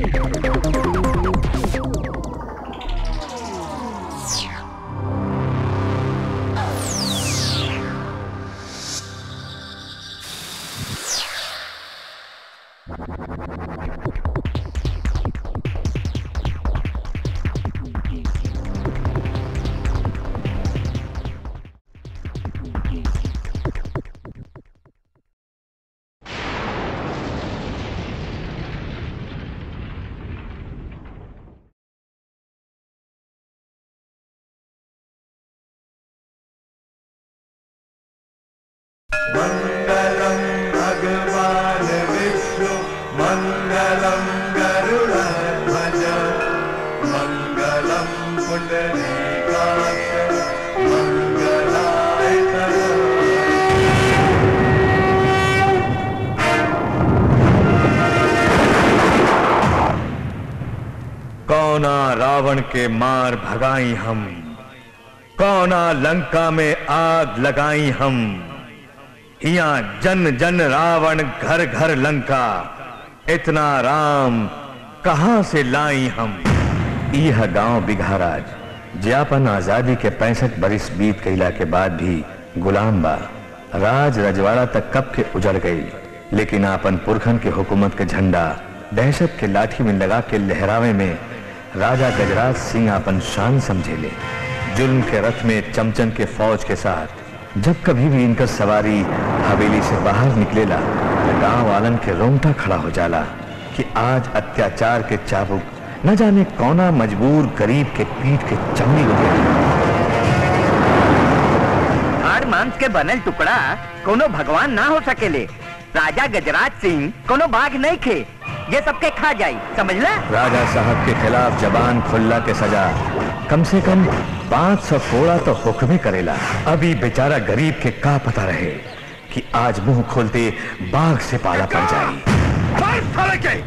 मङ्गलं भगवान् विष्णु मङ्गलं गरुडध्वज मङ्गलं पुण्डरीकाक्ष मङ्गलाय तनोहरि। कौना रावण के मार भगाई हम कौना लंका में आग लगाई हम हिया जन जन रावण घर घर लंका इतना राम कहां से लाई हम यह गांव बिघाराज ज्यापन आजादी के पैंसठ बरिस बीत गईला के बाद भी गुलाम बा राज रजवाड़ा तक कब के उजड़ गई लेकिन आपन पुरखन के हुकूमत के झंडा दहशत के लाठी में लगा के लहरावे में राजा गजराज सिंह अपन शान समझेले जुल्म के रथ में चमचन के फौज के साथ जब कभी भी इनका सवारी हवेली से बाहर निकलेला तो गांव वालन के रोंगटा खड़ा हो जाला कि आज अत्याचार के चाबुक न जाने कौना मजबूर गरीब के पीठ के चमड़ी उधेड़ी हाड़ मांस के बनल टुकड़ा कोनो भगवान ना हो सकेले राजा गजराज सिंह कोनो बाघ नहीं खे ये सबके खा जाई समझला राजा साहब के खिलाफ जबान खुल्ला के सजा कम से कम पाँच सौ कोड़ा तो हुक्म करेला अभी बेचारा गरीब के का पता रहे कि आज मुंह खोलते बाघ से पाला पड़ जाए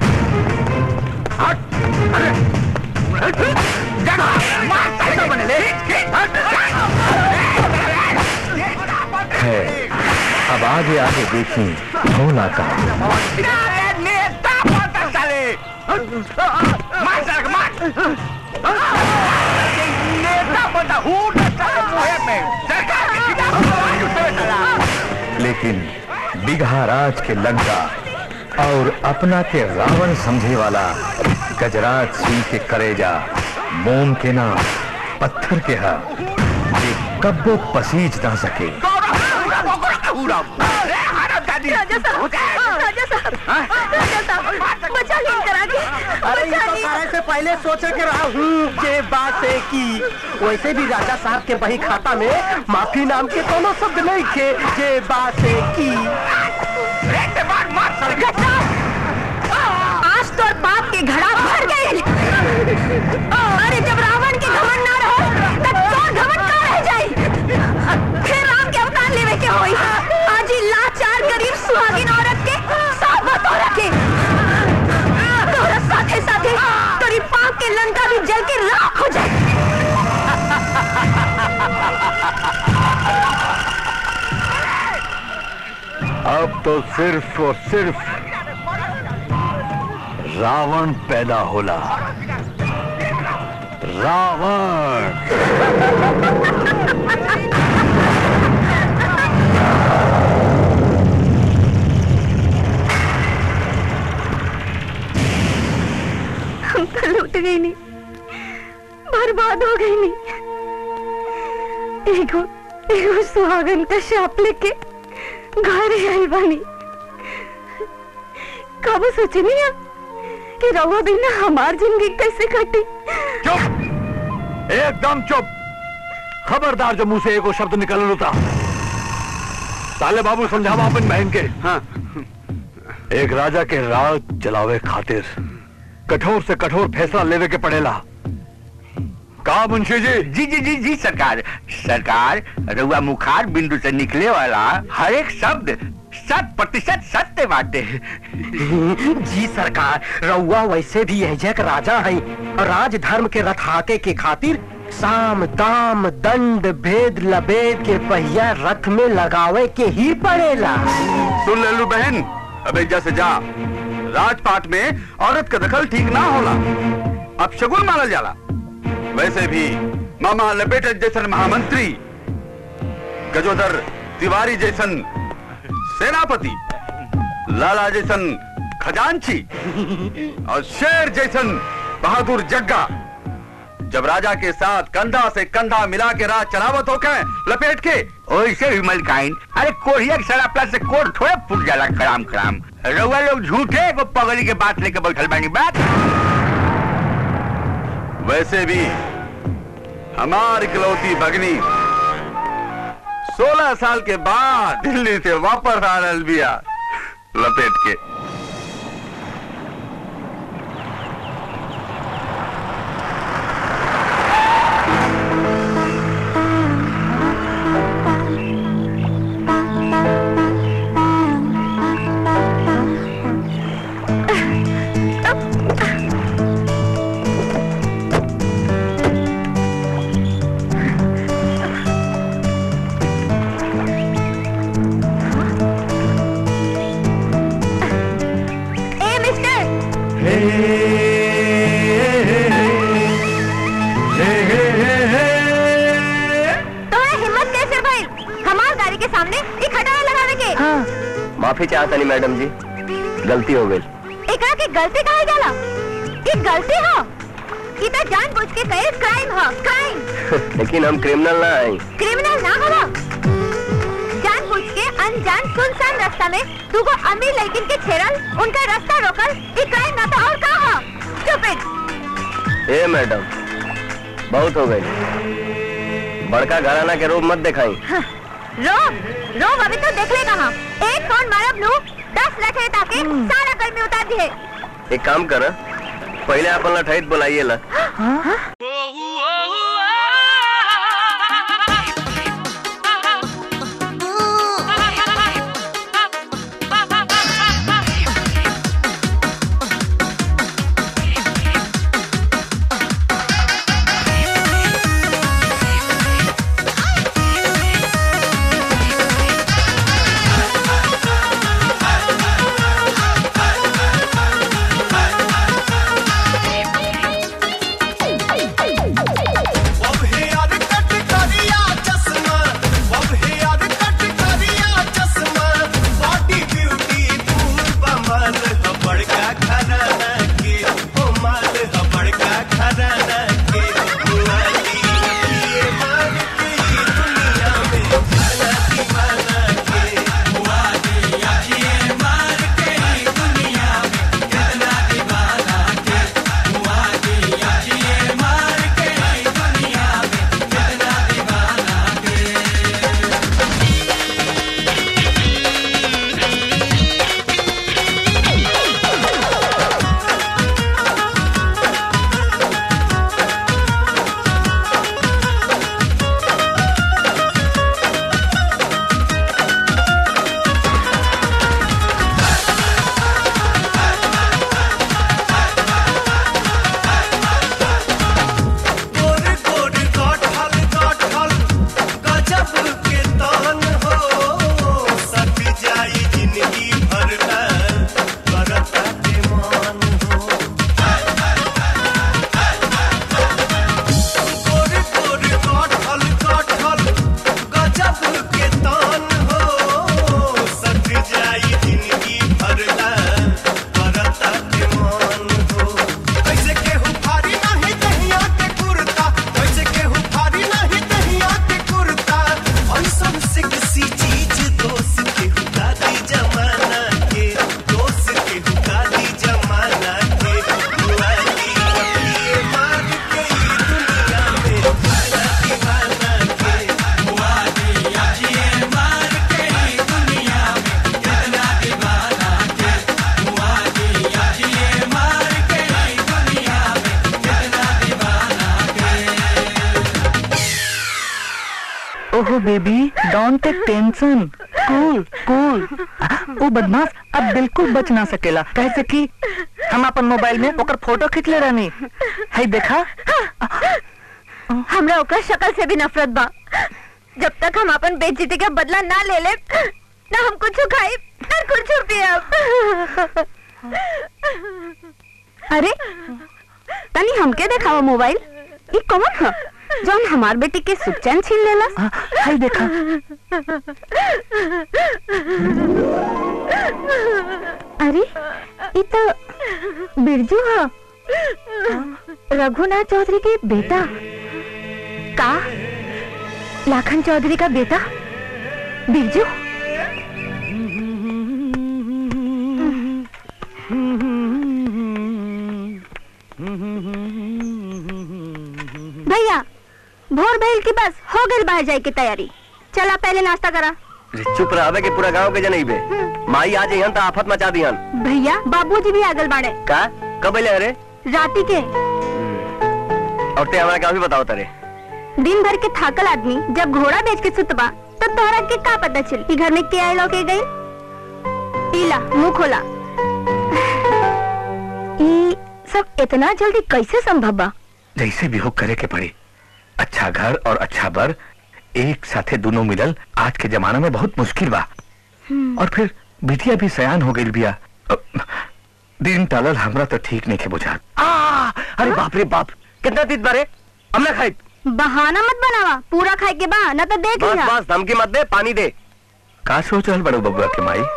है अब आगे आगे देखी होना का नेता पता चले मार सड़क मार नेता पता हूँ मुहे में सरकार के खिलाफ लेकिन बिघा राज के लंका और अपना के रावण समझे वाला गजराज सिंह के करेजा मोम के ना पत्थर के हा ये कब्बो पसीज ना सके राजा साहब राजा साहब राजा साहब बचा लीन करा के अरे ये बचा तो लीन सारे से पहले सोचे के रहा हूँ जे बात है कि वैसे भी राजा साहब के बही खाता में माफी नाम के कोनो शब्द नहीं थे जे बात है कि आज तो पाप के घड़ा भर गए अरे जब रावण के घमंड ना रहो तब चोर घमंड का रह जाई फिर राम के अवतार लेवे के होई आज ही लाचार गरीब सुहागिन औरत के साथ बतो रखे तोरा साथे साथे तोरी पाप के लंका भी जल के राख हो जाए अब तो सिर्फ और सिर्फ रावण पैदा होला रावण हम तो लूट गई नहीं बर्बाद हो गई नहीं एगो एगो सुहागन का शाप लेके घर आई बानी कब सोचे नहीं हम कि रवा बिना हमार जिंदगी कैसे कटी चुप एकदम चुप खबरदार जो मुंह से एको शब्द निकल होता ताले बाबू समझावा अपन बहन के हाँ एक राजा के राज जलावे खातिर कठोर से कठोर फैसला लेवे के पड़ेला का मुंशी जी जी जी जी जी सरकार सरकार रउआ मुखार बिंदु से निकले वाला हर एक शब्द शत प्रतिशत सत्य बाटे जी सरकार रउआ वैसे भी एजक राजा है और राज धर्म के रथाके के खातिर साम दाम दंड भेद लबेद के पहिया रथ में लगावे के ही पड़ेला सुन ले लू बहन अब एजा से जा राजपाट में औरत का दखल ठीक ना होला अब शगुन मानल जाला वैसे भी मामा लपेटन जैसन महामंत्री गजोदर तिवारी जैसन सेनापति लाला जैसन खजांची और शेर जैसन बहादुर जग्गा जब राजा के साथ कंधा से कंधा मिला के राज चलावत होके लपेट के ओइसे भी मलकाइन अरे कोढ़िया के सड़ापला से कोढ़ थोड़े फूट जाला खराम खराम रउआ लोग झूठे को पगड़ी के बात लेके बैठल बानी बात वैसे भी हमार इकलौती भगनी सोलह साल के बाद दिल्ली से वापस आ रहा बिया लपेट के ए मिस्टर तुम्हारा हिम्मत कैसे भाई हमार गाड़ी के सामने एक खटारा लगावे के माफी चाहता नहीं मैडम जी गलती हो गई एकरा के गलती काहे जाला ई गलती हो ई तो जानबूझ के कईल क्राइम हो क्राइम लेकिन हम क्रिमिनल ना हैं क्रिमिनल ना होला जानबूझ के अनजान सुनसान रास्ता में तू को अमीर लड़किन के छेड़ल उनका रास्ता रोकल ई क्राइम ना तो और का हो स्टूपिड ए मैडम बहुत हो गई बड़का घराना के रूप मत दिखाई रोब रोब अभी तो देख ले कहा एक फोन मारब नू दस लाख है ताकि सारा गर्मी उतार दिए एक काम कर पहले अपन लठैत बुलाइए ला ओहो baby don't take tension cool cool वो बदमाश अब बिल्कुल बच ना सकेला कैसे कि हम अपन मोबाइल में ओकर फोटो खींच ले रहनी है देखा हमरा ओकर शक्ल से भी नफरत बा जब तक हम अपन बेइज्जती का बदला ना ले ले ना हम कुछ खाई ना कुछ पियब अरे तनी हमके देखावा मोबाइल ये कौन है जौन हमार बेटी के सुख चैन छीन लेला हाँ, हाय देखा अरे ये तो बिरजू है रघुनाथ चौधरी के बेटा का लाखन चौधरी का बेटा बिरजू भैया भोर भैल की बस हो गई बाहर जाए की तैयारी चला पहले नाश्ता करा चुप रहे के पूरा गांव के जनई बे माई आज यहाँ तो आफत मचा दिहन भैया बाबूजी भी आगल बाड़े का कब अले अरे राती के और ते हमारा क्या भी बताओ तारे दिन भर के थाकल आदमी जब घोड़ा बेच के सुतबा तब तोहरा के का पता चल कि घर में के आए लोग के गई पीला मुंह खोला ई सब इतना जल्दी कैसे संभव बा जैसे भी हो करे के पड़ी अच्छा घर और अच्छा बर एक साथे दोनों मिलल आज के जमाना में बहुत मुश्किल बा और फिर बिटिया भी सयान हो गई बिया अ, दिन टालल हमरा तो ठीक नहीं के बुझा आ, अरे बाप रे बाप कितना तीत बारे हमने खाई बहाना मत बनावा पूरा खाए के बा न तो देख बस लिया बस धमकी मत दे पानी दे का सोच रहल बड़ो बबुआ के माई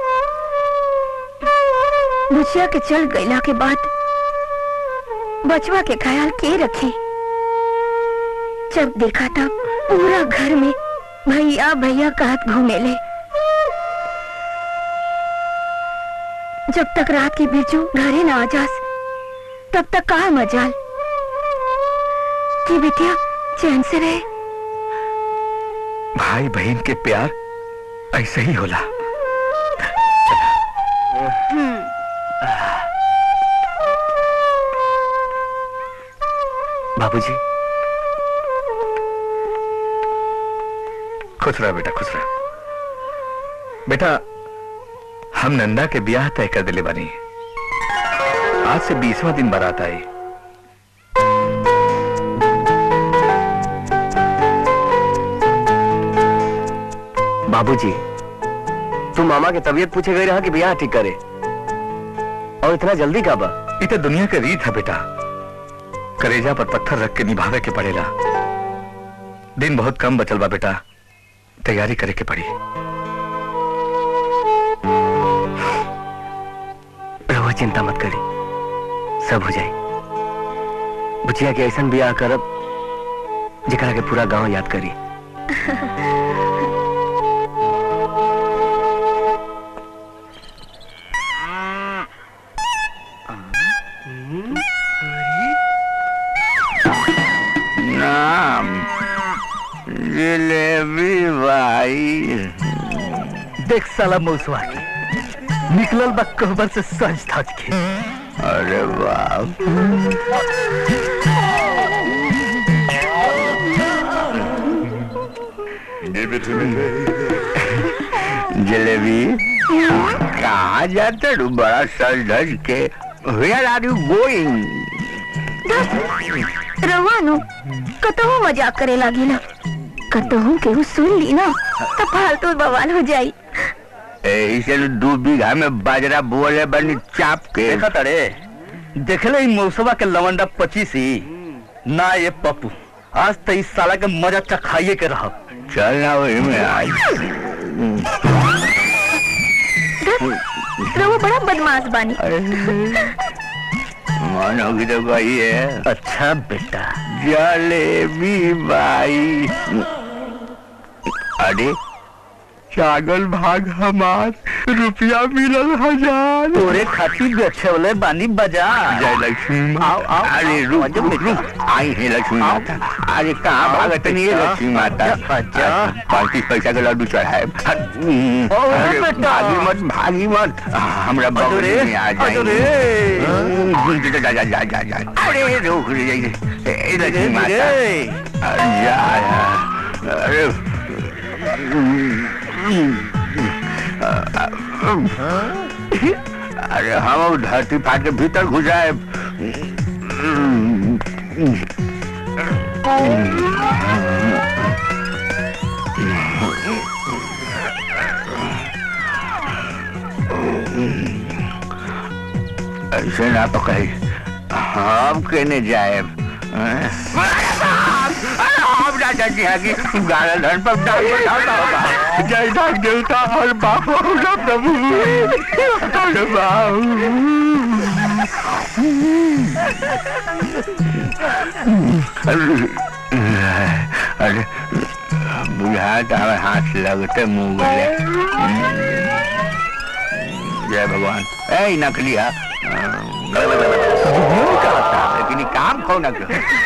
मुछिया के चल गईला के बाद बचवा के ख्याल के रखे जब देखा तब पूरा घर में भैया भैया कहत घूमे ले जब तक रात के बिरजू घरे ना आ जास तब तक कहा मजाल कि बिटिया चैन से रहे भाई बहन के प्यार ऐसे ही होला बाबूजी खुश रहा बेटा खुश रहा बेटा हम नंदा के ब्याह तय कर दिले बनी आज से बीसवा दिन बारात आई बाबूजी तू मामा के तबीयत पूछे गए रहा कि ब्याह ठीक करे और इतना जल्दी का बा ये तो दुनिया के रीत है बेटा करेजा पर पत्थर रख के निभावे के पड़ेला दिन बहुत कम बचल बा बेटा तैयारी करे के पड़ी रहुआ चिंता मत करी सब हो जाए बुचिया के ऐसा ब्याह करब जेकरा के पूरा गांव याद करी नाम जिलेबी भाई देख साला मौसवा के निकलल बा कहबर से सज धज के अरे बाप जलेबी कहाँ जाते हो बड़ा सज धज के वेयर आर यू गोइंग रवानो कतहु मजाक करे लागी ना कतहु केहू सुन ली ना तो फालतू बवाल हो जाई इसे दो बीघा में बाजरा बोले बनी चाप के देखा तड़े देखले ई मौसवा के लवंडा पचीसी ना ये पप्पू आज तो इस साला के मजा चखाइए के रह चलना वही में आज रवो बड़ा बदमाश बानी मानोगी तो भाई है अच्छा बेटा जलेबी बाई अरे चागल भाग हमार रुपया मिलल हजार तोरे खातिर बेचे वाले बानी बाजार जय लक्ष्मी माता। आओ, आओ, अरे आओ, रुक आजो रुक बेटा। रुक आई है लक्ष्मी आओ। माता अरे कहाँ आओ, भागत नहीं है बेटा। लक्ष्मी माता आजा, आजा। पैंतीस पैसा का लड्डू चढ़ाए ओ, अरे बेटा। भागी मत भागी मत हमरा अरे, बगल में आ अरे। जाए जा जा जा जा जा अरे रुक रे ए, लक्ष्मी माता अरे जा यार। अरे अरे हम अब धरती फाट के भीतर घुसाए ऐसे ना तो कही हम कहने जाए हम ना चाहती है कि गाना धन पर डाल बैठाता होगा जय धन देवता और बाप होगा प्रभु अरे बाप अरे बुझाता है हाथ लगते मुंह गले जय भगवान ए नकलिया लेकिन ये काम कौन न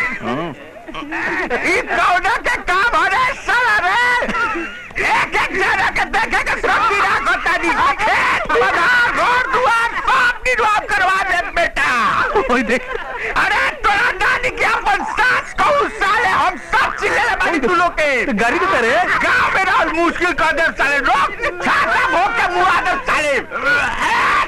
कौन के काम हो रहे साला रे एक एक जना के देखे के सब गिरा गोता दी खेत बाजार घर दुआर सब निर्वाह करवा दे बेटा ओए देख अरे तोरा नानी के अपन सास को साले हम सब चिल्ले ले बानी तू लोग के गाड़ी के तेरे गांव में रहल मुश्किल कर दे साले रोक छाता भोग के मुआ दे साले ए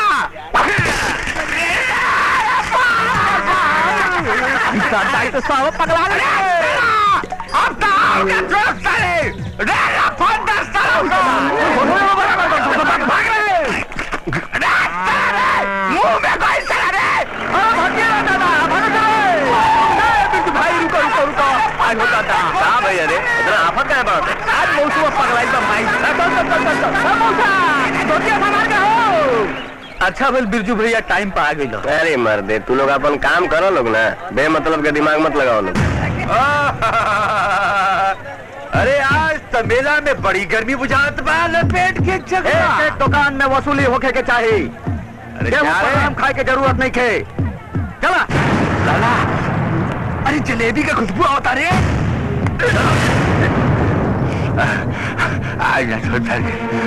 तेरा तो साव पगला ले अब तो आओगे जोर साले रे ला फोन दे साले भाग रे रे साले मुंह में कोई साला रे अरे भागिए ना दादा भागो चले ए बिट्टू भाई रुको रुको रुको आज होता था हां भैया रे इतना आफत क्या बात आज मौसम पगलाई बा माई चल चल चल चल चल मौसा धोतिया संभाल के हो अच्छा भेल बिरजू भैया टाइम पे आ गई अरे मर्दे तू लोग अपन काम करो लोग ना बेमतलब के दिमाग मत लगाओ लोग अरे आज तो मेला में बड़ी गर्मी बुझात बा लपेट के जगह एक दुकान में वसूली होके के चाहिए अरे गेहूं क्या पर रे? आम खाए के जरूरत नहीं खे चला लाला अरे जलेबी का खुशबू आता रे आज ना सोचा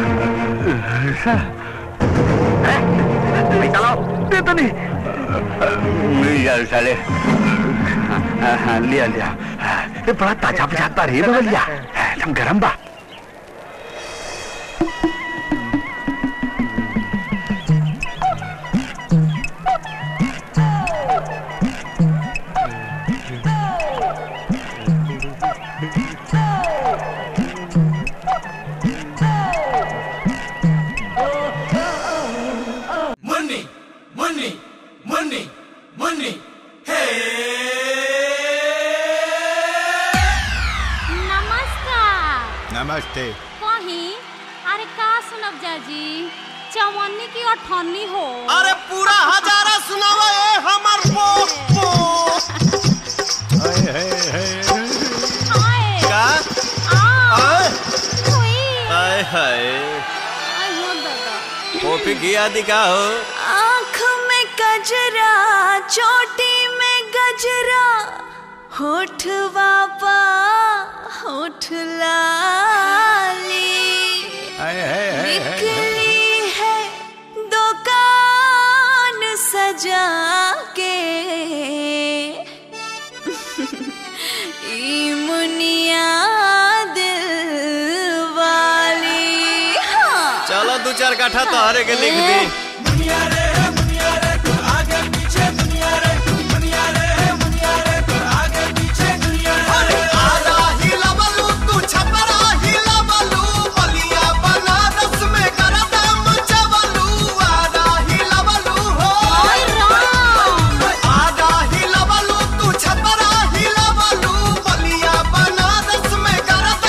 पैसा लाओ दे तो नहीं मिल जाए साले हाँ, हाँ, लिया लिया ये बड़ा ताजा बुझाता रे बगलिया एकदम गरम बा मुन्नी मुन्नी मुन्नी मुन्नी हे नमस्कार नमस्ते कहीं अरे का सुनब जाजी चवन्नी की अठन्नी हो अरे पूरा हजारा सुनावा ए हमर पोस हाय हाय हाय आए का आ आय हुई हाय हाय आई हो दादा कॉफी किया दिखा हो आँख में गजरा चोटी में गजरा होठवा पा होठ लाली हाय हाय हाय हाय निकली है दुकान सजा के ई मुनिया दिल वाली हाँ चलो दो चार काठा तो हरे के लिख दी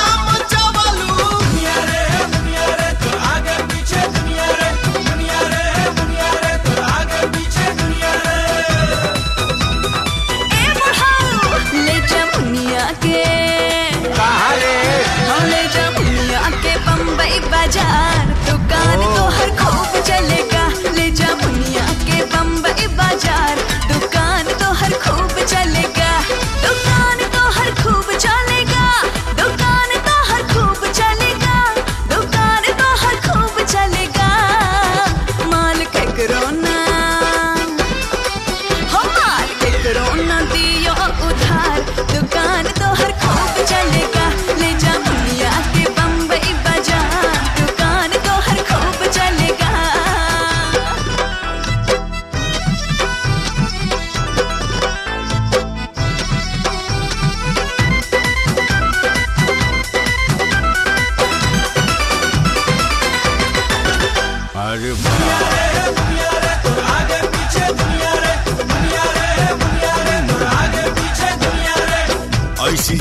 दुनिया रे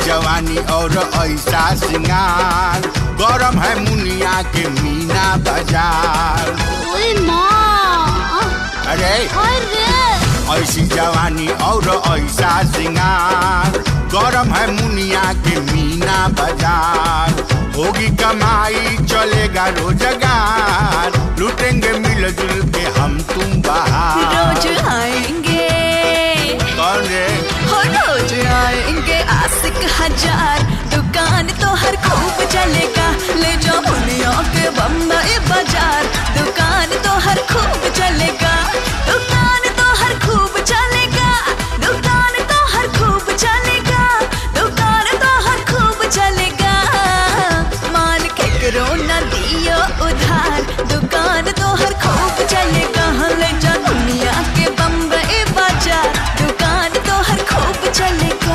जवानी और ऐसा सिंगार गरम है मुनिया के मीना बाजार ओए माँ अरे अरे ऐसी जवानी और ऐसा सिंगार गरम है मुनिया के मीना बाजार होगी कमाई चलेगा रोजगार लूटेंगे मिलजुल के हम तुम बाहर रोज आएंगे कौन रे हो रोज आएंगे आशिक हजार दुकान तो हर खूब चलेगा ले जाओ मुनिया के बम्बई बाजार दुकान तो हर खूब चलेगा दुकान तो हर खूब चलेगा दुकान तो हर खूब चलेगा दुकान तो हर खूब चलेगा माल के करो न दियो उधार दुकान तो हर खूब चलेगा ले जा दुनिया के बम्बई बाजार दुकान तो हर खूब चलेगा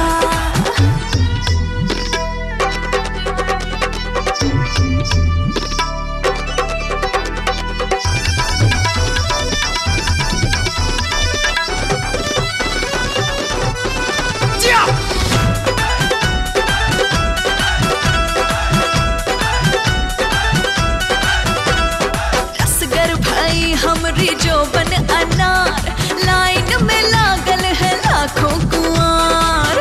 रसगर भाई हमरी जो बन अनार लाइन में लागल है लाखों कुआर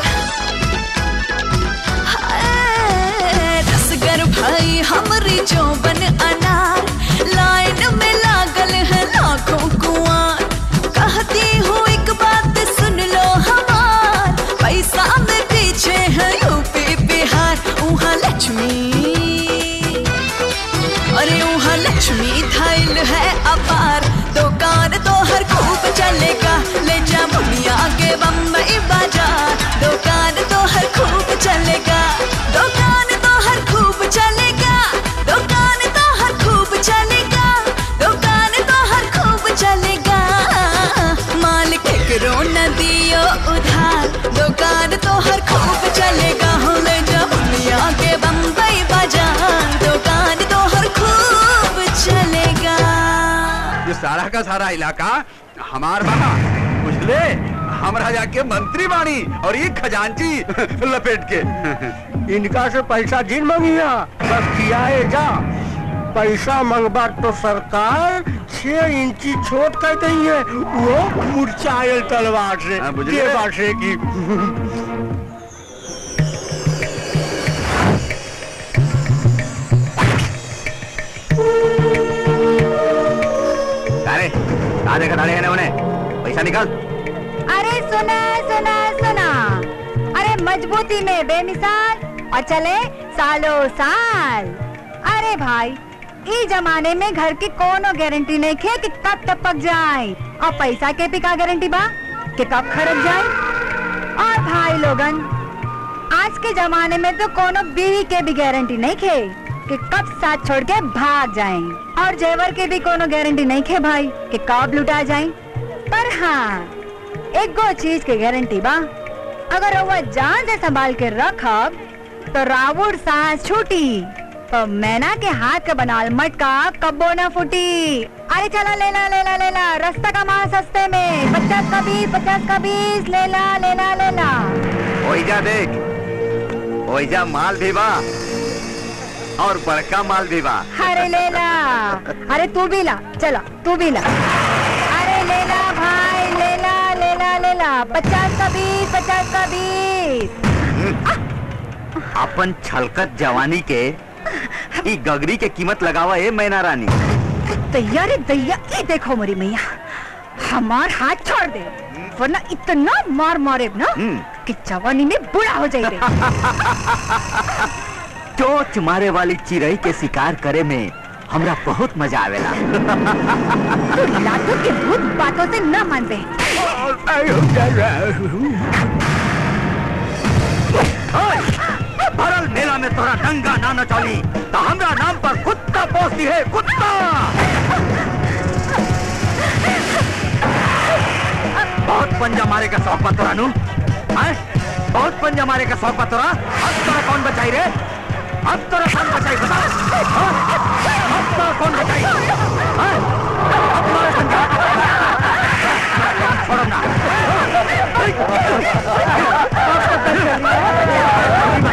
हाय, रसगर भाई हमरी जो बन अनार लाइन में लागल है लाखों कुआर कहती हूँ एक बात सुन लो हमार पैसा में पीछे है यूपी बिहार वहाँ लक्ष्मी अरे वहाँ लक्ष्मी थाइल है अपार दुकान तो हर खूब चलेगा ले जा मुनिया के बम्बई बाजार दुकान तो हर खूब चलेगा दुकान तो हर खूब चलेगा दुकान तो हर खूब चलेगा दुकान तो हर खूब चलेगा माल के करो न दियो उधार दुकान तो हर खूब चलेगा हो ले जा मुनिया के बम्बई बाजार दुकान तो हर खूब चलेगा ये सारा का सारा इलाका हमार बा बुझले हम राजा के मंत्री बानी और ये खजांची लपेट के इनका से पैसा जिन मंगिया बस खियाए जा पैसा मंगबा तो सरकार छह इंची छोट कर दी है वो मुरझायल तलवार से हाँ, बुझले। ये बात है कि अरे कहाँ देखा दाड़े है ना उन्हें पैसा निकाल अरे सुना सुना सुना अरे मजबूती में बेमिसाल और चले सालों साल अरे भाई ई जमाने में घर की कोनो गारंटी नहीं खे कि कब टपक जाए और पैसा के भी का गारंटी बा कि कब खर्च जाए और भाई लोगन आज के जमाने में तो कोनो बीवी के भी गारंटी नहीं खे कि कब साथ छोड़ के भाग जाए और जेवर के भी कोनो गारंटी नहीं खे भाई कि कब लुटा जाए पर हाँ एक गो चीज के गारंटी बा अगर वह जान से संभाल के रखब तो रावुर सांस छूटी तो मैना के हाथ का बनाल मटका कब्बो न फूटी अरे चला लेला लेला लेला रास्ता का माल सस्ते में पचास का बीस पचास का बीस लेला लेला लेला ओइजा देख ओइजा माल भी बा और बड़का माल भी बा अरे लेला अरे तू भी ला चला तू भी ला अरे लेला भाई लेला लेला लेला पचास का बीस पचास का बीस अपन छलकत जवानी के ई गगरी के कीमत लगावा ए मैना रानी दैया रे दैया ये देखो मेरी मैया हमार हाथ छोड़ दे वरना इतना मार मारे ना कि जवानी में बुरा हो जाए चोच मारे वाली चिड़ई के शिकार करे में हमरा बहुत मजा आवेला तू लातू के भूत बातों से न मान बे ओए, भरल मेला में तोरा डंगा ना न चली तो हमरा नाम पर कुत्ता पोसती है कुत्ता बहुत पंजा मारे का शौक बा तोरा नु हैं? बहुत पंजा मारे का शौक बा तोरा अब तोरा कौन बचाई रे अब तोरा कौन बचाई बता हाँ? अब तोरा कौन बचाई हैं? अब तोरा पंजा छोड़ो ना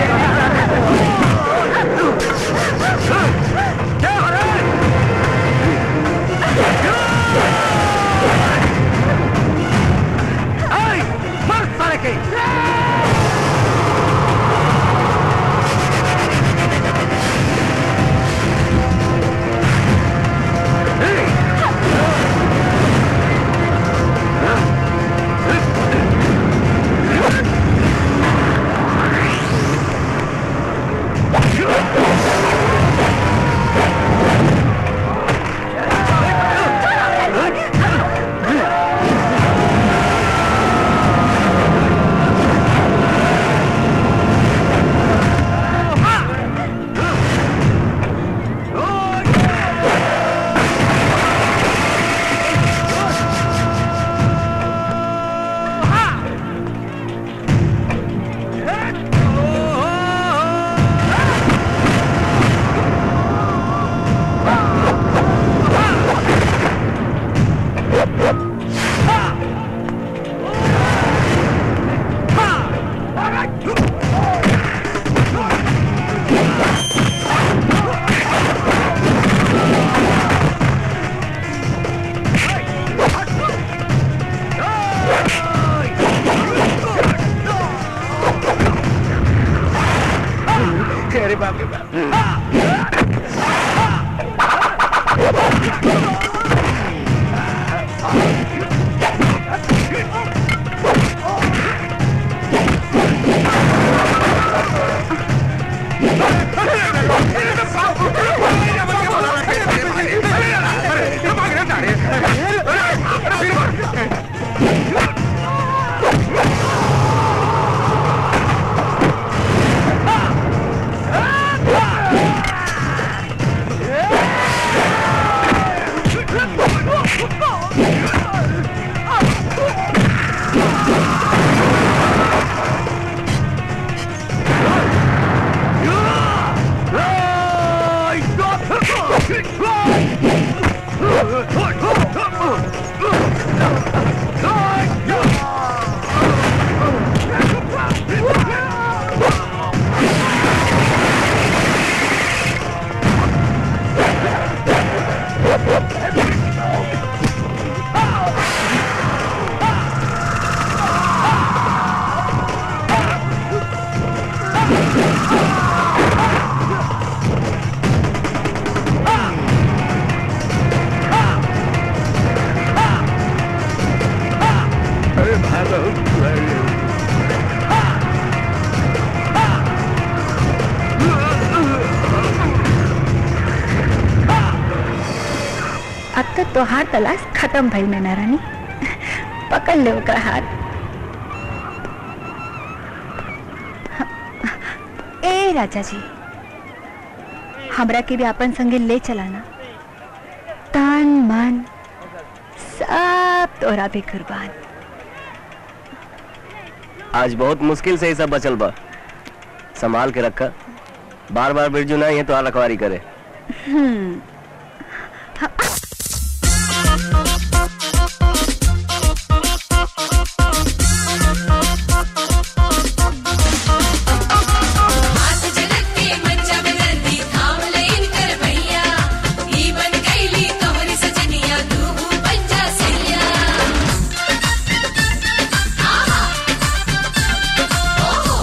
तो हार तलाश खत्म भइल मैना रानी पकड़ ले ओकरा हाथ ए राजा जी हमरा के भी अपन संगे ले चलाना तन मन सब तोरा भी कुर्बान आज बहुत मुश्किल से ही सब बचल बा संभाल के रखा बार बार बिरजू नहीं है तो आ रखवारी करे हम्म हाथ झलक के मंचा में नंदी थाम लईन कर भैया ई बन गईली तोहरी सजनिया तू बन जा सैया आहा ओहो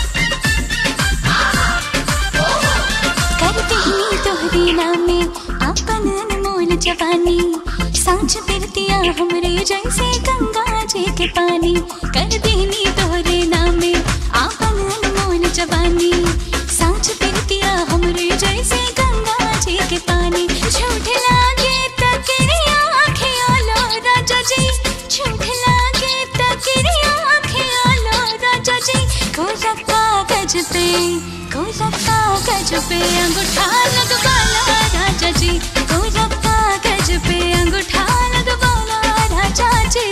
आहा ओहो करते ही तोहरी नामे आपन अनमोल जवानी सांझ बिरतिया हमरे जैसे गंगा जी के पानी कर देनी तोहरे नामे आपन अनमोल जवानी सांझ बिरतिया हमरे जैसे गंगा जी के पानी झूठ लागे तकरिया आँखें राजा जी झूठ लागे तकरिया आँखें राजा जी कोरा कागज पे कोरा कागज पे अंगूठा लगवाला राजा जी कोरा कागज पे अंगूठा लगवाला राजा जी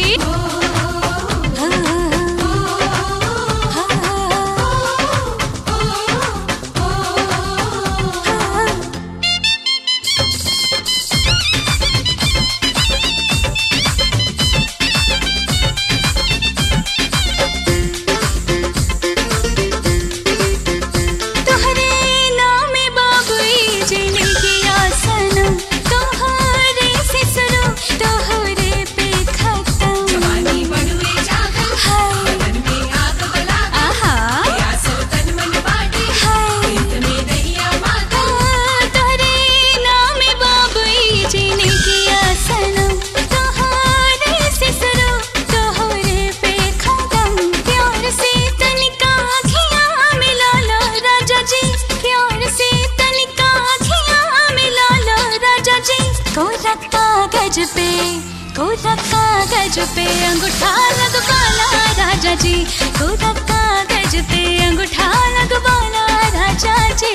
तोहरे नाम बाबुई जीने की आसनम तोहरे से सुनो तोहरे पे खत्म जवानी बड़ुए जागल हाय बदन में आग बला आहा प्यासल तन मन बाटे हाय प्रीत में नैया माता तोहरे नाम बाबुई जीने की आसनम तोहरे से सुनो तोहरे पे खत्म प्यार से तनिका आँखियाँ मिला लो राजा जी प्यार से तनिका आँखियाँ मिला लो राजा जी कोरा कागज पे कोरा कागज पे अंगूठा लगवाला राजा जी कोरा कागज पे अंगूठा लगवाला राजा जी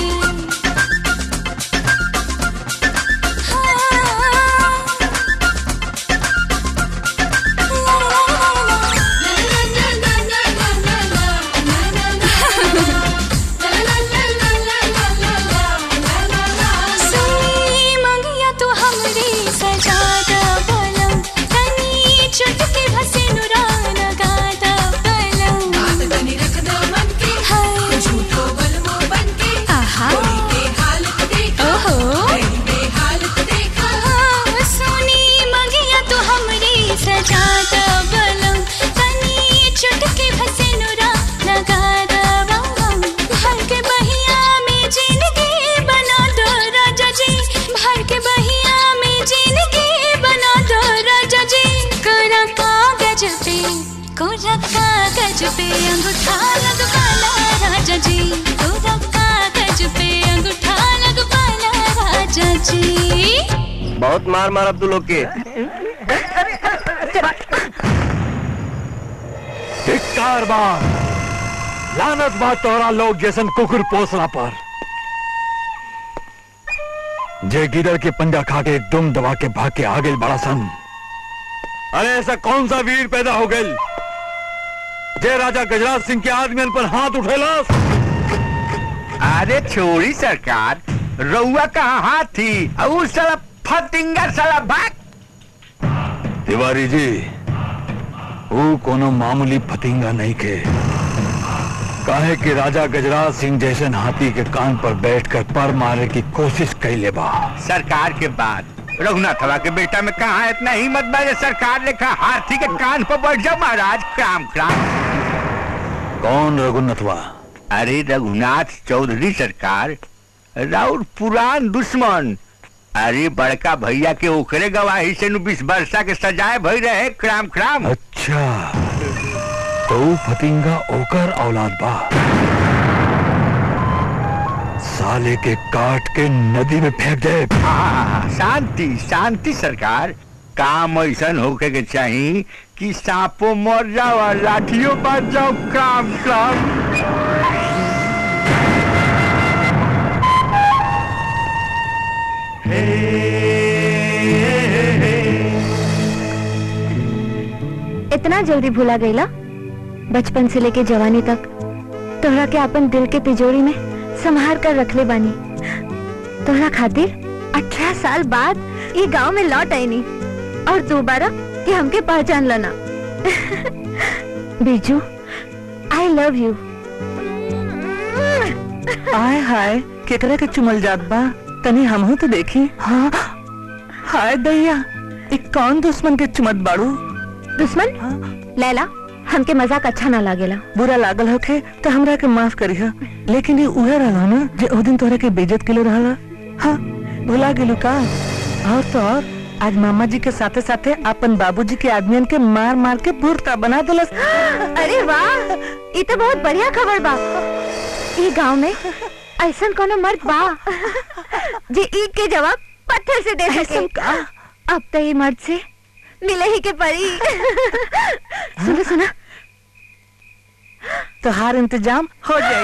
सुनी मंगिया तो हमरी सजादा बलम तनी चुटकी भसे नुरान गादा बलम बात बनी रख दो मन के हाय झूठो बलमो बन के आहा कोई के हालत देखा ओहो कहीं पे हालत देखा हाँ, सुनी मंगिया तो हमरी सजादा बलम तनी चुटकी भसे नुरा लगादा बलम भर के बहिया में जिंदगी बना दो राजा जी भर के बहिया में जिंदगी बना दो राजा जी कोरा कागज पे कोरा कागज पे अंगूठा लगवाला राजा जी कोरा कागज पे अंगूठा लगवाला राजा जी बहुत मार मार अब तू लोग के धिक्कार बार लानत बा तोरा लोग जैसन कुकुर पोसला पर जे गिदड़ के पंजा खा के दुम दबा के भाग के आ गए बड़ा सन अरे ऐसा कौन सा वीर पैदा हो गए जे राजा गजराज सिंह के आदमियन पर हाथ उठेला अरे छोड़ी सरकार रउआ कहाँ हाथ थी और उस साला फतिंगा साला भाग तिवारी जी वो कोनो मामूली फतिंगा नहीं के काहे कि राजा गजराज सिंह जैसे हाथी के कान पर बैठकर पर मारे की कोशिश कैले बा सरकार के बाद रघुनाथवा के बेटा में कहा इतना हिम्मत बा जे सरकार ने कहा हाथी के कान पर बैठ जाओ महाराज क्राम क्राम कौन रघुनाथवा अरे रघुनाथ चौधरी सरकार राउर पुरान दुश्मन अरे बड़का भैया के ओकरे गवाही से नु बीस वर्षा के सजाए भई रहे क्राम क्राम अच्छा तो ऊ फतिंगा ओकर औलाद बा साले के काट के नदी में फेंक दे हाँ, शांति शांति सरकार काम ऐसा होके के चाहिए कि सांपो मर जाओ और लाठियों बच जाओ काम काम इतना जल्दी भुला गईला बचपन से लेके जवानी तक तोहरा के अपन दिल के तिजोरी में संभार कर रखले बानी तोहरा खातिर अठारह साल बाद ये गांव में लौट आईनी और दोबारा कि हमके पहचान लेना बिजू आई लव यू आय हाय केकरा के चुमल जात बा तनी हमहू तो देखी हाँ हाय दैया एक कौन दुश्मन के चुमत बाड़ू दुश्मन लैला हमके मजाक अच्छा ना लागेला बुरा लागल होखे तो हमरा के माफ करिह लेकिन ये उहे रहला ना जे ओ दिन तोहरा के बेइज्जत केले रहला हाँ भुला गेलू का और तो और आज मामा जी के साथे साथे अपन बाबूजी के आदमियन के मार मार के भूरता बना दिलस अरे वाह ये तो बहुत बढ़िया खबर बा ये गांव में ऐसा कोनो मर्द बा जे ईद के जवाब पत्थर से दे सके अब तो ये मर्द से मिले ही के परी सुनो सुना तोहार इंतजाम हो जाए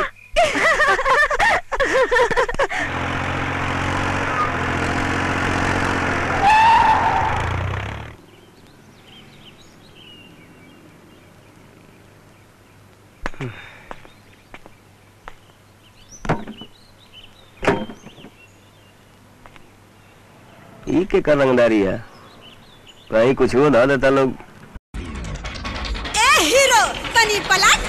ई के कर रंगदारी है कहीं कुछ हो ना देता लोग ए हीरो तनी पलट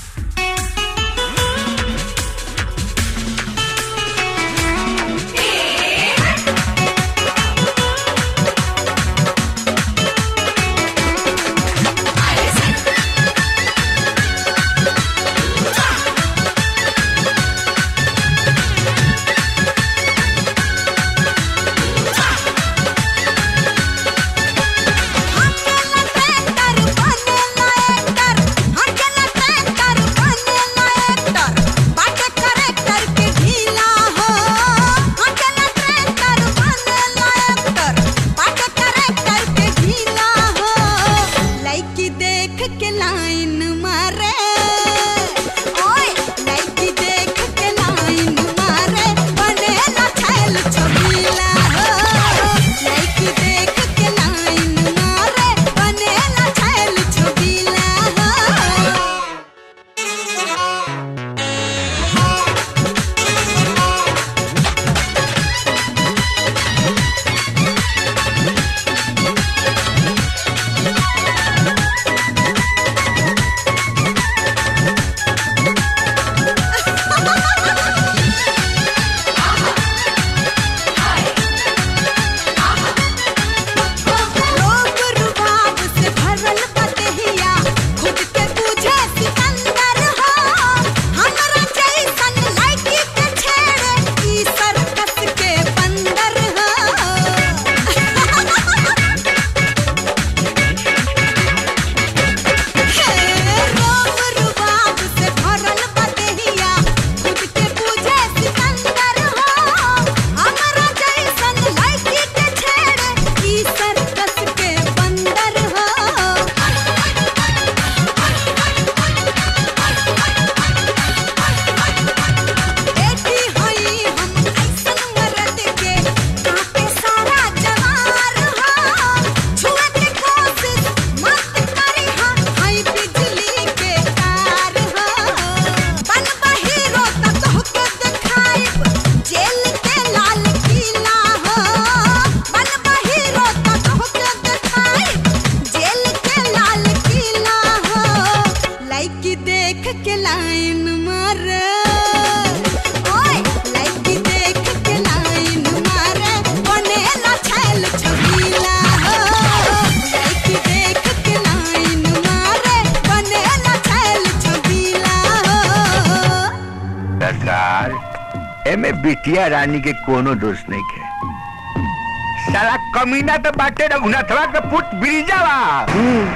देख के लाइन मारे ओए लड़की देख के लाइन मारे बने ना छैल छबीला हो लड़की देख के लाइन मारे बने ना छैल छबीला हो रोग रुबाब से भरल बदेहिया खुद के पूछे सिकंदर हो हमरा जैसन लड़की के छेड़े ई सर्कस के बंदर हो हे रोग रुबाब से भरल बदेहिया खुद के पूछे सिकंदर हो हमरा जैसन लड़की के छेड़े ई सर्कस के बंदर हो बेटी हई हम ऐसन मरद के काटे सारा जवार हो छुए के कोशिश मत करी हा हई बिजली के तार हो बन हीरो त तोहके देखाइब जेल के लाल किला हो बन हीरो त तोहके देखाइब जेल के लाल किला हो लड़की देख के लाइन मारे ओए लड़की देख के लाइन मारे बने ना छैल छबीला हो लड़की देख के लाइन मारे बने ना छैल छबीला हो सरकार एमे बिटिया रानी के कोनो दोष नहीं के साला कमीना तो बाटे रघुनाथवा के पुट ब्रिजावा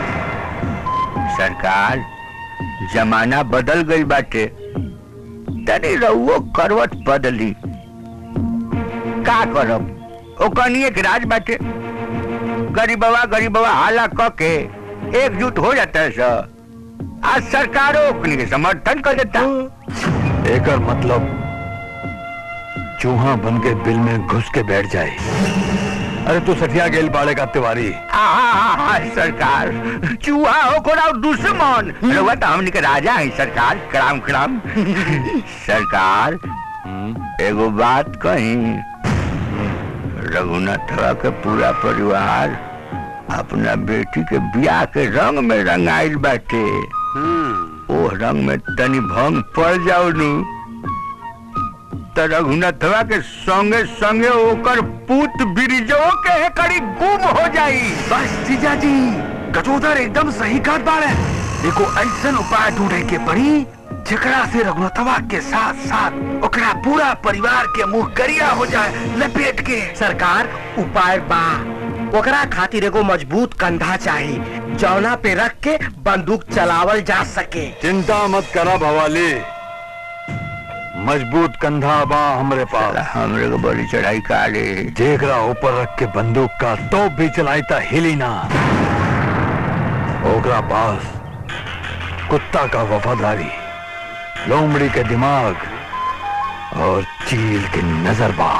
सरकार जमाना बदल गई बाटे तनी रहुओ करवट बदली का करब ओ कनिए के राज बाटे गरीबवा गरीबवा हाला क के एकजुट हो जाता है सर आज सरकारों ओकनी के समर्थन कर देता एकर मतलब चूहा बन के बिल में घुस के बैठ जाए अरे तू सठिया गेल बाड़े का तिवारी आहा, सरकार चूहा हो को ना दुश्मन रहुआ तो हमनी के राजा है सरकार कराम कराम सरकार एगो बात कही रघुनाथवा के पूरा परिवार अपना बेटी के ब्याह के रंग में रंगाइल बाटे ओ रंग में तनी भंग पड़ जाओ नु तो रघुनाथवा के संगे संगे ओकर पुत बिरजो के कड़ी गुम हो जाई बस जीजा जी गजोदर एकदम सही बात बाड़े देखो ऐसा उपाय ढूंढे के पड़ी जेकरा से रघुनाथवा के साथ साथ ओकरा पूरा परिवार के मुंह करिया हो जाए लपेट के सरकार उपाय बा ओकरा खातिर एगो मजबूत कंधा चाहिए जौना पे रख के बंदूक चलावल जा सके चिंता मत करा भवाली मजबूत कंधा बा हमरे पास हमरे को बड़ी चढ़ाई का रे जेकरा ऊपर रख के बंदूक का तो भी चलाई ता हिली ना ओकरा पास कुत्ता का वफादारी लोमड़ी के दिमाग और चील की नजर बा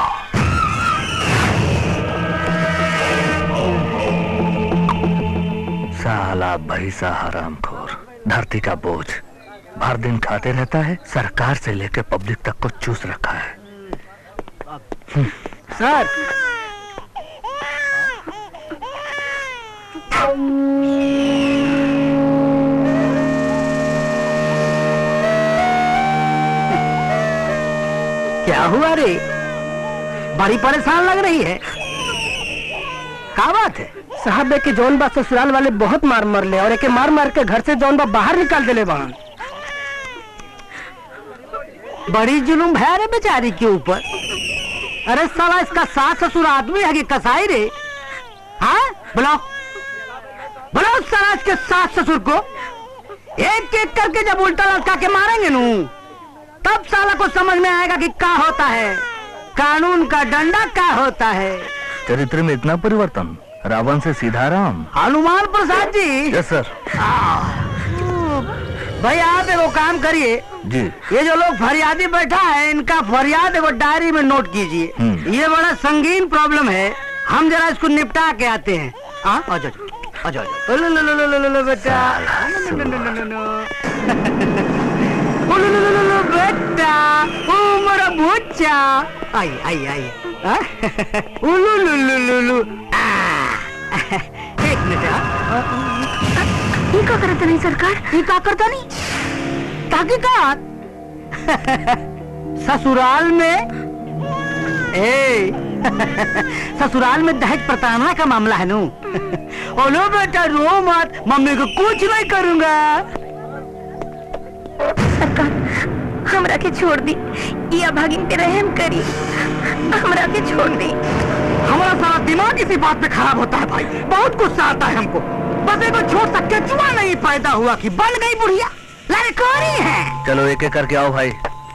साला भैसा हरामखोर धरती का बोझ भर दिन खाते रहता है सरकार से लेकर पब्लिक तक को चूस रखा है सर क्या हुआ रे बड़ी परेशान लग रही है क्या बात है साहब के जौन बा ससुराल वाले बहुत मार मर ले और एके मार मार के घर से जौन बा बाहर निकाल देले बहन बड़ी जुलूम है रे बेचारी के ऊपर अरे साला इसका सास ससुर आदमी है कि कसाई रे हाँ बुलाओ बुलाओ साला इसके सास ससुर को एक एक करके जब उल्टा लटका के मारेंगे नू तब साला को समझ में आएगा कि क्या होता है कानून का डंडा क्या होता है चरित्र में इतना परिवर्तन रावण से सीधा राम हनुमान प्रसाद जी यस सर भाई आप एगो काम करिए जी ये जो लोग फरियादी बैठा है इनका फरियाद एगो डायरी में नोट कीजिए हम्म। ये बड़ा संगीन प्रॉब्लम है हम जरा इसको निपटा के आते हैं हाँ आ जाओ आ जाओ, आ जाओ लो, लो, लो, लो, लो, लो, लो, बेटा लो, लो, लो, लो, लो, लो। ओ, लो, लो, लो, लो, लो, बेटा ओ मेरा बच्चा आई आई आई हाँ? ओ, लो, लो, लो, लो, लो। आ, एक मिनट हाँ। ये का करत नहीं सरकार ये का करता नहीं ताकि का ससुराल में ए ससुराल में दहेज प्रताड़ना का मामला है नू ओलो बेटा रो मत मम्मी को कुछ नहीं करूंगा सरकार हमरा के छोड़ दी या भागिन पे रहम करी हमरा के छोड़ दी हमारा सारा दिमाग इसी बात पे खराब होता है भाई बहुत गुस्सा आता है हमको बस को छोड़ सकते जुआ नहीं पैदा हुआ कि बन गई बुढ़िया लड़कोरी है चलो एक एक करके आओ भाई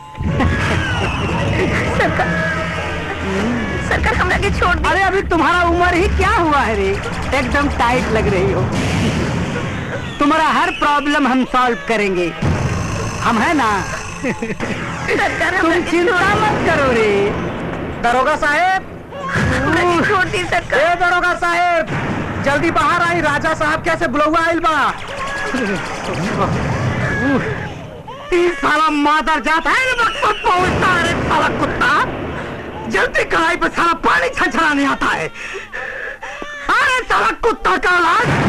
सरकार सरकार हमरा के छोड़ दी अरे अभी तुम्हारा उम्र ही क्या हुआ है रे एकदम टाइट लग रही हो तुम्हारा हर प्रॉब्लम हम सॉल्व करेंगे हम है ना सरकार तुम चिंता मत करो रे दरोगा साहेब हमरा के छोड़ दी सरकार ए दरोगा साहेब जल्दी बाहर आई राजा साहब कैसे बुलौआ आइल बा ई साला मादर जाता है वक्त पर पहुंचता है रे साला कुत्ता जल्दी कढ़ाई पे सारा पानी छछड़ाने आता है अरे साला कुत्ता का औलाद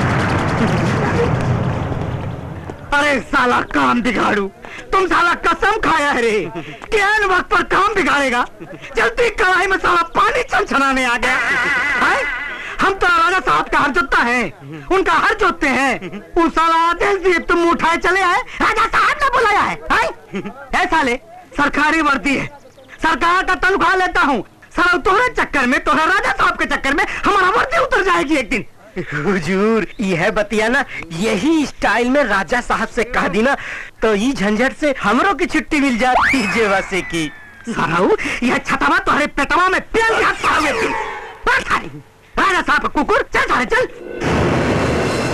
अरे साला काम बिगाड़ू तुम साला कसम खाया है रे कि एन वक्त पर काम बिगाड़ेगा जल्दी कढ़ाई में साला पानी छछड़ाने आ गया है? हम तो राजा साहब का हर जोतता है उनका हर जोतते हैं उस साला आदेश दिए तुम उठाए चले आए राजा साहब ने बुलाया है, है? है साले सरकारी वर्दी है सरकार का तनख्वाह लेता हूँ साला तुम्हारे चक्कर में तुम्हारे राजा साहब के चक्कर में हमारा वर्दी उतर जाएगी एक दिन हुजूर यह बतिया ना यही स्टाइल में राजा साहब से कह दी ना तो ये झंझट से हमरों की छुट्टी मिल जाती जेवा से की साहू यह छतवा तुम्हारे पेटवा में पेल के साले बैठ खा रही राजा साहब का कुकुर चल साले चल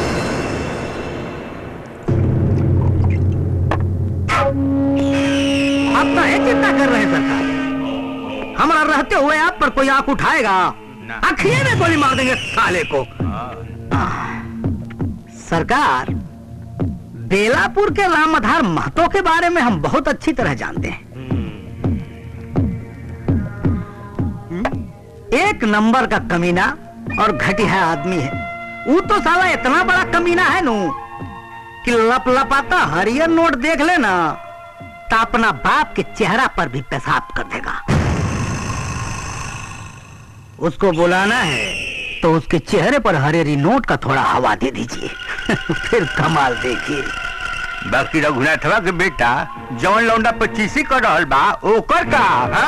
अब तो है चिंता कर रहे हैं सरकार हमारा रहते हुए आप पर कोई आंख उठाएगा अखिए में गोली मार देंगे साले को सरकार बेलापुर के राम आधार महतो के बारे में हम बहुत अच्छी तरह जानते हैं एक नंबर का कमीना और घटिया आदमी है वो तो साला इतना बड़ा कमीना है नू कि लप लपाता हरियर नोट देख लेना तो अपना बाप के चेहरा पर भी पेशाब कर देगा उसको बुलाना है तो उसके चेहरे पर हरेरी नोट का थोड़ा हवा दे दीजिए फिर कमाल देखिए बाकी रघुनाथवा के बेटा जवन लौंडा पच्चीसी कर रहल बा ओकर का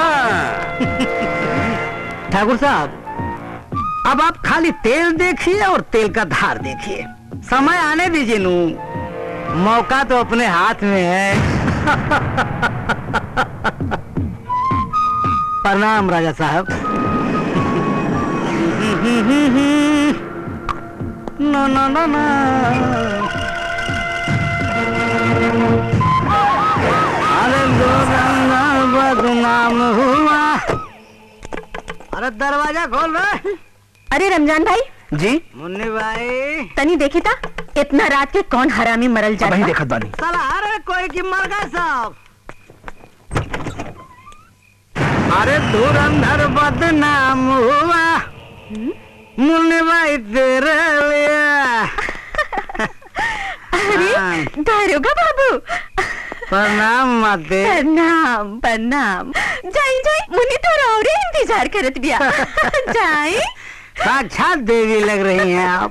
ठाकुर साहब अब आप खाली तेल देखिए और तेल का धार देखिए समय आने दीजिए नू मौका तो अपने हाथ में है प्रणाम राजा साहब ना ना ना ना अरे दो रंगा बदनाम हुआ अरे दरवाजा खोल रहे अरे रमजान भाई जी मुन्नी भाई तनी देखी था इतना रात के कौन हरामी मरल जा वही देखत बानी साला अरे कोई की मर गए सब अरे धुरंधर बदनाम हुआ मुन्नी भाई तेरे लिए अरे दारोगा बाबू प्रणाम माते प्रणाम प्रणाम जाई जाई मुन्नी तो और इंतजार करत बिया जाई साक्षात देवी लग रही हैं आप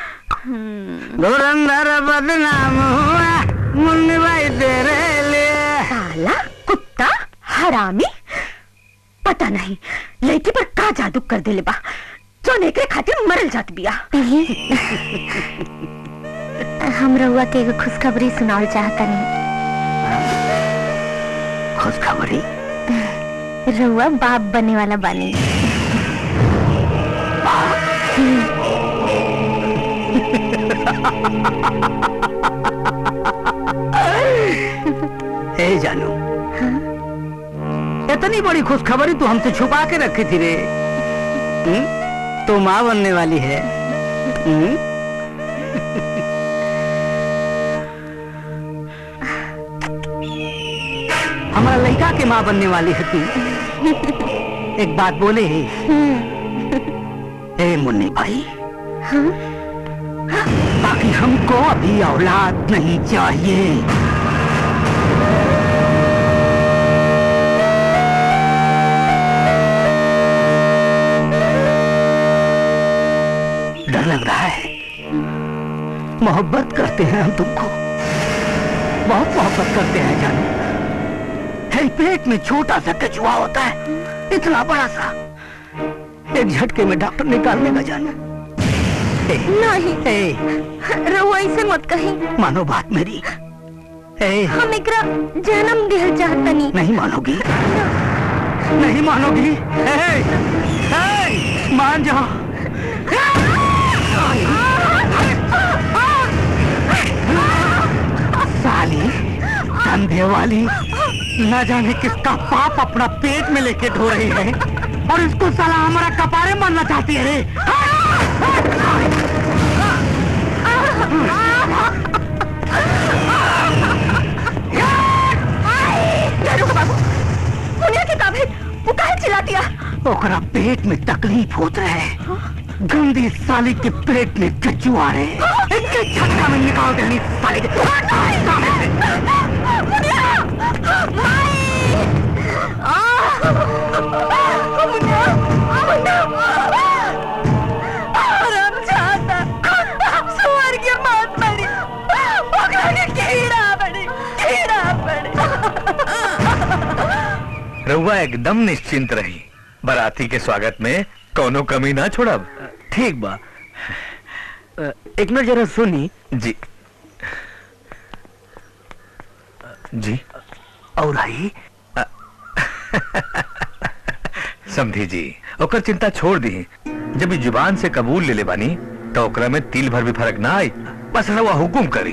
धुरंधर बदनाम हुआ मुन्नी भाई तेरे लिए साला कुत्ता हरामी पता नहीं लड़की पर का जादू कर देले बा जो नेकरे खातिर मरल जात बिया हम रउआ के एगो खुशखबरी सुनावल चाहतनी खुशखबरी रउआ बाप बने वाला बानी ए जानू इतनी बड़ी खुशखबरी तू हमसे छुपा के रखी थी रे हम्म? तू माँ बनने वाली है हम्म? हमारा लड़का के माँ बनने वाली है तू एक बात बोले ही ए मुन्नी भाई बाकी हमको अभी औलाद नहीं चाहिए डर लग रहा है मोहब्बत करते हैं हम तुमको बहुत मोहब्बत करते हैं जानू है पेट में छोटा सा कछुआ होता है इतना बड़ा सा एक झटके में डॉक्टर निकाल लेगा जानू नहीं ए, रउआ ऐसे मत कही मानो बात मेरी ए, हम एकरा जन्म दिहल चाहतनी नहीं मानोगी नहीं मानोगी ए, ए, मान जाओ साली धंधे वाली न जाने किसका पाप अपना पेट में लेके ढो रही है और इसको साला हमारा कपारे मारना चाहती है रे दारोगा बाबू मुनिया की ताबे वो काहे चिल्ला दिया ओकरा पेट में तकलीफ होत रहे गंदी साली के पेट में कचुआ रहे इनके झटका में निकाल देनी साली के सामने से। मुनिया माई आ मुनिया मुनिया आराम चाहता सुअर के मौत मरी ओकरा के कीड़ा पड़ी कीड़ा पड़ी रउआ एकदम निश्चिंत रही बराती के स्वागत में कोनो कमी ना छोड़ब ठीक बा एक मिनट जरा सुनी जी जी और आई समझी जी ओकर चिंता छोड़ दी जब ई जुबान से कबूल ले ले बानी तो ओकरा में तिल भर भी फर्क ना आई बस रवा हुकुम करी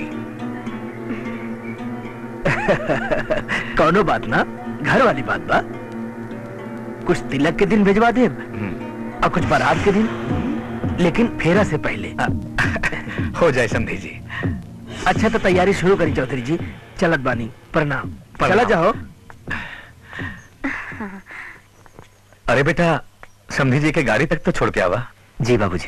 कौनो बात ना घर वाली बात बा कुछ तिलक के दिन भिजवा दे और कुछ बारात के दिन लेकिन फेरा से पहले हो जाए समझी जी अच्छा तो तैयारी शुरू करी चौधरी जी चलत बानी प्रणाम चला जाओ अरे बेटा समझी जी के गाड़ी तक तो छोड़ के आवा जी बाबूजी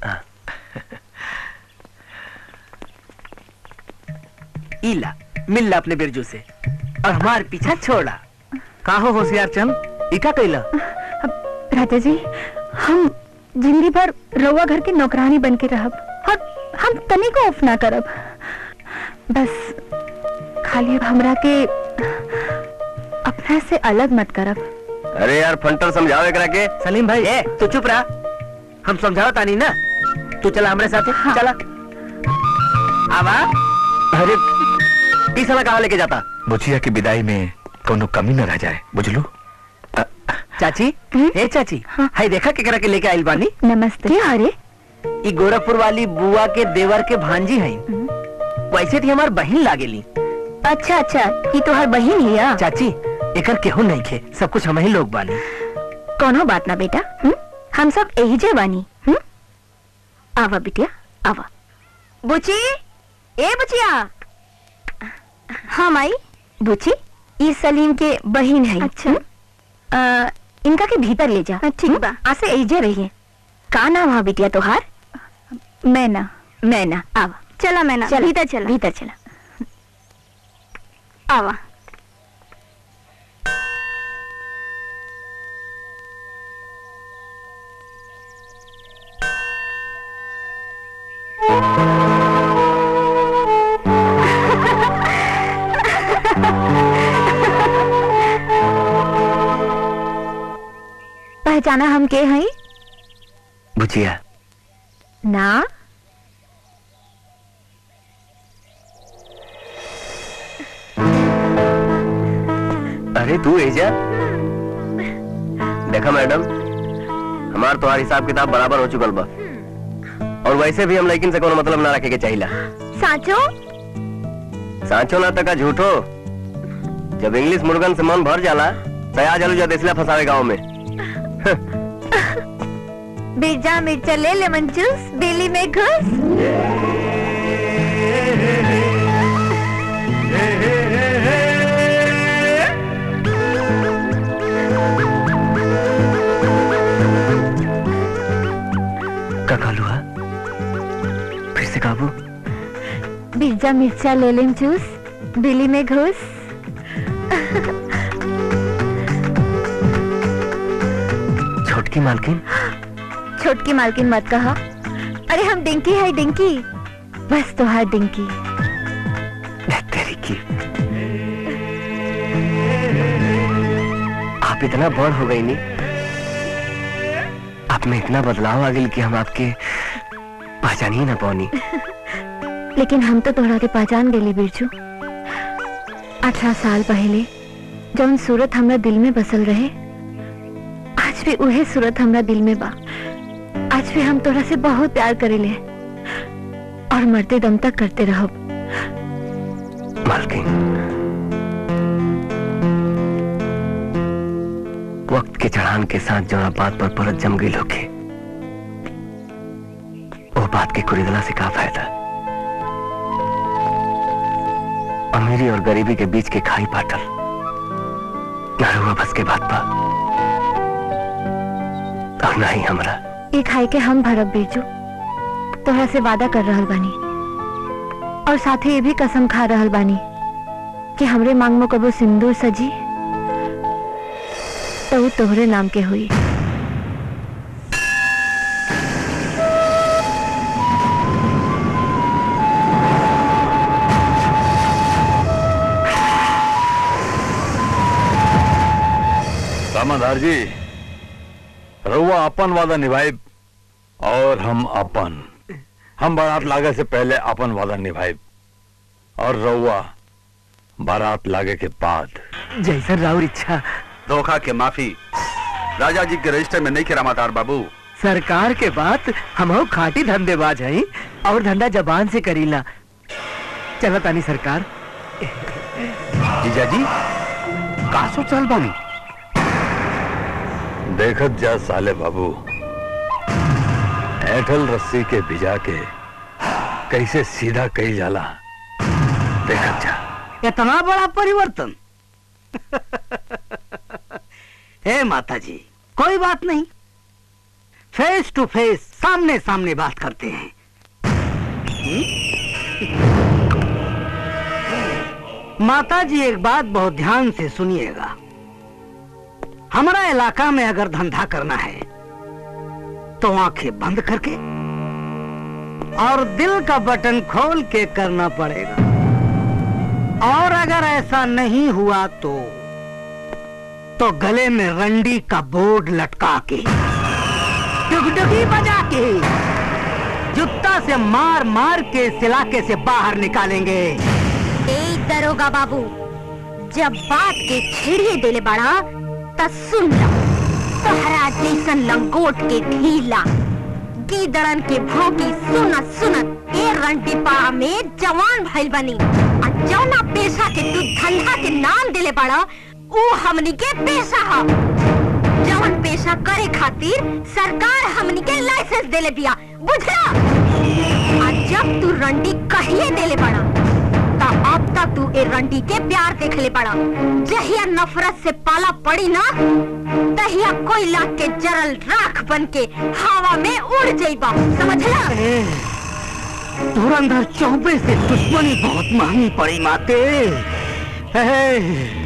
इला मिल ला अपने बिरजू से और हमार पीछा छोड़ा काहो होशियार चंद इका कैला राजा जी हम जिंदगी भर रउआ घर के नौकरानी बन के रहब और हम तनी को ऑफ ना करब बस खाली अब हमरा के अपना से अलग मत करब अरे यार फंटर समझाओ एकरा के सलीम भाई ए तू चुप रहा हम समझाओ तानी ना तू चला हमारे साथ चला आवा अरे इस साला कहाँ लेके जाता बुचिया की विदाई में कोनो कमी न रह जाए बुझलू चाची ए चाची हाय देखा केकरा के लेके आइल बानी नमस्ते अरे ई गोरखपुर वाली बुआ के देवर के भांजी हैं वैसे थी हमार बहन लागेली अच्छा अच्छा ये तो हर बहन ही है चाची एकर केहू नहीं खे सब कुछ हम ही लोग बानी कोनो बात ना बेटा हुँ? हम सब यही जे बानी हुँ? आवा बिटिया आवा बुची ए बुचिया हाँ माई बुची ये सलीम के बहन है अच्छा आ, इनका के भीतर ले जा ठीक बा आसे एजे रहिए का नाम है बिटिया तोहार मैना मैना आवा चला मैना चल भीतर चला भीतर चला आवा पहचाना हम के हैं बुचिया ना अरे तू एजा देखा मैडम हमार तुम्हार हिसाब किताब बराबर हो चुकल बा और वैसे भी हम लेकिन से कोनो मतलब ना रखे के चाहिला साचो सांचो ना तका झूठो जब इंग्लिश मुर्गन से मन भर जाला तया जलू जा देसला फसावे गांव में बिरजा मिर्चा ले लेमन जूस बेली में घुस का कालू है फिर से काबू बिरजा मिर्चा ले लेम जूस बेली में घुस छोटकी मालकिन छोटकी मालकिन मत कहा अरे हम डिंकी है डिंकी बस तो है डिंकी तेरी की आप इतना बड़ हो गई नी आप में इतना बदलाव आ गई कि हम आपके पहचान ही ना पानी लेकिन हम तो तोहरा के पहचान गेली बिरजू अठारह साल पहले जौन सूरत हमरा दिल में बसल रहे आज भी उहे सूरत हमरा दिल में बा आज भी हम तोरा से बहुत प्यार करेले और मरते दम तक करते रहो मालकिन वक्त के चढ़ान के साथ जो बात पर परत जम गई लोग वो बात के कुरिदला से का फायदा अमीरी और गरीबी के बीच के खाई पाटल ना हुआ बस के बात पा और ना ही हमरा ये खाई के हम भरब बिरजू तोहरा से वादा कर रहल बानी और साथ ही ये भी कसम खा रहल बानी कि हमरे मांग में कबो सिंदूर सजी तो वो तोहरे नाम के हुई रामाधार जी रउआ अपन वादा निभाए और हम अपन हम बारात लागे से पहले अपन वादा निभाई और रउआ बारात लागे के बाद जैसा राउर इच्छा धोखा के माफी राजा जी के रजिस्टर में नहीं के रामातार बाबू सरकार के बात हम खाटी धंधेबाज हैं और धंधा जबान से करीला चलो तानी सरकार जीजा जी का सोचल बानी देखत जा साले बाबू ऐठल रस्सी के भिजा के कैसे सीधा कही जाला देखत जा इतना बड़ा परिवर्तन हे माता जी कोई बात नहीं फेस टू फेस सामने सामने बात करते हैं हम्म? माता जी एक बात बहुत ध्यान से सुनिएगा हमारा इलाका में अगर धंधा करना है तो आंखें बंद करके और दिल का बटन खोल के करना पड़ेगा और अगर ऐसा नहीं हुआ तो तो गले में रंडी का बोर्ड लटका के डुगडुगी बजा के जुत्ता से मार मार के इस इलाके से बाहर निकालेंगे ए दरोगा बाबू जब बात के छेड़िए देले बड़ा त सुन ला तोहरा जैसन लंगोट के ढीला गीदड़न के भौंकी सुनत सुनत ए रंटी पाड़ा में जवान भइल बनी आ जौना पेशा के तू धंधा के नाम देले बड़ा ऊ हमनी के पेशा ह जवन पेशा करे खातिर सरकार हमनी के लाइसेंस देले बिया बुझला आ जब तू रंडी कहिए देले बड़ा ता अब तक तू ए रंडी के प्यार देखले पड़ा जहिया नफरत से पाला पड़ी ना तहिया कोयला के जरल राख बन के हवा में उड़ जाइबा समझला धुरंधर चौबे से दुश्मनी बहुत महंगी पड़ी माते हे,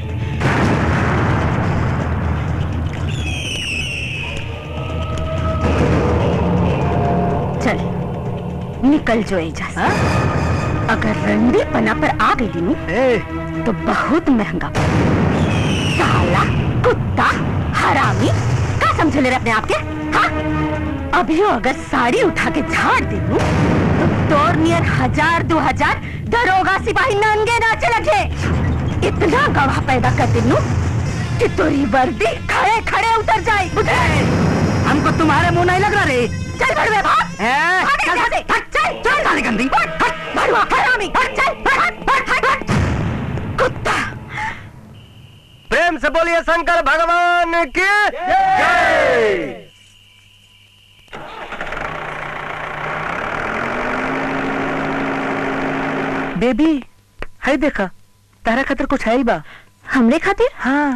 चल निकल जो एजा से अगर रंडी पना पर आ गई नी तो बहुत महंगा साला कुत्ता हरामी का समझ ले रहे अपने आप के हाँ अभी अगर साड़ी उठा के झाड़ दे दूं, तो तोर नियर हजार दो हजार दरोगा सिपाही नंगे नाचे लगे इतना गवाह पैदा कर दे दूं कि तोरी वर्दी खड़े खड़े उतर जाए बुझे हमको तुम्हारे मुंह नहीं लग रहा रे चल भड़वे भाग ए, भाग यहाँ से हट चल चल काली गंदी हट हट भड़वा हरामी हट चल हट हट हट हट कुत्ता प्रेम से बोलिए शंकर भगवान की जय बेबी है देखा तारा खातिर कुछ है बा हमरे खातिर हाँ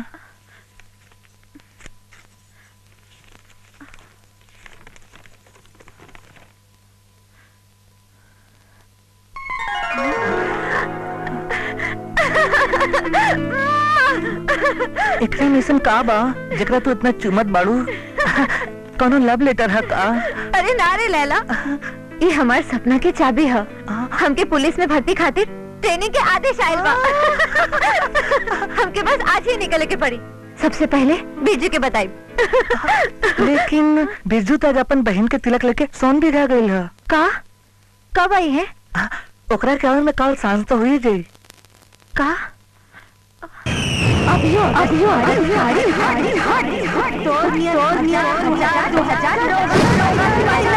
एकरा में ऐसन का बा जकरा तू इतना चुमत बाड़ू कोनो लव लेटर है का अरे नारे लैला ये हमार सपना के चाबी है हमके पुलिस में भर्ती खातिर ट्रेनिंग के आदेश आयल बा हमके बस आज ही निकले के पड़ी सबसे पहले बीजू के बताई लेकिन बिरजू तो आज अपन बहन के तिलक लेके सोन भी रह गई है का कब आई है ओकरा के आवे में कल सांझ तो हुई जाई का अभियो अभियो अभियो अभियो तो नियर तो नियर हजार दो हजार लोग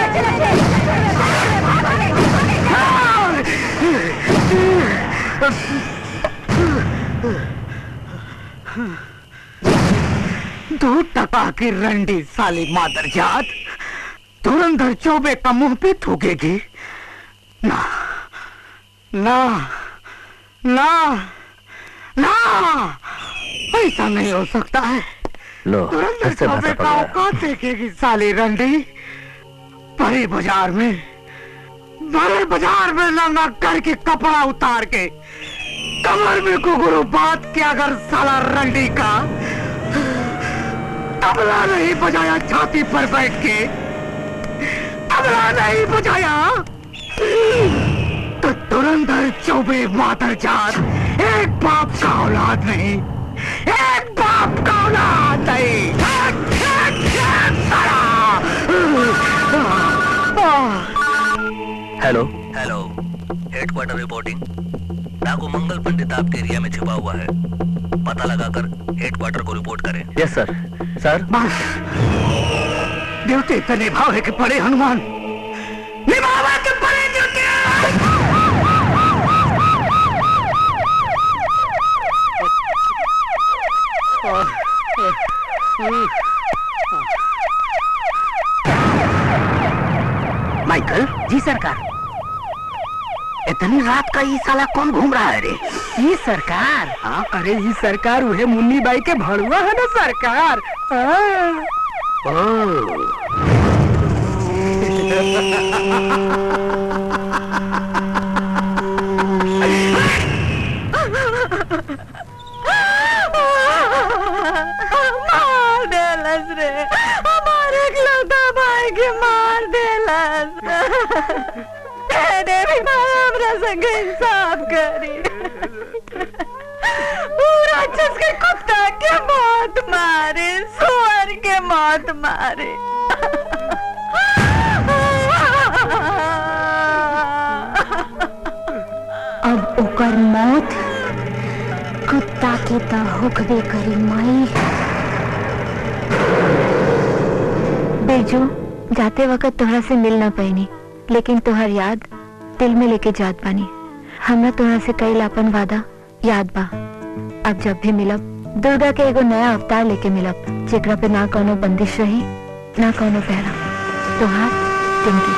दो टका की रंडी साली मादर जात धुरंधर चौबे का मुंह पे थूकेगी ना ना ना ना ऐसा नहीं हो सकता है लो धुरंधर फिर से भाषा चौबे का पकड़ा औकात देखेगी साली रंडी बड़े बाजार में बड़े बाजार में नंगा करके कपड़ा उतार के कमर में कुगुरु बात के अगर साला रंडी का तबला नहीं बजाया छाती पर बैठ के तबला नहीं बजाया तो धुरंधर चौबे मातर जात एक बाप का औलाद नहीं एक बाप का औलाद नहीं एक, एक, एक, साला! आह! हेलो हेलो हेडक्वार्टर रिपोर्टिंग डाकू मंगल पंडित आपके एरिया में छिपा हुआ है पता लगाकर हेडक्वार्टर को रिपोर्ट करें यस सर सर ड्यूटी तो निभाव है कि पड़े हनुमान निभावा के पड़े ड्यूटी माइकल जी सरकार इतनी रात का ये साला कौन घूम रहा है रे ये सरकार हाँ अरे ये सरकार उहे मुन्नी बाई के भड़ुआ है ना सरकार हाँ। मार देलस रे हमारे इकलौता भाई के मार देलस तेरे भी माँ हमरा संग इंसाफ करी पूरा राक्षस के कुत्ता के मौत मारे सुअर के मौत मारे अब ओकर मौत कुत्ता के त होकबे करी माई बेजू जाते वक्त तोहरा से मिल ना पैनी लेकिन तोहर याद दिल में लेके जात बानी हमरा तोहरा से कई अपन वादा याद बा अब जब भी मिलब दुर्गा के एगो नया अवतार लेके मिलब जेकरा पे ना कोनो बंदिश रही ना कोनो पहरा तोहार टिंकी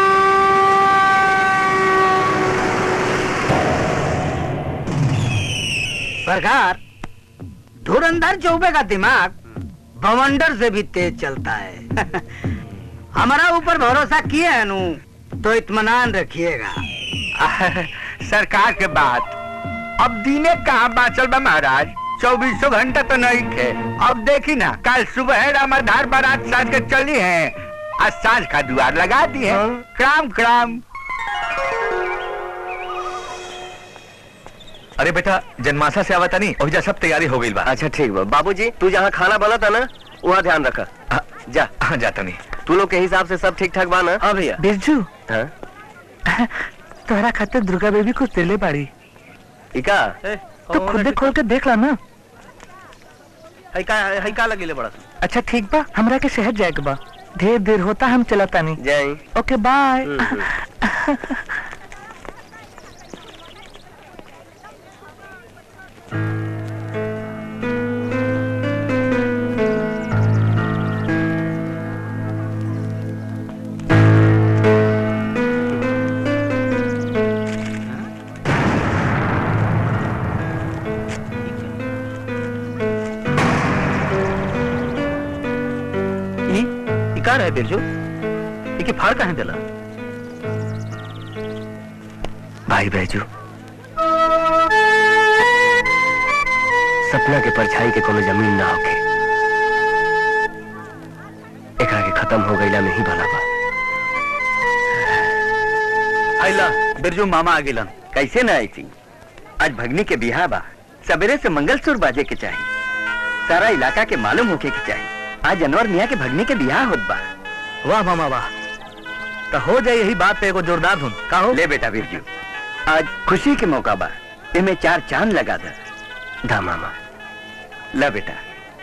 सरकार धुरंधर चौबे का दिमाग बवंडर से भी तेज चलता है हमारा ऊपर भरोसा किए है नू तो इत्मीनान रखिएगा सरकार के बात अब दीने कहाँ बाचल बा महाराज चौबीसों घंटा तो नहीं थे अब देखी ना कल सुबह रामाधार बारात साज के चली है आज सांझ का द्वार लगा दी है क्राम क्राम अरे बेटा जन्माशा से आवता नहीं और जा सब तैयारी हो गई बा अच्छा ठीक बा बाबूजी तू जहाँ खाना बना था ना वहाँ ध्यान रखा जा हाँ जाता नहीं तू लोग के हिसाब से सब ठीक ठाक बा ना हाँ भैया बिरजू हाँ तोहरा खातिर दुर्गा बेबी कुछ दिले बाड़ी इका तो खुद खोल के देख ला ना हई का लगे बड़ा अच्छा ठीक बा हमरा के शहर जाए के बा ढेर देर होता हम चलता नहीं जाई ओके बाय इका रहे बिरजू इके फाड़ कहाँ दिला भाई बैजू सपना के परछाई के कोनो जमीन ना होके एकरा के खत्म हो गईला में ही भला बा आइला बिरजू मामा आ गिलन कैसे ना आई थी आज भगनी के बिहार बा सवेरे से मंगलसूत्र बाजे के चाहिए सारा इलाका के मालूम होके के चाहिए आज अनवर मियाँ के भगनी के बियाह होत बा वाह मामा वाह तो हो जाए यही बात पे एगो जोरदार धुन का हो ले बेटा बिरजू आज खुशी के मौका बा इमे चार चांद लगा दे धा मामा ला बेटा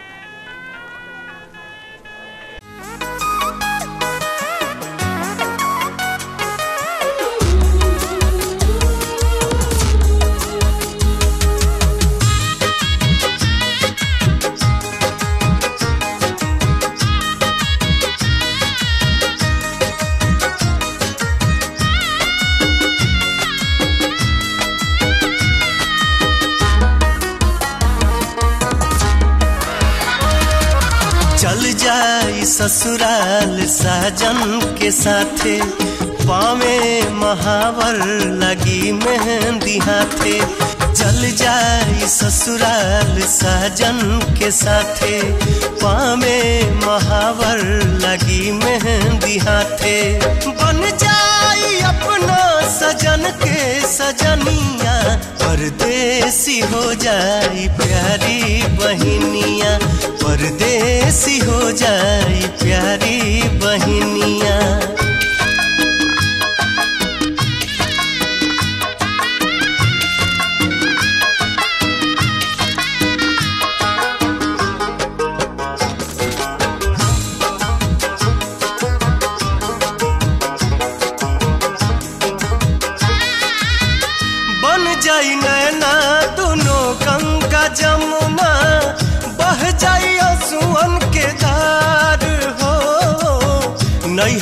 चल जाई ससुराल साजन के साथे पावे महावर लगी मेहंदी हाथे चल जाई ससुराल साजन के साथे पावे महावर लगी मेहंदी हाथे बन जाई अपना सजन के सजनिया परदेसी हो जाई प्यारी बहिनिया परदेसी हो जाई प्यारी बहिनिया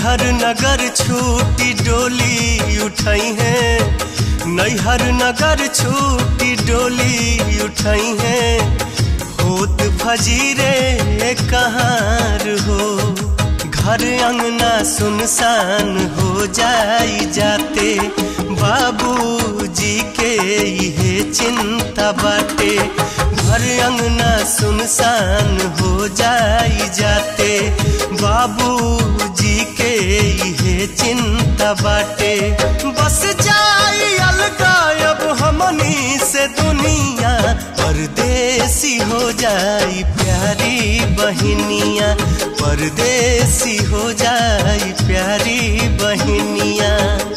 नैहर नगर छूटी डोली उठाई है नैहर नगर छूटी डोली उठाई है होत फजीरे कहाँ हो घर अंगना सुनसान हो जाई जाते बाबूजी के ये चिंता बाटे घर अंगना सुनसान हो जाई जाते बाबूजी के ये चिंता बाटे बस जाई अलगा अब हमनी से दुनिया परदेसी हो जाई प्यारी बहनिया परदेसी हो जाई प्यारी बहनिया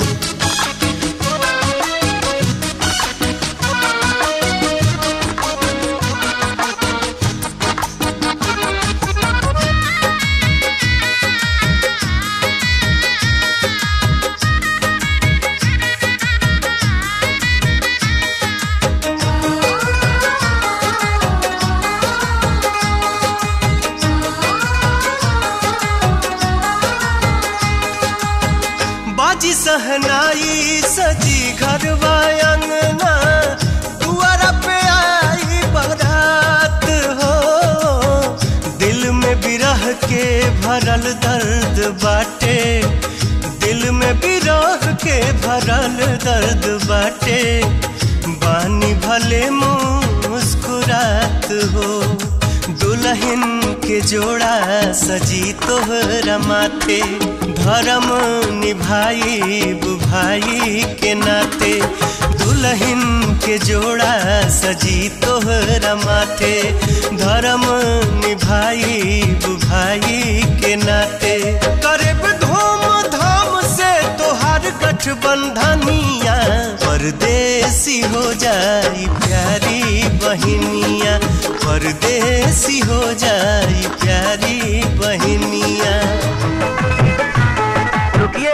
बाजी सहनाई सजी घरवा अंगना दुआरा पे आई बारात हो दिल में बिरह के भरल दर्द बाटे दिल में बिरह के भरल दर्द बाटे बानी भले मुस्कुरात हो दुल्हन के जोड़ा सजी तोहरा माथे धर्म निभाई भाई के नाते दुल्हन के जोड़ा सजी तोहरा माथे धर्म निभाई भाई के नाते करब धूम धाम से तोहार गठबंधनिया परदेसी हो जाई प्यारी बहनिया परदेसी हो जाई प्यारी बहनिया रुकिए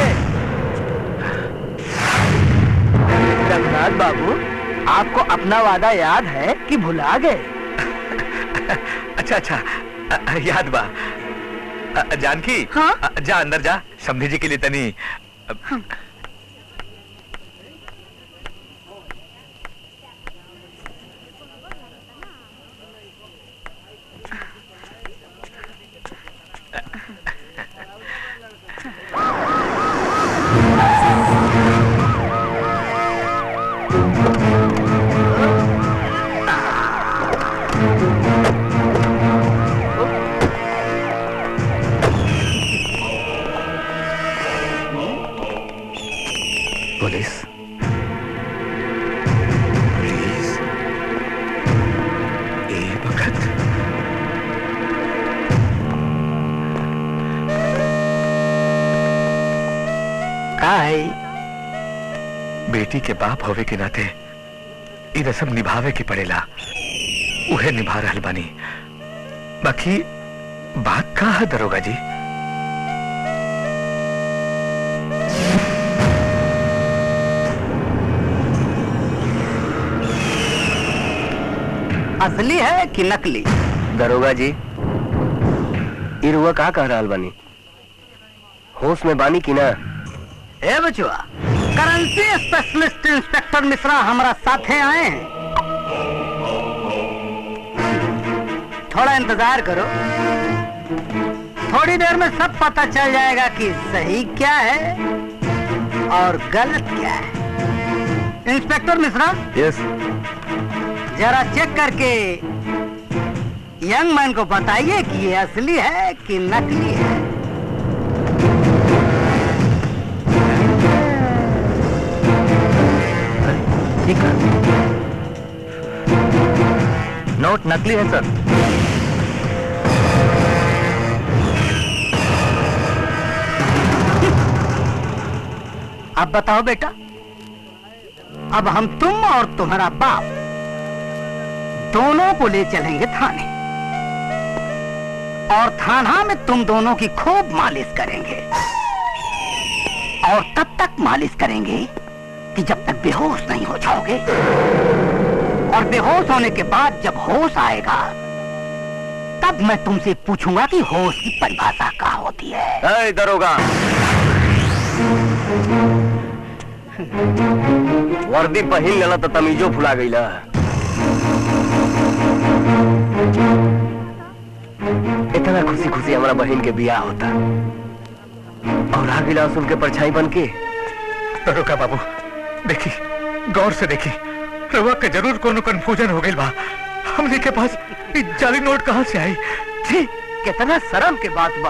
रघुनाथ बाबू आपको अपना वादा याद है कि भुला गए अच्छा अच्छा अ- अ- याद बा अ- अ- जानकी हाँ? अ- जा अंदर जा समझी जी के लिए तनी अ- पुलिस प्लीज ए वक्त का है बेटी के बाप होवे के नाते ई रसम निभावे के पड़ेला उहे निभा रहल बानी बाकी बात का है दरोगा जी असली है कि नकली दरोगा जी इरुआ का कह रहा बानी होश में बानी की ना ए बचुआ करेंसी स्पेशलिस्ट इंस्पेक्टर मिश्रा हमारा साथे आए हैं थोड़ा इंतजार करो थोड़ी देर में सब पता चल जाएगा कि सही क्या है और गलत क्या है इंस्पेक्टर मिश्रा यस जरा चेक करके यंग मैन को बताइए कि ये असली है कि नकली है ठीक है नोट नकली है सर अब बताओ बेटा अब हम तुम और तुम्हारा बाप दोनों को ले चलेंगे थाने और थाना में तुम दोनों की खूब मालिश करेंगे और तब तक मालिश करेंगे कि जब तक बेहोश नहीं हो जाओगे और बेहोश होने के बाद जब होश आएगा तब मैं तुमसे पूछूंगा कि होश की परिभाषा क्या होती है दरोगा वर्दी पहिन लेला तो तमीजो फुला गईला इतना खुशी खुशी हमारा बहन के बियाह होता और आ गिला सुन के परछाई बन के रुका बाबू देखी गौर से देखी रवा के जरूर कोनो कंफ्यूजन हो गई बा हमने के पास ई जाली नोट कहाँ से आई छी कितना शर्म के बात बा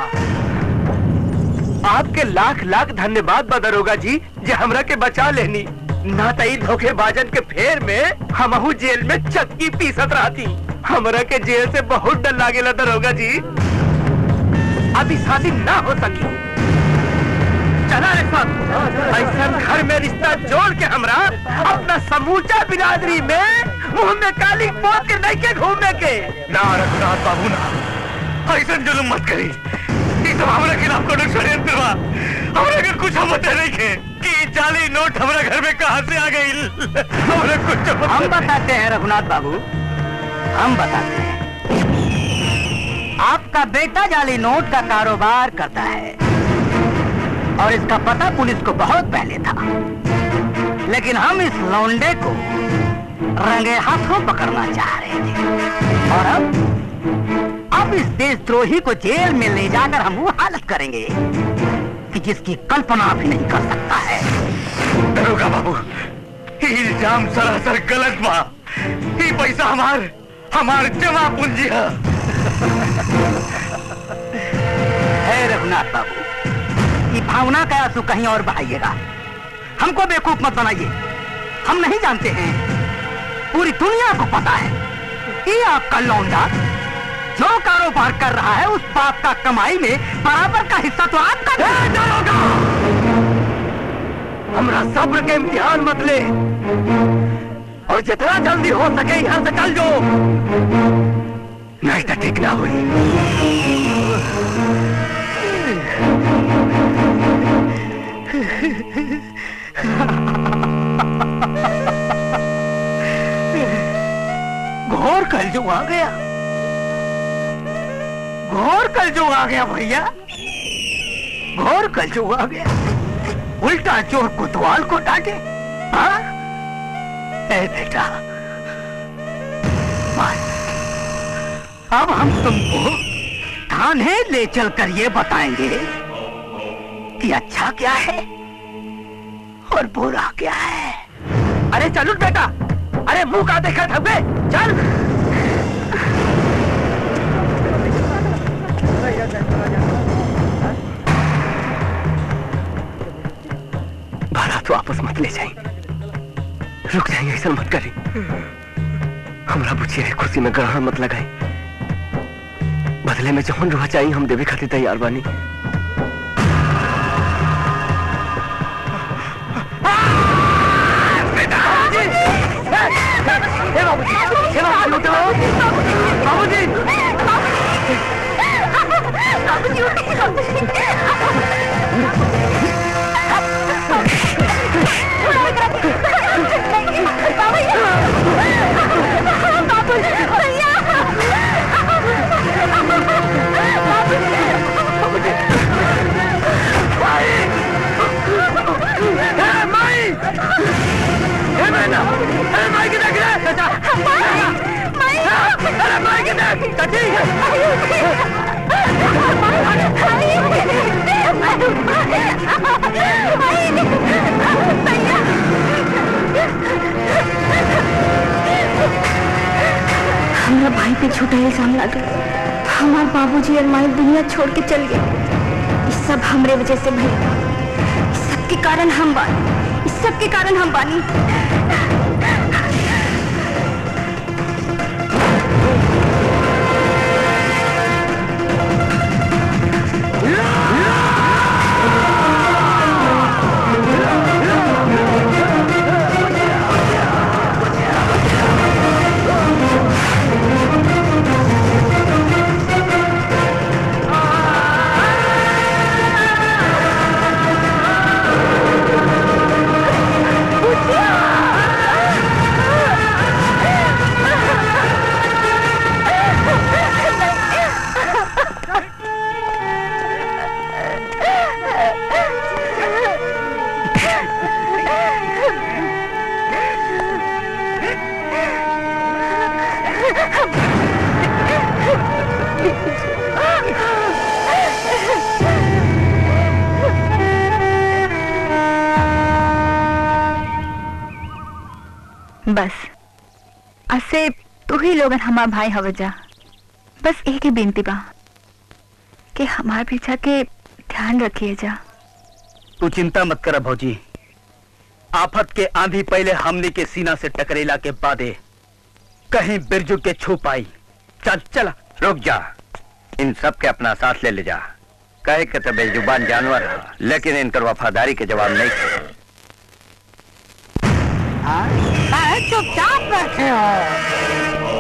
आपके लाख लाख धन्यवाद बा दरोगा जी जे हमरा के बचा लेनी ना तई धोखेबाजन के फेर में हमहू जेल में चक्की पीसत रहती हमरा के जेल से बहुत डर लागेला दरोगा जी अभी शादी ना हो सकी चला रे साहब ऐसा घर में रिश्ता जोड़ के हमरा अपना समूचा बिरादरी में मुंह में काली पोत के नहीं के घूमने के ना रघुनाथ बाबू ना ऐसा जुलुम मत करी ई सब हमरा खिलाफ कोनो षड्यंत्र बा हमरा के कुछ पता नहीं के कि ई जाली नोट हमरा घर में कहाँ से आ गई हमरा कुछ हम बताते हैं रघुनाथ बाबू हम बताते हैं आपका बेटा जाली नोट का कारोबार करता है और इसका पता पुलिस को बहुत पहले था लेकिन हम इस लौंडे को रंगे हाथों पकड़ना चाह रहे थे और अब अब इस देशद्रोही को जेल में ले जाकर हम वो हालत करेंगे कि जिसकी कल्पना भी नहीं कर सकता है दरोगा बाबू ई इल्जाम सरासर गलत बा ई पैसा हमार हमार जमा पूंजी है है रघुनाथ बाबू ये भावना का आंसू कहीं और बहाइएगा हमको बेवकूफ मत बनाइए हम नहीं जानते हैं पूरी दुनिया को पता है ये आपका लौंडा जो कारोबार कर रहा है उस बाप का कमाई में बराबर का हिस्सा तो आपका भी हमरा सब्र के इम्तिहान मत ले और जितना जल्दी हो सके यहाँ से चल जो नहीं तो ठीक ना हुई घोर कल जो आ गया घोर कल जो आ गया भैया घोर कल जो आ गया उल्टा चोर कोतवाल को डांटे हाँ ए बेटा बस अब हम तुमको थाने ले चलकर ये बताएंगे कि अच्छा क्या है और बुरा क्या है अरे चलो बेटा अरे मुंह का देखा थके चल बारात वापस मत ले जाए रुक जाएंगे ऐसा मत करी हमरा बुझिए है खुशी में ग्रहण मत लगाई बदले में जौन रुआ चाहिए हम देवे खातिर तैयार बानी हमारा भाई पे झूठा इल्जाम लगा हमार बाबूजी और माई दुनिया छोड़ के चल गए इस सब हमरे वजह से भइल इस सब के कारण हम बानी इस सब के कारण हम बानी बुचिया बस असे तू ही लोगन हमार भाई हव जा बस एक ही बिनती बा कि हमार पीछा के ध्यान रखिए जा तू चिंता मत कर भौजी आफत के आंधी पहले हमने के सीना से टकरेला के बादे कहीं बिरजू के छू पाई चल चला रुक जा इन सब के अपना साथ ले ले जा कहे के तो बेजुबान जानवर है लेकिन इनकर वफादारी के जवाब नहीं थे। अरे चुपचाप बैठे हो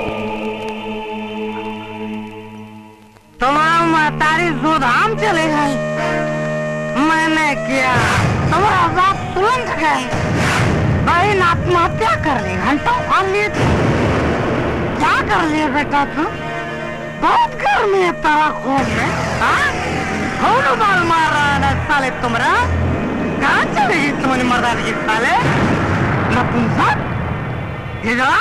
तुम्हारा महतारी जोधाम चले गई मैंने किया तुम्हारा बाप तुरंत गए बहन आत्महत्या कर ली घंटों खा लिए थे क्या कर लिए बेटा तू बहुत गर्मी है तेरा खून में हाँ? कौन बाल मार रहा है ना साले तुम्हारा कहाँ चलेगी तुम्हारी मर्दानी की साले नपुंसक ये जा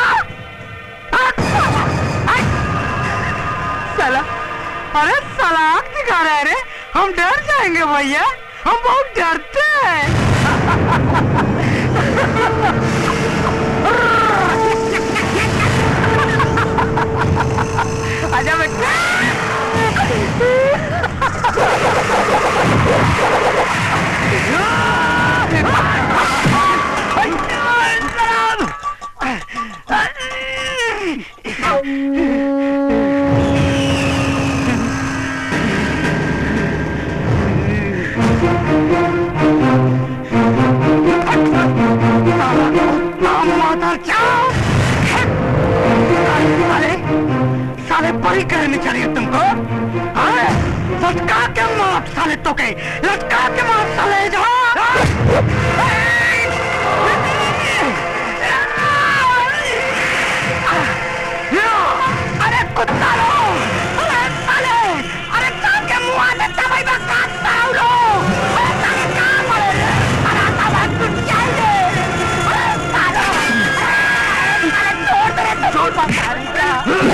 साला अरे साला आँख दिखा रहे रे हम डर जाएंगे भैया हम बहुत डरते हैं आजा बेटा साले साले बड़ी करनी चाहिए तुमको अरे लटका के मार साले तो के लटका के मार साले जा अरे कुत्ता लो अरे साले अरे कान के मुंह आने तबाई बा काटता हूँ लो अरे साले कहाँ मरे रे अरे तबाई कुछ चाहिए अरे साले अरे छोड़ दे रे छोड़ दे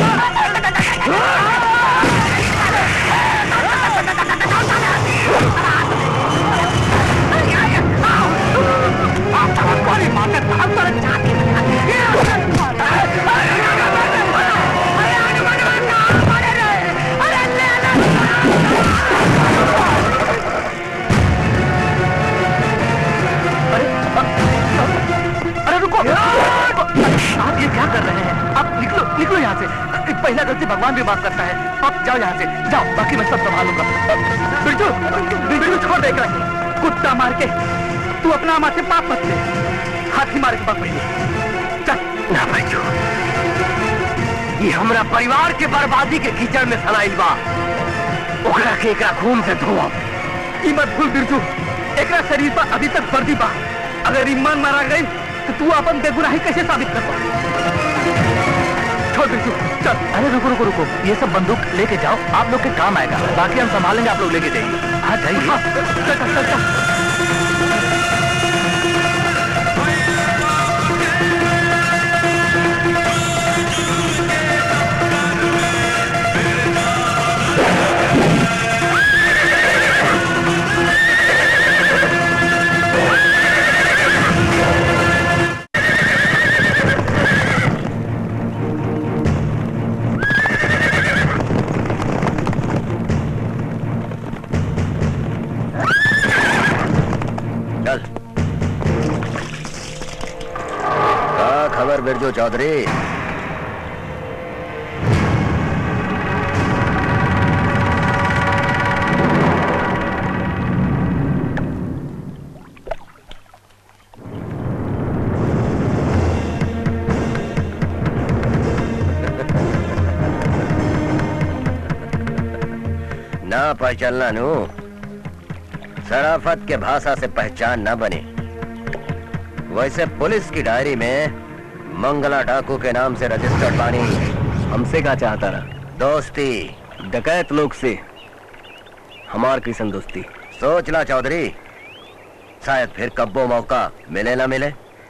अरे रुको आप ये क्या कर रहे हैं आप निकलो निकलो यहाँ से पहला गलती भगवान भी माफ करता है आप जाओ यहाँ से जाओ बाकी मैं सब संभालूंगा बिरजू बिरजू छोड़ देगा कुत्ता मार के तू अपना माथे पाप मत ले हाथी मार के पाप पहले चल ना बिरजू ये हमरा परिवार के बर्बादी के कीचड़ में फैलाइल बा ओकरा के एकरा खून से धोआ ई मत भूल बिरजू एकरा शरीर पर अभी तक वर्दी बा अगर ईमान मारा गई तो तू अपन बेगुनाही कैसे साबित कर पाए छोड़ बिरजू चल अरे रुको रुको रुको ये सब बंदूक लेके जाओ आप लोग के काम आएगा बाकी हम संभालेंगे आप लोग लेके जाइए हाँ जाइए चल चल चल चल चल क्या खबर बिरजू चौधरी ना पहचानना नू शराफत के भाषा से पहचान न बनी वैसे पुलिस की डायरी में मंगला डाकू के नाम से रजिस्टर्ड बानी हमसे क्या चाहता रहा दोस्ती डकैत लोग से हमार किसन दोस्ती सोच ला चौधरी शायद फिर कब्बो मौका मिले ना मिले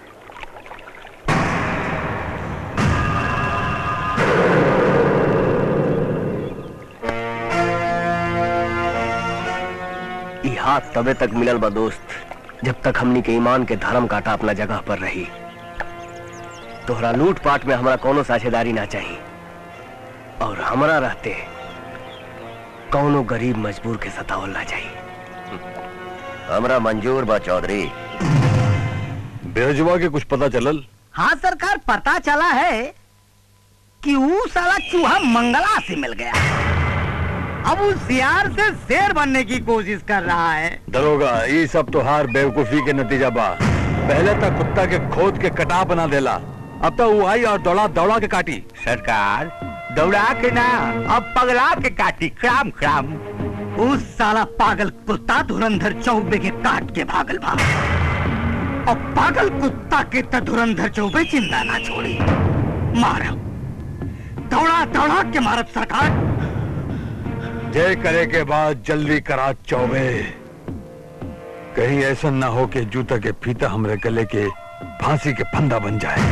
ई हाथ तबे तक मिलल बा दोस्त जब तक हमनी के ईमान के धर्म काटा अपना जगह पर रही तोहरा लूटपाट में हमरा कोनो साझेदारी ना चाहिए और हमरा रहते कौनो गरीब मजबूर के सतावल ना चाहिए हमरा मंजूर बा चौधरी बेरजुआ के कुछ पता चलल हाँ सरकार पता चला है कि वो साला चूहा मंगला से मिल गया अब उस सियार से शेर बनने की कोशिश कर रहा है दरोगा ये सब तो हार बेवकूफी के नतीजा बा पहले तक कुत्ता के खोद के कटा बना देला अब तो वो आई और दौड़ा दौड़ा के काटी सरकार दौड़ा के ना अब पगला के काटी क्राम क्राम उस साला पागल कुत्ता धुरंधर चौबे के काट के भागल भाग और पागल कुत्ता के त धुरंधर चौबे चिंता ना छोड़ी मारो दौड़ा दौड़ा के मारत सरकार जय करे के बाद जल्दी करा चौबे कहीं ऐसा ना हो कि जूता के फीता हमरे गले के फांसी के फंदा बन जाए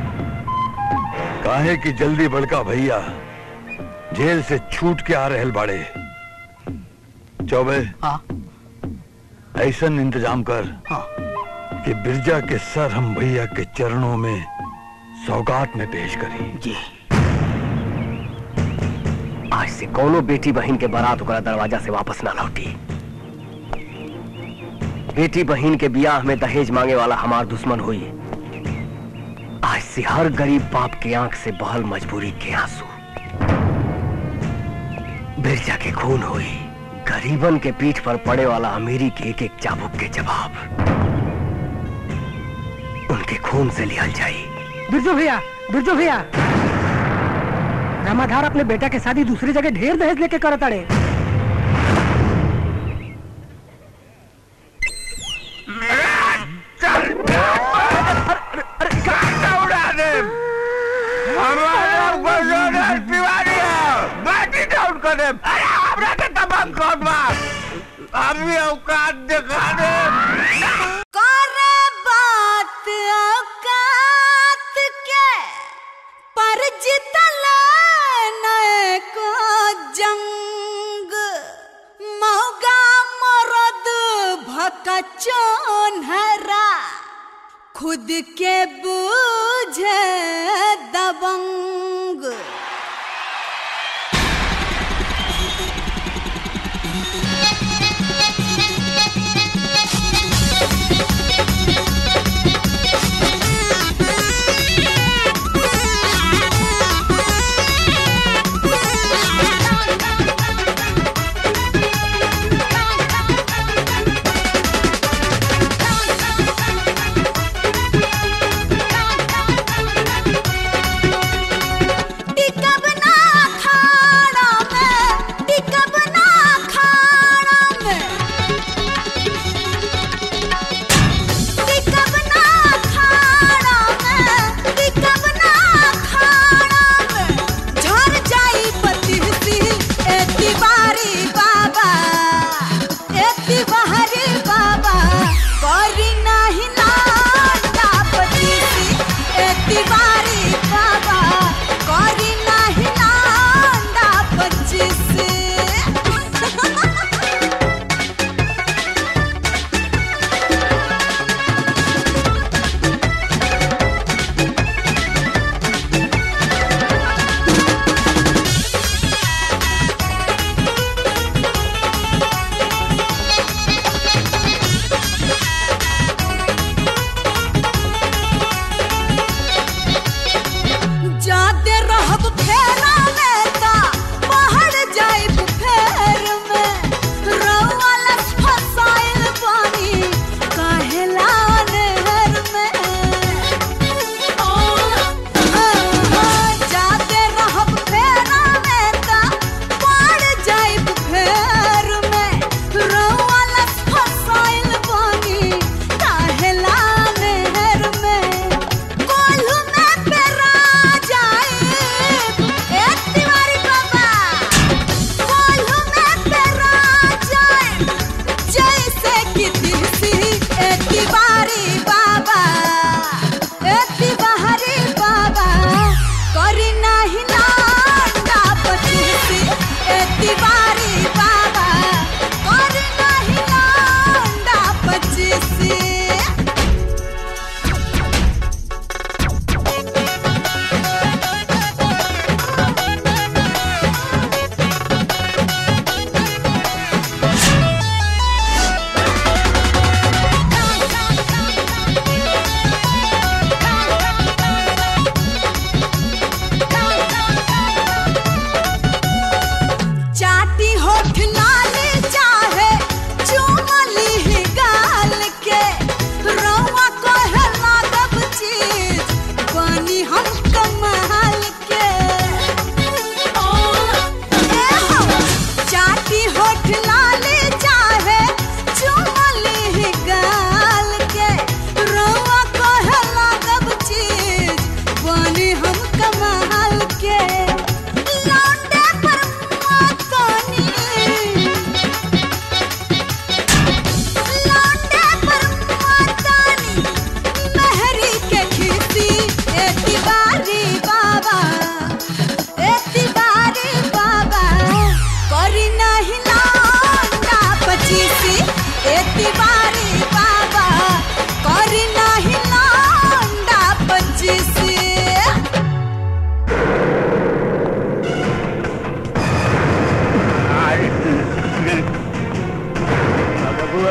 काहे कि जल्दी बड़का भैया जेल से छूट के आ रहल बाड़े चौबे ऐसा इंतजाम कर कि बिरजा के सर हम भैया के चरणों में सौगात में पेश करी जी आज से कोनो बेटी बहन के बारात ओकरा दरवाजा से वापस ना लौटी बेटी बहन के बियाह में दहेज मांगे वाला हमार दुश्मन हुई आज से हर गरीब बाप के आंख से बहल मजबूरी के आंसू बिरजा के खून हुई गरीबन के पीठ पर पड़े वाला अमीरी के एक एक चाबुक के जवाब उनके खून से लिहल जाई बिरजू भैया बिरजू भैया रामाधार अपने बेटा के शादी दूसरी जगह ढेर दहेज लेके करत अड़े उड़ा दे हमारा बजोने तिवारी है बाटी डाउन कर दे अरे हमरा के तबाह कर मार अभी औकात दिखा दे करे बात औकात के पर जितल नए को जंग मौगा मरद भकचोन हरा खुद के बूझे दबंग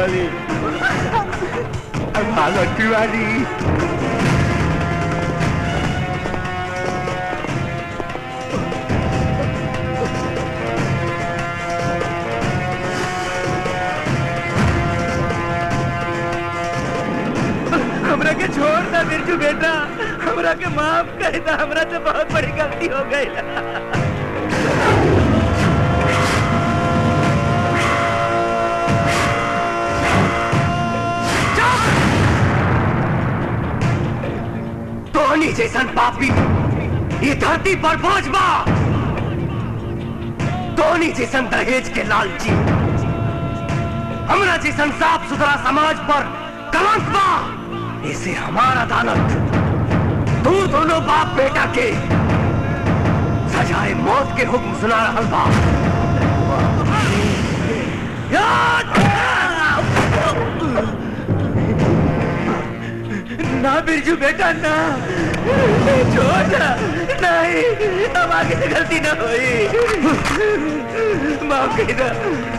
वाली भागो तिवारी हमरा के छोड़ दा बिरजू बेटा हमरा के माफ कर दा हमरा से बहुत बड़ी गलती हो गई तोहनी जैसन पापी ये धरती पर बोझ बा तोहनी जैसन दहेज के लालची हमरा जैसन साफ सुथरा समाज पर कलंक बा इसे हमारा अदालत तू दोनों बाप बेटा के सजाए मौत के हुक्म सुना रहल बा ना बिरजू बेटा ना छोड़ ना नहीं अब आगे से गलती ना हुई माफ कर दो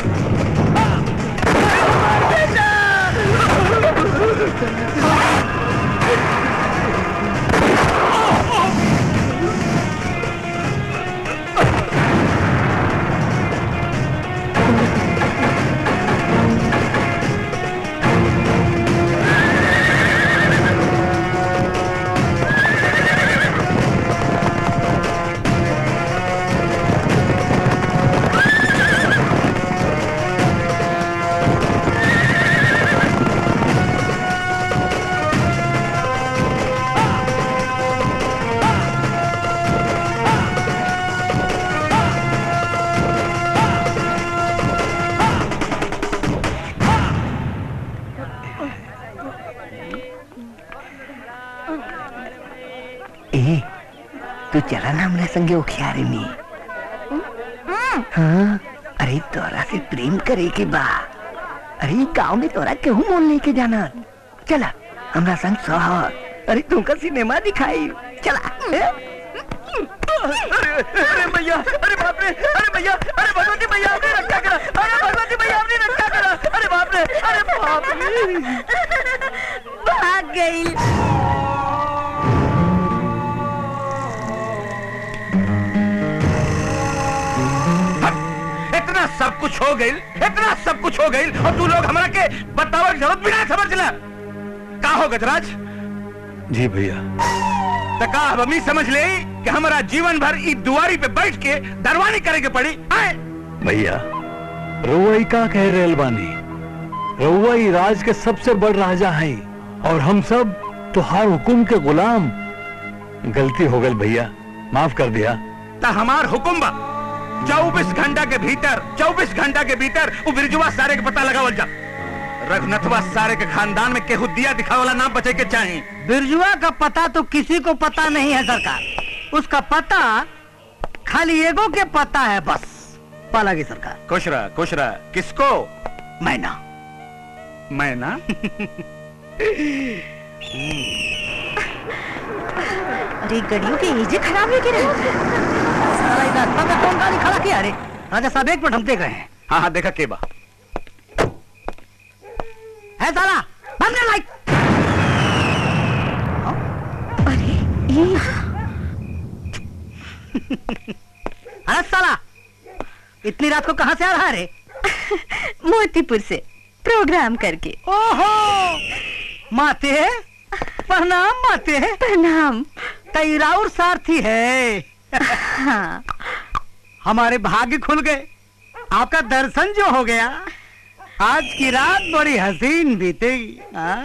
ए तू चला ना हमरे संगे उखियारे में हाँ अरे तोरा से प्रेम करे के बा अरे गांव में तोरा केहू मोल लेके जाना चला हमरा संग शहर अरे तुमका सिनेमा दिखाई चला ए? अरे भैया अरे बाप रे अरे भैया अरे भगवती भैया आपने रक्षा करा अरे भगवती भैया आपने रक्षा करा अरे बाप रे अरे बाप रे भाग गई इतना सब कुछ हो गई इतना सब कुछ हो गई और तू लोग हमारा के बतावे की जरूरत भी ना समझ ला का हो गजराज जी भैया तो का अब अमी समझ ले कि हमारा जीवन भर ई दुआरी पे बैठ के दरवानी करे के पड़ी आए भैया रउई का कह रहे बानी रउई राज के सबसे बड़ राजा हैं और हम सब तुहार हुकुम के गुलाम गलती हो गई भैया माफ कर दिया तो हमार हुकुम बा चौबीस घंटा के भीतर चौबीस घंटा के भीतर वो बिरजुआ सारे के पता लगावल जा रघुनाथवा सारे के खानदान में केहू दिया दिखावला नाम बचे के चाहिए बिरजुआ का पता तो किसी को पता नहीं है सरकार उसका पता खाली एगो के पता है बस पाला की सरकार खुश रहा खुश रहा किसको मैना मैना अरे गड़ियों के एजे खराब है कि नहीं सारा इधर पता कौन गाड़ी खड़ा किया अरे राजा साहब एक मिनट हम देख रहे हैं हाँ हाँ देखा के बा है साला बंद कर लाइट अरे साला इतनी रात को कहाँ से आ रहा है रे मोतीपुर से प्रोग्राम करके ओहो माते प्रणाम माते प्रणाम कई राउर सारथी है हाँ हमारे भाग्य खुल गए आपका दर्शन जो हो गया आज की रात बड़ी हसीन बीतेगी हाँ?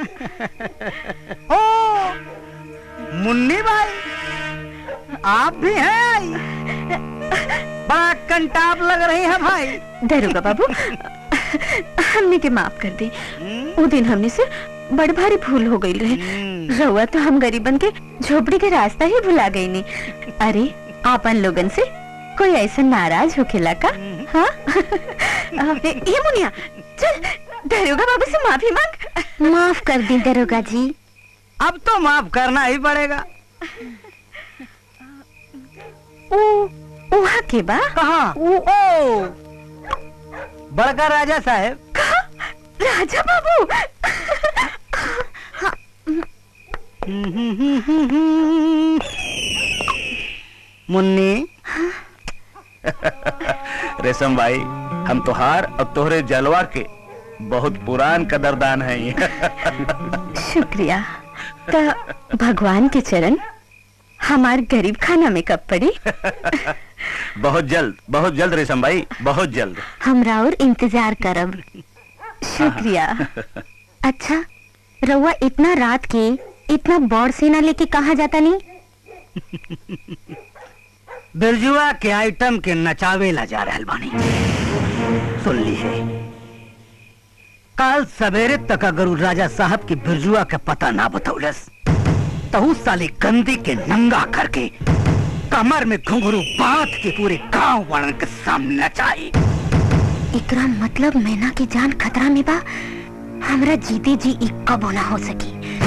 ओ मुन्नी भाई आप भी हैं बड़ा कंटाप लग रही है भाई दरोगा बाबू हमने के माफ कर दी वो दिन हमने से बड़ भारी भूल हो गई रहे रहुआ तो हम गरीबन के झोपड़ी के रास्ता ही भुला गई नी अरे आपन लोगन से कोई ऐसा नाराज होखेला का हाँ अबे, ये मुनिया चल दरोगा बाबू से माफी मांग माफ कर दी दरोगा जी अब तो माफ करना ही पड़ेगा ओ वहाँ के बा कहा ओ बड़का राजा साहब राजा बाबू मुन्नी रेशम भाई हम तोहार और तोहरे जलवा के बहुत पुरान कदरदान हैं शुक्रिया तो भगवान के चरण हमार गरीब खाना में कब पड़ी बहुत जल्द बहुत जल्द रेशम भाई बहुत जल्द हमरा और इंतजार करब शुक्रिया अच्छा रउआ इतना रात के इतना बड़ सेना लेके कहाँ जाता नहीं बिरजुआ के आइटम के नचावे ला जा रहल बानी सुन ली है कल सवेरे तक अगर उ राजा साहब की बिरजुआ के पता ना बतौलस तो उस साली गंदी के नंगा करके कमर में घुंघरू बांध के पूरे गांव वालन के सामने नचाई इकरा मतलब मैना की जान खतरा में बा हमरा जीते जी एक कबो ना हो सकी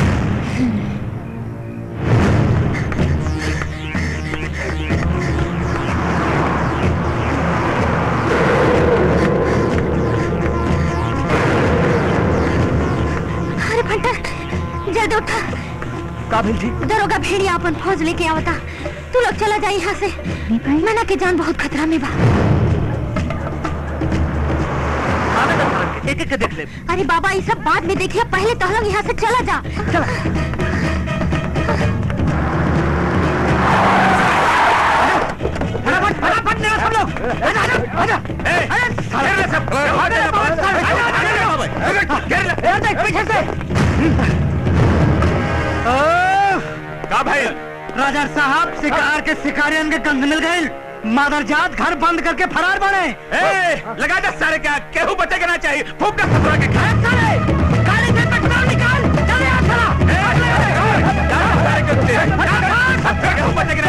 अरे भंटर जल्दी उठा काबिल जी दरोगा भेड़िया अपन फौज लेके आवता तू लोग चला जा यहाँ से मैना के जान बहुत खतरा में बा एक एक के देख ले अरे बाबा ये सब बाद में देखिए पहले तो हम लोग यहाँ से चला जा चला फटाफट फटाफट निकल सब लोग आजा आजा आजा अरे साले रे सब ए देख पीछे से का भाई राजा साहब शिकार के शिकारियन के कंध मिल गए मादरजात घर बंद करके फरार बने ए, लगा दे सारे क्या केहू बचे के ना चाहिए फूक दे ससुरा के खाए साले काली से पेट्रोल निकाल चले आ चला सारे के उत्ते केहू बचे के ना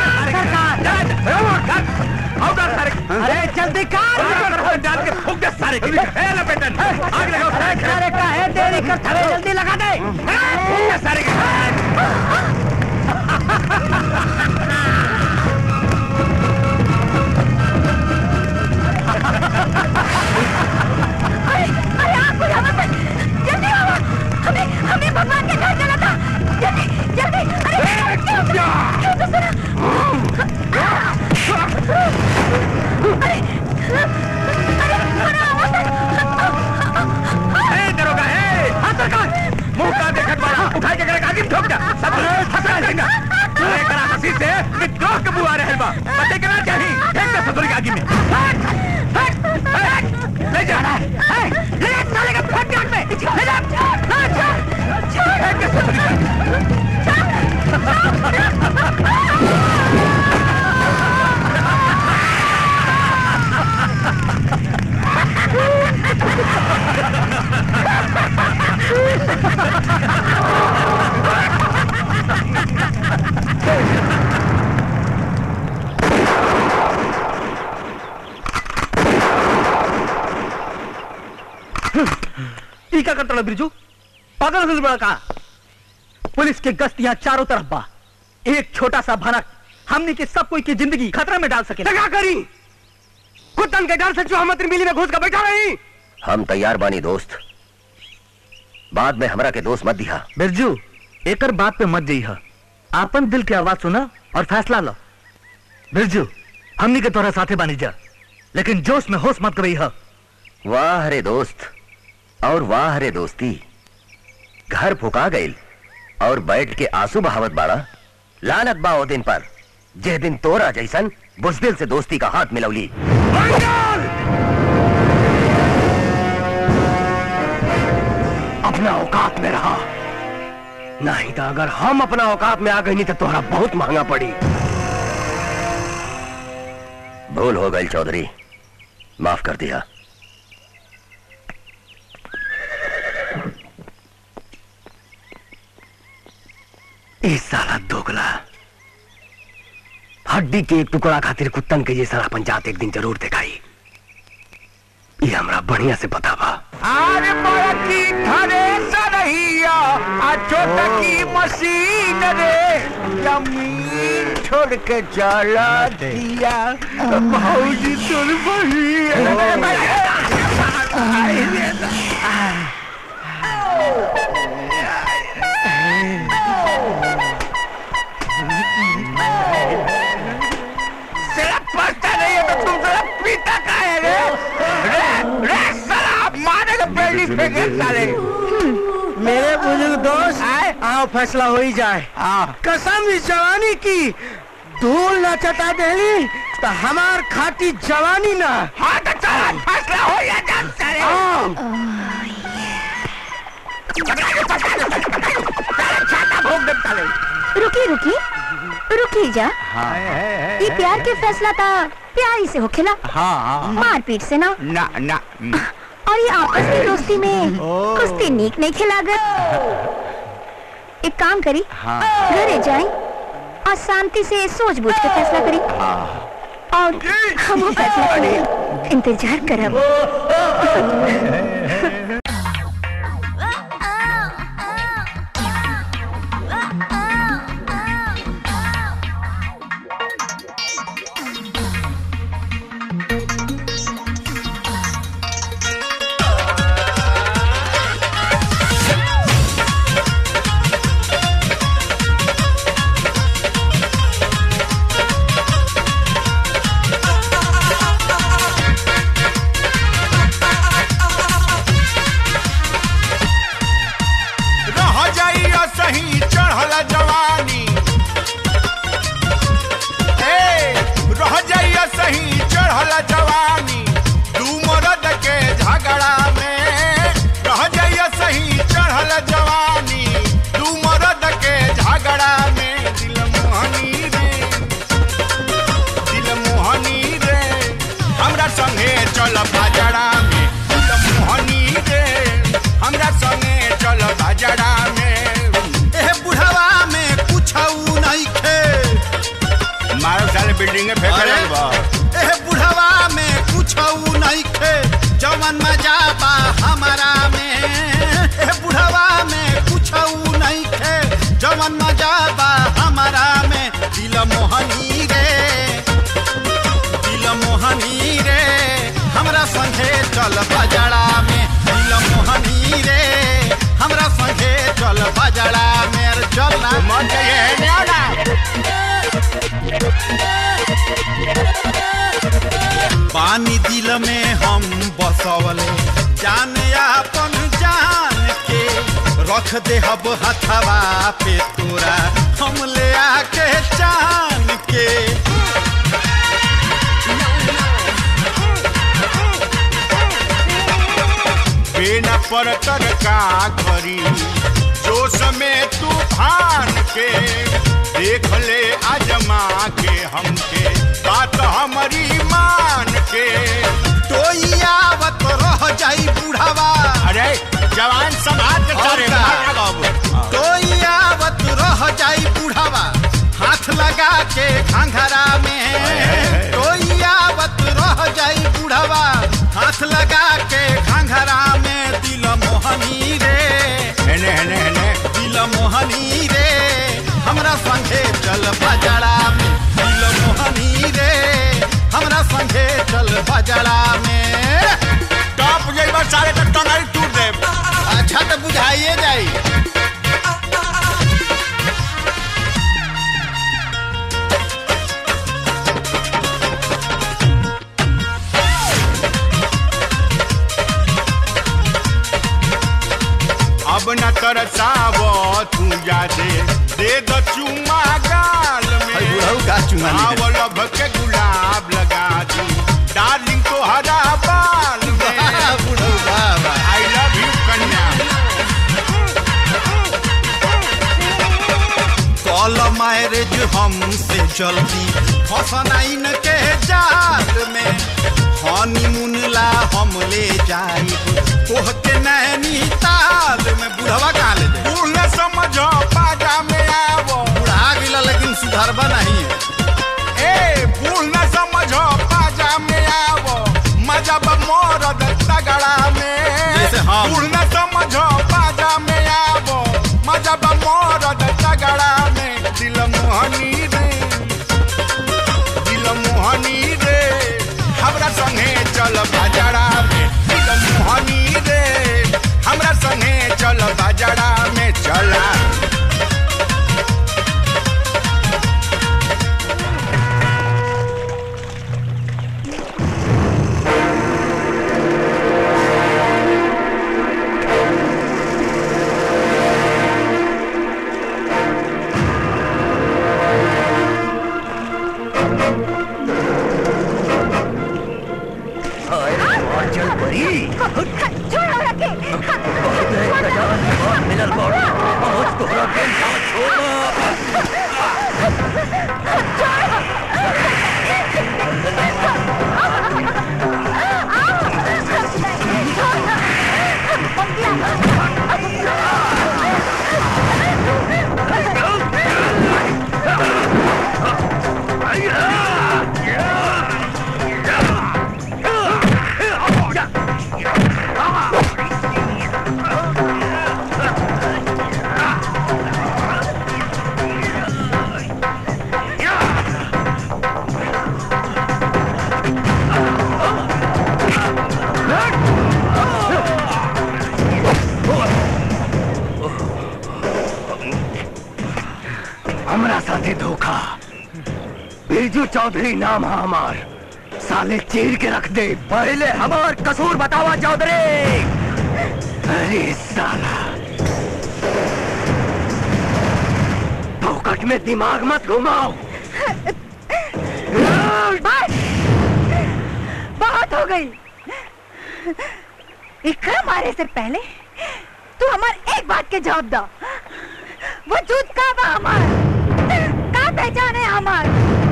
आउट सारे अरे जल्दी कर डाल के फूक दे सारे के ए लपेटन आग लगाओ सारे के अरे का है देरी कर थरे जल्दी लगा दे फूक दे सारे के अरे अरे आप यहाँ मत जल्दी आओ हमें हमें भगवान के घर जाना था जल्दी जल्दी अरे क्यों क्यों तो सुना अरे अरे अरे आओ ए दरोगा ए हाथ सरकार मुंह का देखत वाला उठा के करे आगे ठोक दे सब फसा देगा अरे करा हंसी से विद्रोह के बुआ रहल बा पते के ना चाही फेंक दे ससुर के आगे में फेंक फेंक ले जा ले जा साले का फेंक आग में ले जा फेंक दे ससुर के ई क्या करता बिरजू पागल हो बड़ा का पुलिस के गश्त यहाँ चारों तरफ बा एक छोटा सा भनक हमने के सब कोई की जिंदगी खतरे में डाल सके क्या करी कुत्तन के डर से चौहमत मिली में घुस कर बैठा रही हम तैयार बानी दोस्त बाद में हमरा के दोस्त मत दिया बिरजू एकर बात पे मत जइह आपन दिल की आवाज सुना और फैसला लो बिरजू हमनी के तोरा साथे बानी जा लेकिन जोश में होश मत कबई वाह रे दोस्त और वाह रे दोस्ती घर फुका गईल और बैठ के आंसू बहावत बाड़ा लानत बा ओ दिन पर जे दिन तोरा जैसन बुजदिल से दोस्ती का हाथ मिलौली अपना औकात में रहा नहीं तो अगर हम अपना औकात में आ गई नहीं तो तोहरा बहुत महंगा पड़ी भूल हो गई चौधरी माफ कर दिया इस साला दोगला हड्डी के एक टुकड़ा खातिर कुत्तन के ये सारा पंचायत एक दिन जरूर दिखाई ये हमरा बढ़िया से पता बा अरे बड़की थरे सरहिया आ छोटकी मशीन रे जमीन छोड़ के चला दिया भौजी तोर बही साला पछता नहीं है तो तुम साला पीता का है रे रे रे साला आप मारे का पेड़ी फेंके साले मेरे बुजुर्ग दोस्त आओ फैसला हो ही जाए कसम इस जवानी की धूल न चटा देली तो हमार खाती जवानी ना हाँ तो चल फैसला हो या जा साले छाता भोग दे साले रुकी रुकी रुकी जा ये प्यार के फैसला था प्यार ही से होखेला हाँ मारपीट से ना ना ना और ये आपस की दोस्ती में कुश्ती नीक नहीं खिलागत एक काम करी हाँ। घरे जाए और शांति से सोच बूझ के फैसला करी और हम फैसला करें इंतजार करब रह जाइया सही चढ़ल जवानी ए रह जाइया सही चढ़ल जवानी दू मरद के झगड़ा में रह जाइया सही चढ़ल जवानी दू मरद के झगड़ा में दिल मोहनी रे दिल मोहनी रे हमरा संगे चल बाजरा में दिल मोहनी रे हमरा संगे चल बाजरा में एह बुढ़वा में कुछ नहीं खे मारो साले बिल्डिंग में फेंक अरे। बा एह बुढ़वा में कुछ नहीं खे जवन मजा बा हमारा में एह बुढ़वा में कुछ नहीं खे जवन मजा बा हमारा में दिल मोहनी रे दिल मोहनी रे हमरा संगे चल बजड़ा में दिल मोहनी रे हमरा संगे चल बजड़ा में अरे चल ना मन चाहिए ना पानी दिल में हम बसवले जान अपन जान के रख दे हब हथवा पे तोरा हम ले आके जान के बिना पर कर का करी जोश में तूफान के देख ले आजमा के हमके बात हमारी मान के तो आवत रह जाई बुढ़ावा अरे जवान समाज के सारे तो आवत रह जाई बुढ़ावा हाथ लगा के घंघरा में तो आवत रह जाई बुढ़ावा हाथ लगा के घंघरा में दिल मोहनी रे हेने हेने हेने दिल मोहनी रे हमरा संगे चल बजड़ा में दिल मोहनी रे हमरा संगे चल बजड़ा में टॉप जइबा सारे तक टंगाई टूट दे अच्छा तो बुझाइए जाई अब न तरसाव तू जा दे दे दो चुम्मा गाल में आव लभ के गुलाब लगा दी डार्लिंग तो हरा बाल में आई लव यू कन्या कॉल मैरिज हमसे जल्दी फसनाइन के जाल में हनीमून ला हम ले जाई तोह के नैनी ताल में बुढ़वा कहाँ ले जाए बूढ़ न समझो बाजा में आवो बुढ़ा गिला लेकिन सुधरबा नहीं ए बूढ़ न समझो बाजा में आवो मजा बा मोरद तगड़ा में बूढ़ न समझो बाजा में आवो मजा बा मोरद तगड़ा में दिल मोहनी रे दिल मोहनी रे हमरा संगे चल बाजारा में दिल मोहनी चल परी छोड़ो रखे मिलल बॉडी बहुत तोहरा के ना छोड़ा हमरा साथे धोखा बिरजू चौधरी नाम है हमार साले चीर के रख दे पहले हमार कसूर बतावा चौधरी अरे साला फोकट में दिमाग मत घुमाओ बस बहुत हो गई इकरा मारे से पहले तू हमार एक बात के जवाब दो वजूद का बा हमार का पहचान है हमार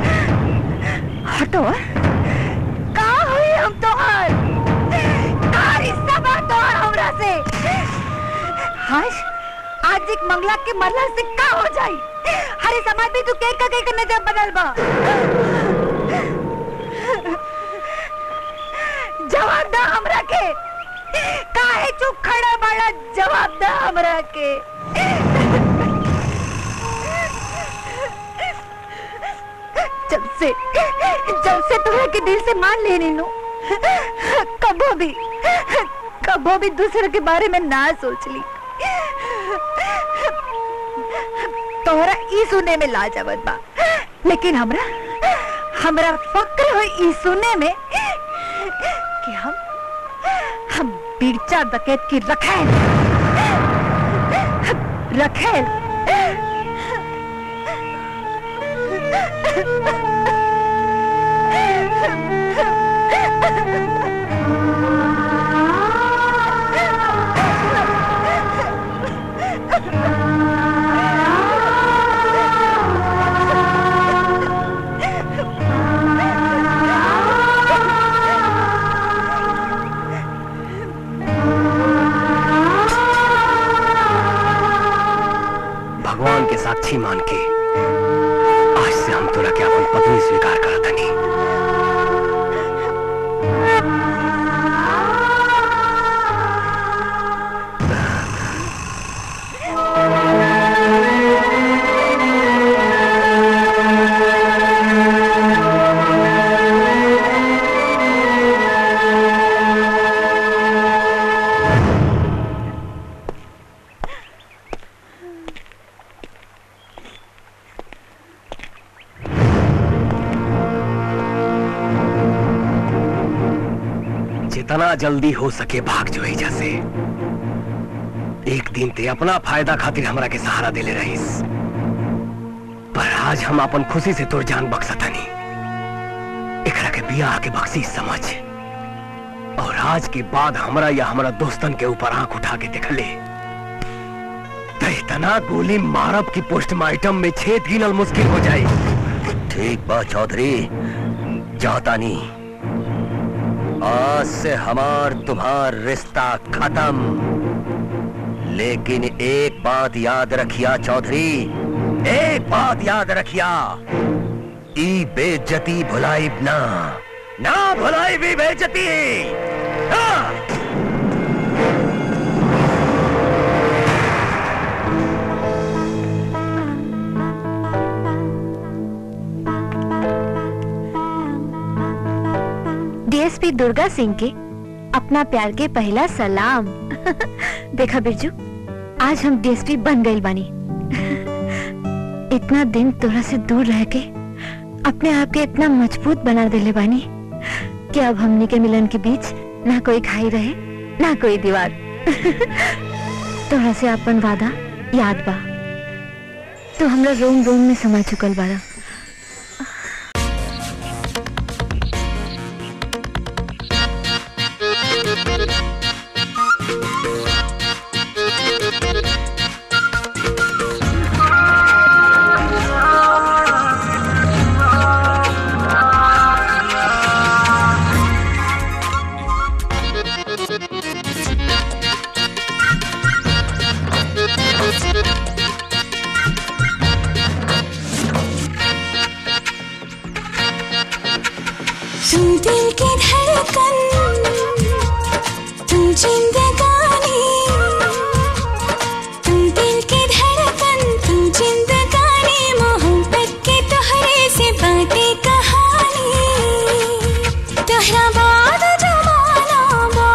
हटो का हुई हम तोहार का रिश्ता बा तोहार हमरा से हाश आज एक मंगला के मरला से का हो जाई हरे समाज में तू के का के नजर बदल बा जवाब दा हमरा के काहे चुप खड़ा बड़ा जवाब दा हमरा के जब से जब से तुम्हें के दिल से मान लेने नो कबो भी कबो भी दूसरे के बारे में ना सोच ली तोहरा ई सुने में लाजवाब बा लेकिन हमरा हमरा फक्र हो ई सुने में कि हम हम बिरचा डकैत की रखेल रखेल भगवान के साक्षी मान के आज से हम तोरा के अपन पत्नी स्वीकार करत हनी जितना जल्दी हो सके भाग जो एजा से एक दिन ते अपना फायदा खातिर हमरा के सहारा देले रहीस पर आज हम अपन खुशी से तोर जान बख्शतनी एकरा के बियाह के बख्शीश समझ और आज के बाद हमरा या हमरा दोस्तन के ऊपर आंख उठा के देखले तो इतना गोली मारब की पोस्टमार्टम में छेद गिनल मुश्किल हो जाए ठीक बा चौधरी जाता नहीं आज से हमार तुम्हार रिश्ता खत्म लेकिन एक बात याद रखिया चौधरी एक बात याद रखिया ई बेज्जती भुलाई ना ना भुलाई भी बेज्जती हाँ। डीएसपी दुर्गा सिंह के अपना प्यार के पहला सलाम देखा बिरजू आज हम डीएसपी बन गए बानी इतना दिन तोरा से दूर रह के अपने आप के इतना मजबूत बना देले बानी कि अब हमनी के मिलन के बीच ना कोई खाई रहे ना कोई दीवार तोरा से अपन वादा याद बा तू हमरा रोम रोम में समा चुकल बारा तू दिल की धड़कन तू जिंदगानी तू दिल की धड़कन तू जिंदगानी मोहब्बत के तोहरे से बातें कहानी तोहरा बाद जमाना बा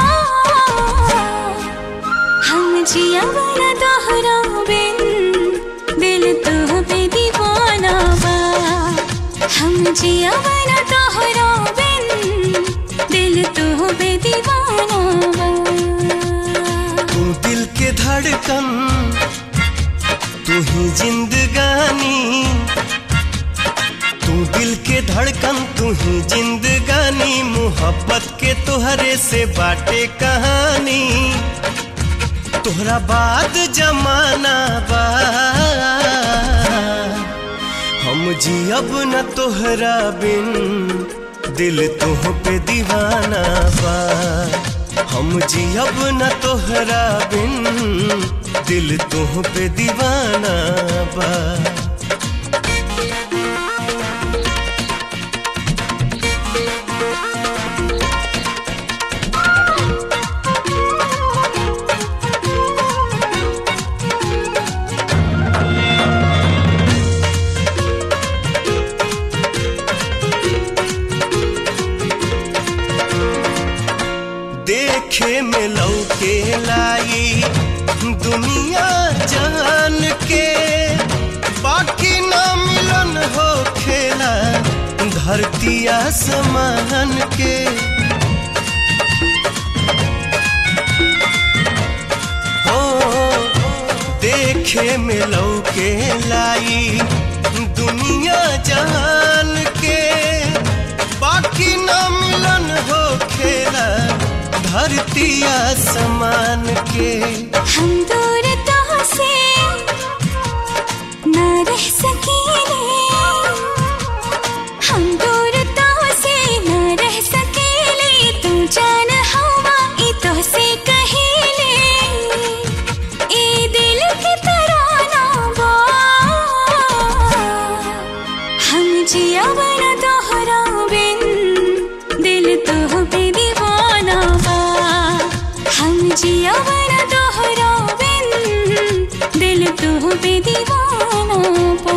हम जिया बना तोहरा बिन दिल तो पे दीवाना बा हम जिया बना तोहरा बिन दिल तो पे दीवाना बा तू दिल के धड़कन तू ही जिंदगानी तू दिल के धड़कन तू ही जिंदगानी मोहब्बत के तोहरे से बाटे कहानी तोहरा बाद जमाना बा हम जियब न तोहरा बिन दिल तुह पे दीवाना बा हम जियब न तोहरा बिन दिल तुह पे दीवाना बा देखे में लौके लाई दुनिया जान के बाकी ना मिलन हो खेला धरती आसमान के हो देखे में लौके लाई दुनिया जान के बाकी ना मिलन हो खेला धरती आसमान के हम दूर तो से न रह सकेले हम दूर तो से न रह सकेले तू जान हवा ई तो से कहेले ए दिल की तराना बा हम जिया बना तोहरा बिन दिल तो पे दीवाना बा हम जिया बना तोहरा बिन दिल तो पे दीवाना बा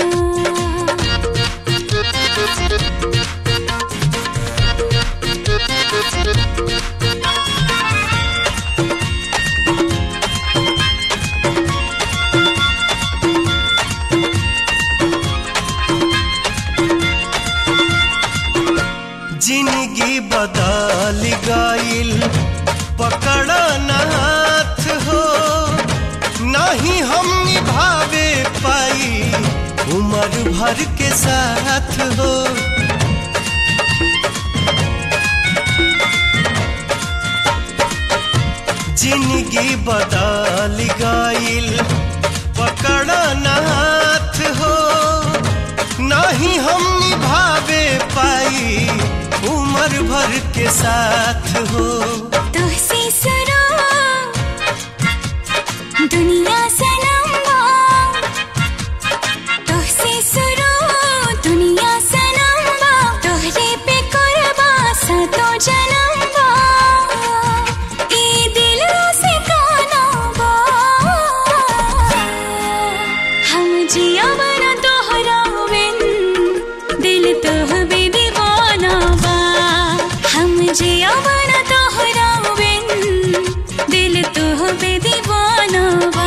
जिंदगी बदल गईल पकड़ा न हाथ हो नहीं हम निभावे पाई उम्र भर के साथ हो जिंदगी बदल गईल पकड़ा न हाथ हो नहीं हम निभावे पाई उम्र भर के साथ हो तुझसे सुनो दुनिया सनम्बा तुझसे सुनो दुनिया सनम्बा तोहरे पे कुर्बा सातो जन्मबा ई दिल से काना बा हम जिया बना तोहरा बिन दिल तोह बे दीवाना बा हम जिया बना तोहरा बिन दिल तोह बे दीवाना बा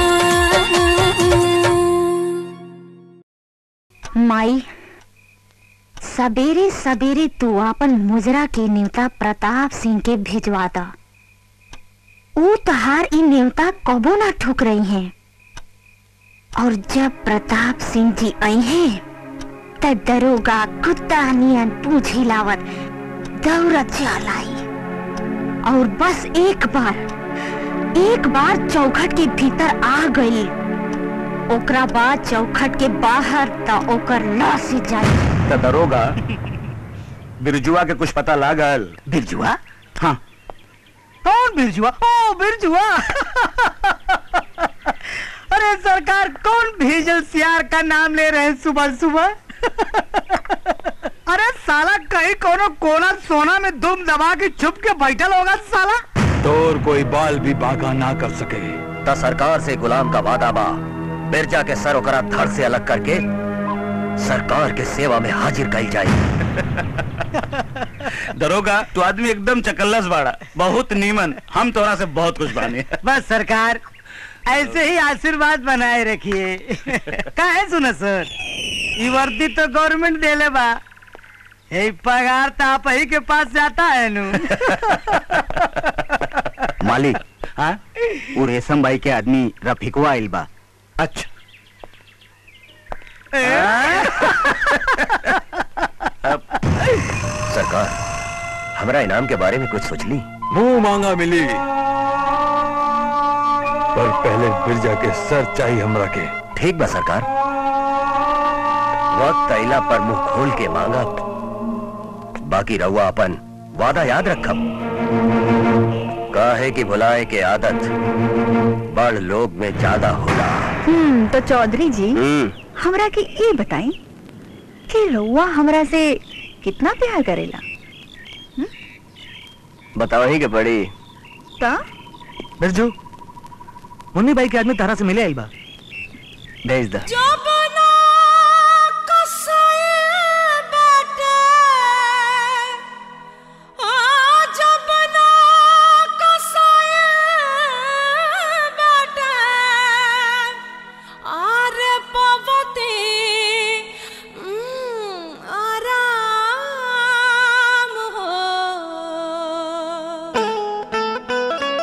माई सबेरे सबेरे तू अपन मुजरा के न्योता प्रताप सिंह के भिजवा दा ऊ तहार ई न्योता कबो ना ठुक रही हैं और जब प्रताप सिंह जी आई हैं त दरोगा कुत्ता नियन पूछ हिलावत दौड़त चल आई और बस एक बार एक बार चौखट के भीतर आ गई ओकरा बाद चौखट के बाहर त ओकर लाश जाई तो दरोगा बिरजुआ के कुछ पता लागल बिरजुआ हाँ कौन बिरजुआ ओ बिरजुआ अरे सरकार कौन भेजल सियार का नाम ले रहे हैं सुबह सुबह अरे साला कहीं कोनो कोना सोना में दुम दबा के छुप के बैठल होगा साला तोर कोई बाल भी बाका ना कर सके त सरकार से गुलाम का वादा बा बिरजा के सर ओकरा धड़ से अलग करके सरकार के सेवा में हाजिर कई जाए दरोगा तू आदमी एकदम चकल्लस बाड़ा बहुत नीमन हम तोरा से बहुत कुछ बानी बस सरकार ऐसे ही आशीर्वाद बनाए रखिए काहे सुना सर ये वर्दी तो गवर्नमेंट देले बा ये पगार तो आप ही के पास जाता है नु मालिक हाँ वो रेशम भाई के आदमी रफिकवा आइल बा अच्छा सरकार हमरा इनाम के बारे में कुछ सोच ली मुंह मांगा मिली पर पहले बिरजा के सर चाहिए हमरा के ठीक बा सरकार वक्त अइला पर मुंह खोल के मांगा बाकी रहुआ अपन वादा याद रखब काहे की भुलाए के आदत बड़ लोग में ज्यादा होला हम्म तो चौधरी जी हम्म हमरा के ये बताई कि रउआ हमरा से कितना प्यार करेला बताओ ही के पड़ी ता बिरजू मुन्नी भाई के आदमी तारा से मिले आई बा भेज दा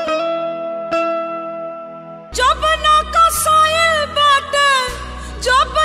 जब ना कसाइल बाटे जब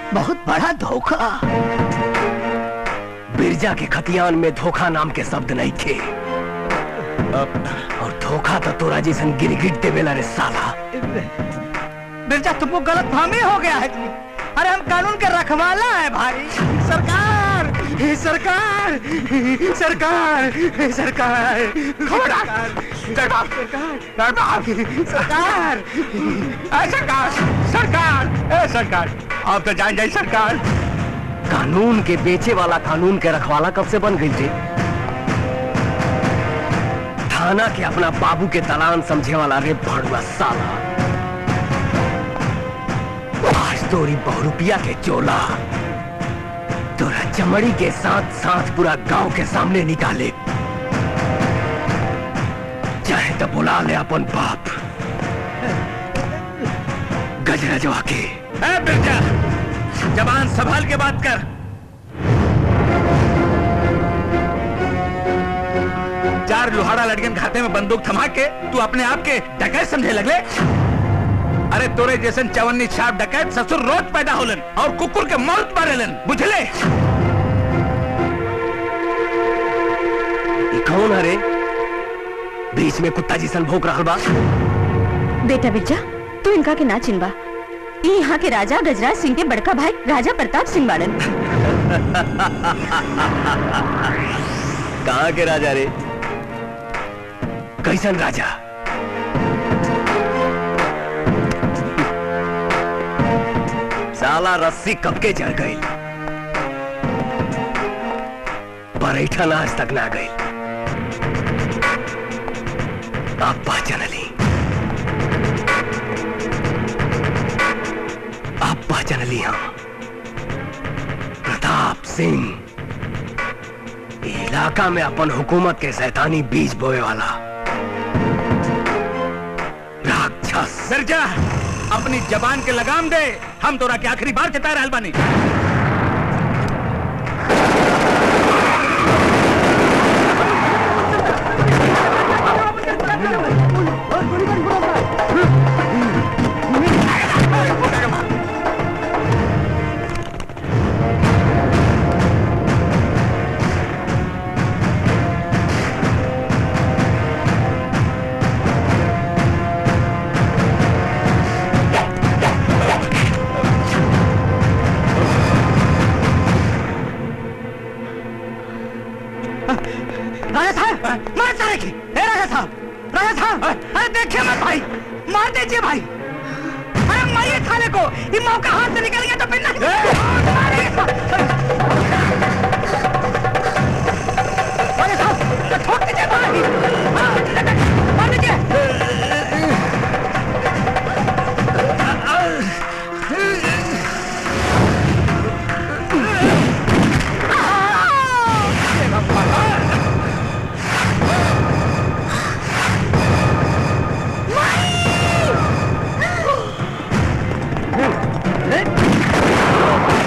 बहुत बड़ा धोखा बिरजा के खतियान में धोखा नाम के शब्द नहीं थे और धोखा तो तोरा जैसन गिरगिट देवेला रे साला बिरजा तुमको गलत फहमी हो गया है जी अरे हम कानून के रखवाला है भाई सरकार सरकार सरकार सरकार खबरदार दरबार दरबार सरकार ए सरकार सरकार ए सरकार आप तो जान जाए सरकार कानून के बेचे वाला कानून के रखवाला कब से बन गई थे थाना के अपना बाबू के दलान समझे वाला रे भड़ुआ साला आज तोरी बहुरुपिया के चोला तोरा चमड़ी के साथ साथ पूरा गांव के सामने निकाले चाहे तो बुला ले अपन बाप गजरजवा के ए बिरजा जवान संभाल के बात कर चार लोहाड़ा लड़कियन खाते में बंदूक थमा के तू अपने आप के डकैत समझे लगले अरे तोरे जैसन चवन्नी छाप डकैत ससुर रोज पैदा होलन और कुकुर के मौत मारेलन बुझले ई कौन हरे बीच में कुत्ता जिसन भोंक रहा बा बेटा बिरजा तू इनका के ना चिनबा ई यहाँ के राजा गजराज सिंह के बड़का भाई राजा प्रताप सिंह बाड़न कहाँ के राजा रे कैसन राजा साला रस्सी कब के जड़ गई बरैठन आज तक ना गई अब पहचान ली अब पहचान ली हम प्रताप सिंह इलाका में अपन हुकूमत के शैतानी बीज बोए वाला राक्षस बिरजा अपनी जबान के लगाम दे हम तोरा के आखिरी बार चेता रहल बानी राजा साहब मार सारे की ए राजा साहब राजा साहब अरे देखिए मत भाई मार दीजिए भाई अरे मारिए थाने को ये मौका हाथ से निकल गया तो फिर नहीं मारिए। राजा साहब ठोक दीजिए भाई हाँ, मार दीजिए Hey!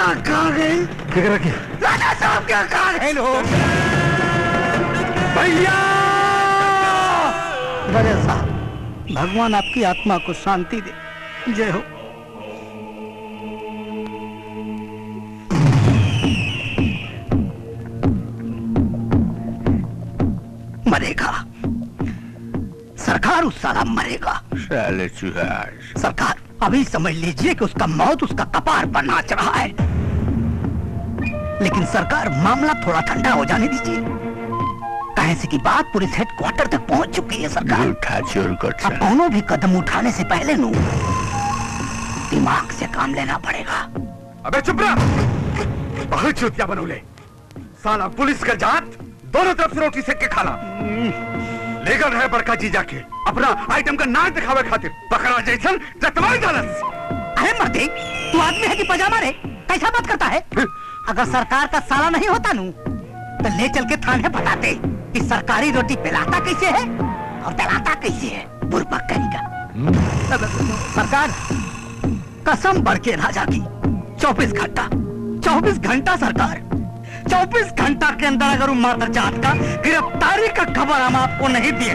कहाँ गए केकरा के राजा साहब क्या कहाँ गए लोग भैया राजा साहब भगवान आपकी आत्मा को शांति दे जय हो मरेगा सरकार उस साला मरेगा साले चुहार सरकार अभी समझ लीजिए कि उसका मौत उसका कपार पर नाच रहा है लेकिन सरकार मामला थोड़ा ठंडा हो जाने दीजिए कहे से की बात पुलिस हेडक्वार्टर तक पहुंच चुकी है सरकार उठा चोर अब दोनों भी कदम उठाने से पहले नू दिमाग से काम लेना पड़ेगा अबे चुप रहा बहुत चुतिया बनोले साला पुलिस का जात दोनों तरफ से रोटी सेक के खाला लेकर रहे बड़का जी जाके अपना आइटम का नाक दिखावे खातिर पकड़ा जैसन जतवाई दलस अरे मर्दे तू आदमी है कि पजामा रे कैसा बात करता है अगर सरकार का साला नहीं होता नू तो ले चल के थाने पटाते कि सरकारी रोटी पिलाता कैसे है और दलाता कैसे है बुरबक कहीं का सरकार कसम बढ़ के राजा की चौबीस घंटा चौबीस घंटा सरकार चौबीस घंटा के अंदर अगर माता जात का गिरफ्तारी का खबर हम आपको नहीं दिए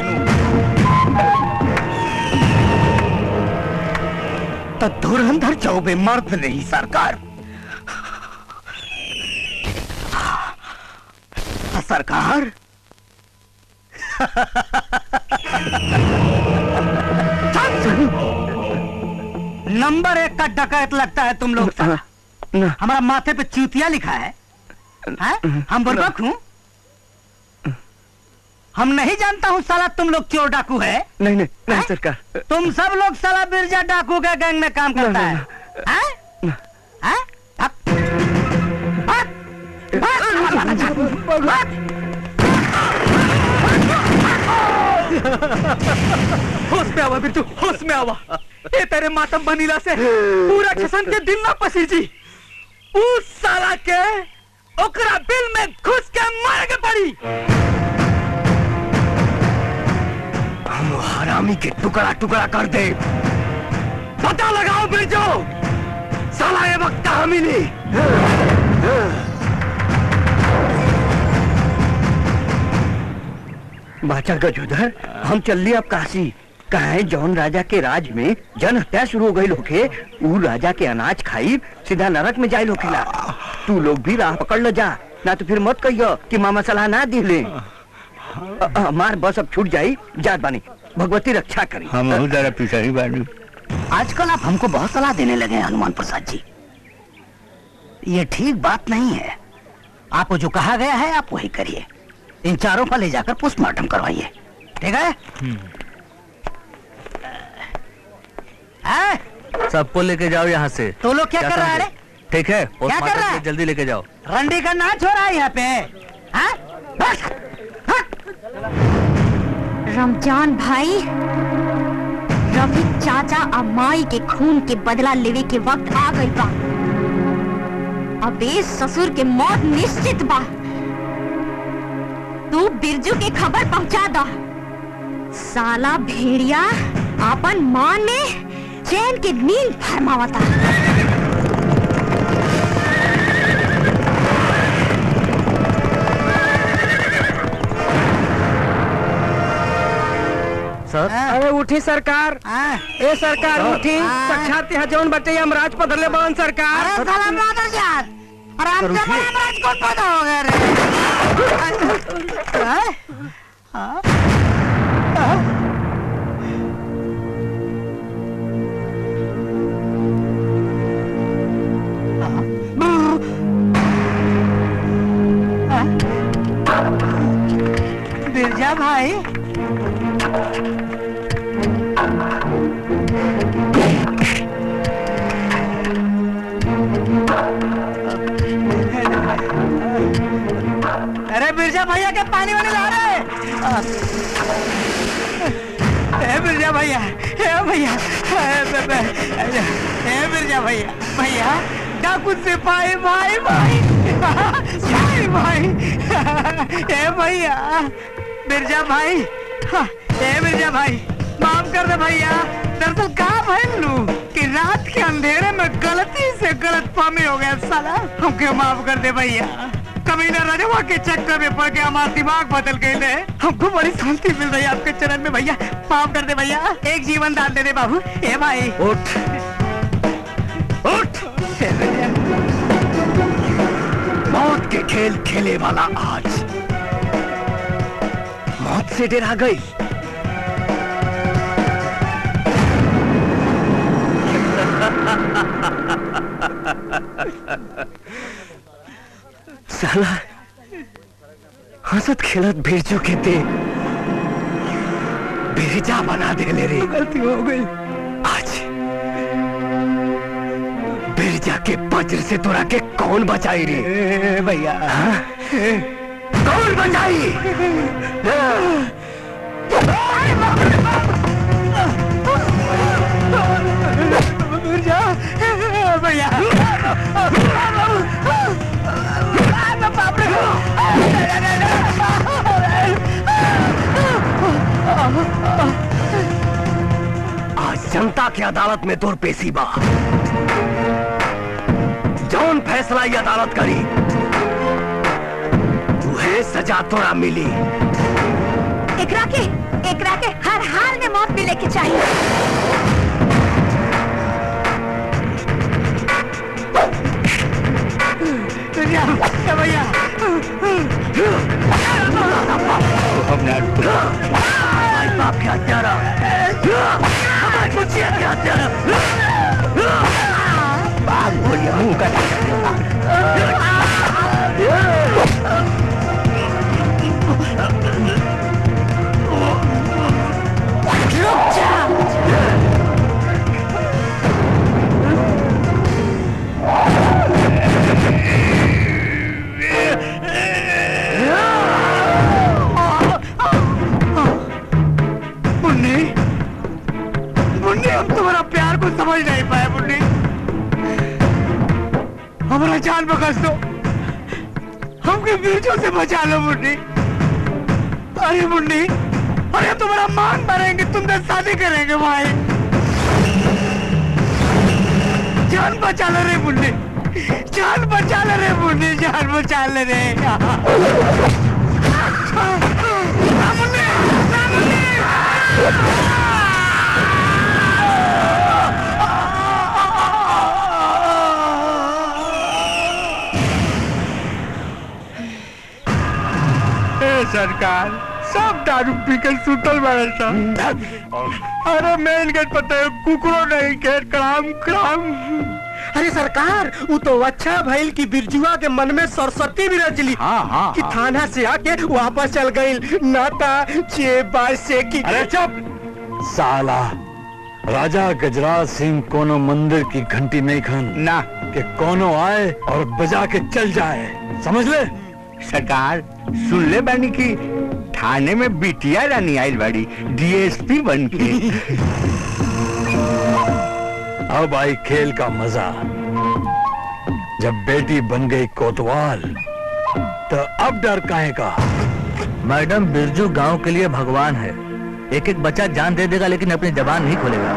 तो धुरंधर चौबे मर्द नहीं सरकार सरकार नंबर एक का डकैत लगता है तुम लोग हमारा माथे पे चूतिया लिखा है हैं? हम बुर्बक हूँ हम नहीं जानता हूँ साला तुम लोग चोर डाकू है नहीं नहीं नहीं सरकार तुम सब लोग साला बिरजा डाकू के गैंग में काम करता है हैं? हैं? हक? हक? होश में आवा बिरजू होश में आवा ये तेरे मातम बनीला से पूरा किसान के दिल ना पसीजी उस साला के ओकरा बिल में घुस के मार के पड़ी हम हरामी के टुकड़ा टुकड़ा कर दे पता लगाओ बिरजू साला ये वक्त कहाँ मिली बाचा गजोधर हम चल लिए अब काशी कहे जौन राजा के राज में जन हत्या शुरू हो गई होके ऊ राजा के अनाज खाई सीधा नरक में जाए होखेला तू लोग भी राह पकड़ लो जा ना तो फिर मत कहियो कि मामा सलाह ना दिले हमार बस अब छूट जाई जात बानी भगवती रक्षा करी हम जरा पीछे ही बानी आजकल आप हमको बहुत सलाह देने लगे हैं हनुमान प्रसाद जी ये ठीक बात नहीं है आपको जो कहा गया है आप वही करिए इन चारों को ले जाकर पोस्टमार्टम करवाइए ठीक है हैं? सबको लेके जाओ यहाँ से तो लोग क्या कर रहा है रे? ठीक है क्या कर रहा पोस्टमार्टम है? के जल्दी लेके जाओ रंडी का नाच हो रहा है यहाँ पे हैं? बस। रमजान भाई रवि चाचा और माई के खून के बदला लेवे के वक्त आ गई बा अबे ससुर के मौत निश्चित बा तू बिरजू के खबर पहुंचा दा साला भेड़िया अपन मान में चैन के नींद फरमावता सर अरे उठी सरकार ए सरकार उठी साक्षात यहाँ जौन बच्चे यमराज पधरले बन सरकार अरे साला मादर जात अरे हम जब यमराज कौन पैदा हो गए रे हैं? हाँ? हाँ? बिरजा भाई अरे बिरजा भैया के पानी वानी ला रहे ए बिरजा भैया ए भैया ए बे- बे- ए बिरजा भैया भैया डाकू सिपाही भाई भाई भाई भाई ए भैया बिरजा भाई हाँ, ए बिरजा भाई माफ कर दे भैया दरअसल कहा भैलू कि रात के अंधेरे में गलती से गलत फहमी हो गया साला हमके माफ कर दे भैया कभी ना रजवा के चक्कर में पड़ के हमारा दिमाग बदल गए ले हमको बड़ी शांति मिल रही है आपके चरण में भैया माफ कर दे भैया एक जीवन दान दे दे बाबू ए भाई उठ उठ मौत के खेल खेले वाला आज मौत से डरा गई साला हंसत खेलत भेजो के ते बेजा बना दे ले रे गलती हो गई आज बिरजा के वज्र से तोरा के कौन बचाई रे भैया कौन बचाई बिरजा भैया बाप रे आज जनता की अदालत में तोर पेशी बा जौन फैसला ये अदालत करी तुहे सजा तोरा मिली एकरा के एकरा के हर हाल में मौत मिले के चाहिए बिरजा भैया हमारे बाप के हत्यारा हमारे मुझे के हत्यारा बाप बोलिए मुंह का मुन्नी मुन्नी हम तुम्हारा प्यार को समझ नहीं पाए मुन्नी हमारा जान बकस दो हमके बीचों से बचा लो मुन्नी अरे मुन्नी अरे तुम्हारा मान भरेंगे तुमसे शादी करेंगे भाई जान बचा ले रे मुन्नी जान बचा ले रे मुन्नी जान बचा ले रे ए सरकार सब दारू पी के सुतल बारे सब अरे मेन गेट पता है कुकरो नहीं के क्राम क्राम अरे सरकार वो तो अच्छा भइल कि बिरजुआ के मन में सरस्वती भी रचली हाँ, हाँ, कि हाँ। थाना से आके वापस चल गई नाता चे बाय से की अरे चुप साला राजा गजराज सिंह कोनो मंदिर की घंटी नहीं खन ना कि कोनो आए और बजा के चल जाए समझ ले सरकार सुन ले बानी की थाने में बिटिया रानी आयल बाड़ी डीएसपी बन के अब आई खेल का मजा जब बेटी बन गई कोतवाल तो अब डर काहे का मैडम बिरजू गांव के लिए भगवान है एक एक बच्चा जान दे देगा लेकिन अपनी जबान नहीं खोलेगा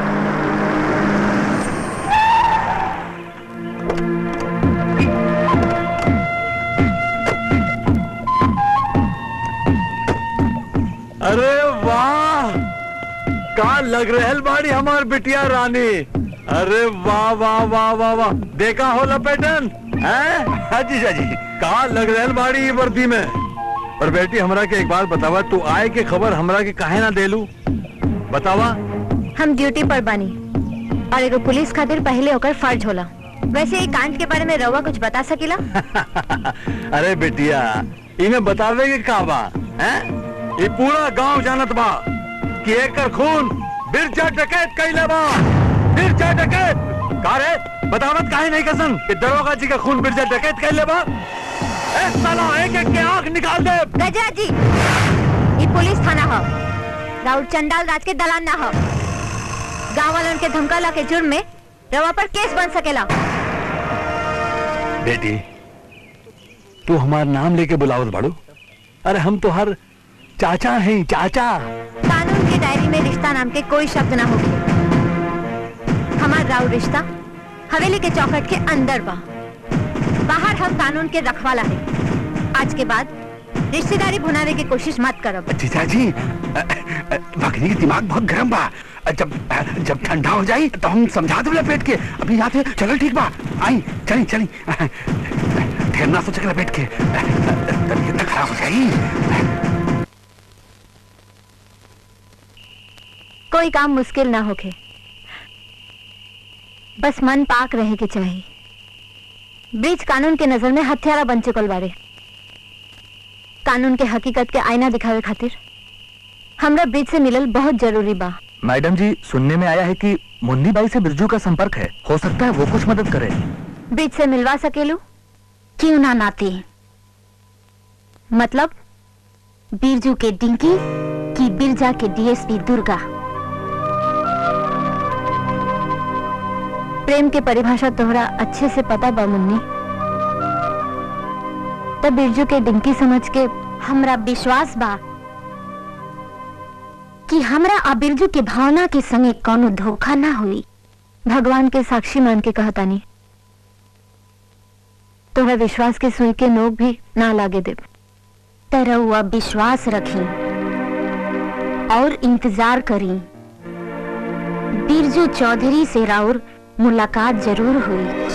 अरे वाह का लग रहल बाड़ी हमार बिटिया रानी अरे वाह वाह वाह वाह वाह देखा हो लपेटन हैं हाजी जी का लग रहल बाड़ी ये वर्दी में पर बेटी हमरा के एक बात बतावा तू आए के खबर हमरा के काहे ना देलू बतावा हम ड्यूटी पर बानी और एगो पुलिस खातिर पहले होकर फर्ज होला वैसे ये कांड के बारे में रउआ कुछ बता सकीला अरे बेटिया इन्हें बतावे के का बा हैं ये पूरा गांव जानत बा कि एकर खून बिरजा डकैत कैले बा बिरजा डकैत का रे बतावत काहे नहीं कसन कि दरोगा जी का खून बिरजा डकैत कैले बा ए साला एक एक के आंख निकाल दे गजरा जी ये पुलिस थाना हो राउत चंडाल राज के दलान ना हो गाँव वालों के धमकाला के जुर्म में रवा पर केस बन सकेला बेटी तू हमार नाम लेके बुलावत बाड़ू अरे हम तो हर चाचा हैं चाचा कानून की डायरी में रिश्ता नाम के कोई शब्द ना होगी हमार राव रिश्ता हवेली के चौखट के अंदर बा बाहर हम कानून के रखवाला है आज के बाद रिश्तेदारी भुनावे की कोशिश मत करब जीजाजी भगनी के दिमाग बहुत गर्म बा जब जब ठंडा हो जाई तो हम समझा दे लपेट के अभी यहाँ से चलो ठीक बा आई चली चली फिर ना सोच के लपेट के तबीयत तो खराब हो जाई कोई काम मुश्किल ना होके बस मन पाक रहे के चाहिए ब्रिज कानून के नजर में हथियारा बन चुकल बारे कानून के हकीकत के आईना दिखावे खातिर हमरा ब्रिज से मिलल बहुत जरूरी बा मैडम जी सुनने में आया है कि मुन्नी बाई से बिरजू का संपर्क है हो सकता है वो कुछ मदद करे ब्रिज से मिलवा सकेलू क्यों ना नाती मतलब बिरजू के डिंकी की बिरजा के डीएसपी दुर्गा प्रेम के परिभाषा तोहरा अच्छे से पता बा मुन्नी तब बिरजू के डिंकी समझ के हमरा विश्वास बा कि हमरा आ बिरजू के भावना के संगे कोनो धोखा ना हुई भगवान के साक्षी मान के कहतानी तोहरा विश्वास के सुई के नोक भी ना लागे दे तरह विश्वास रखी और इंतजार करी बिरजू चौधरी से राउर मुलाकात जरूर हुई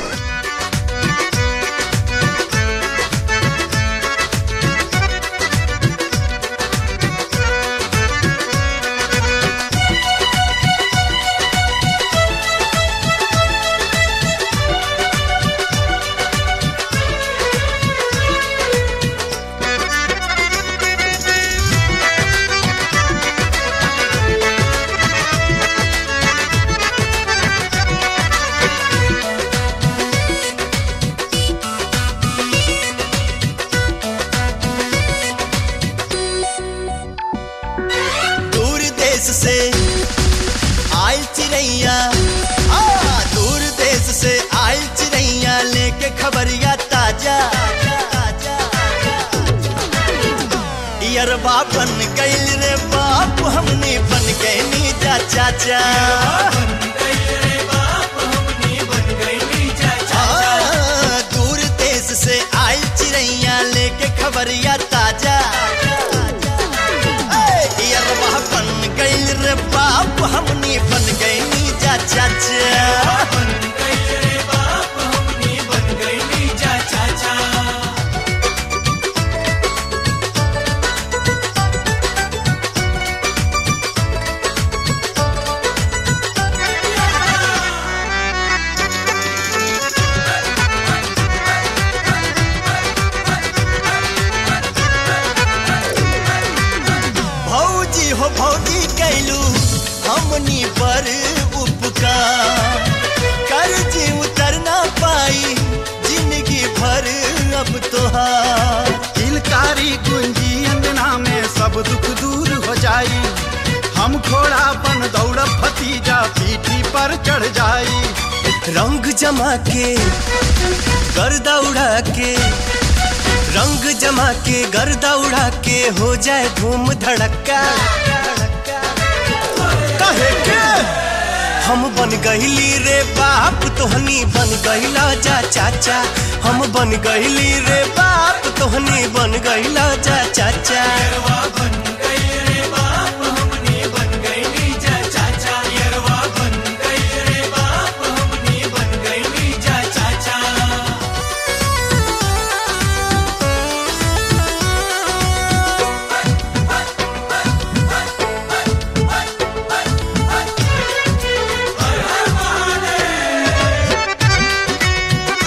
दूर देश से आयल चिड़ैया आ दूर देश से आयल चिड़ैया लेके खबरिया ताजा यरबा बन गइल रे बाप हमनी बन गए नीजा चाचा आ, दूर देश से आयल चिड़ैया लेके खबरिया ताजा यरबा बन गइल रे बाप हमनी बन गई नीजा चाचा भौजी हो भौजी कैलू हमनी पर उपकार कर्ज उतर ना पाई जिंदगी भर अब तोहार किलकारी गुंजी अंगना में सब दुख दूर हो जाई हम घोड़ा बन दौड़ भतीजा पीठी पर चढ़ जाई रंग जमा के गर्दा उड़ा के रंग जमा के गर्दा उड़ा के हो जाए धूम धड़का कहे के हम बन गईली रे बाप तोहनी बन गईला जा चाचा हम बन गईली रे बाप तोहनी बन गईला जा चाचा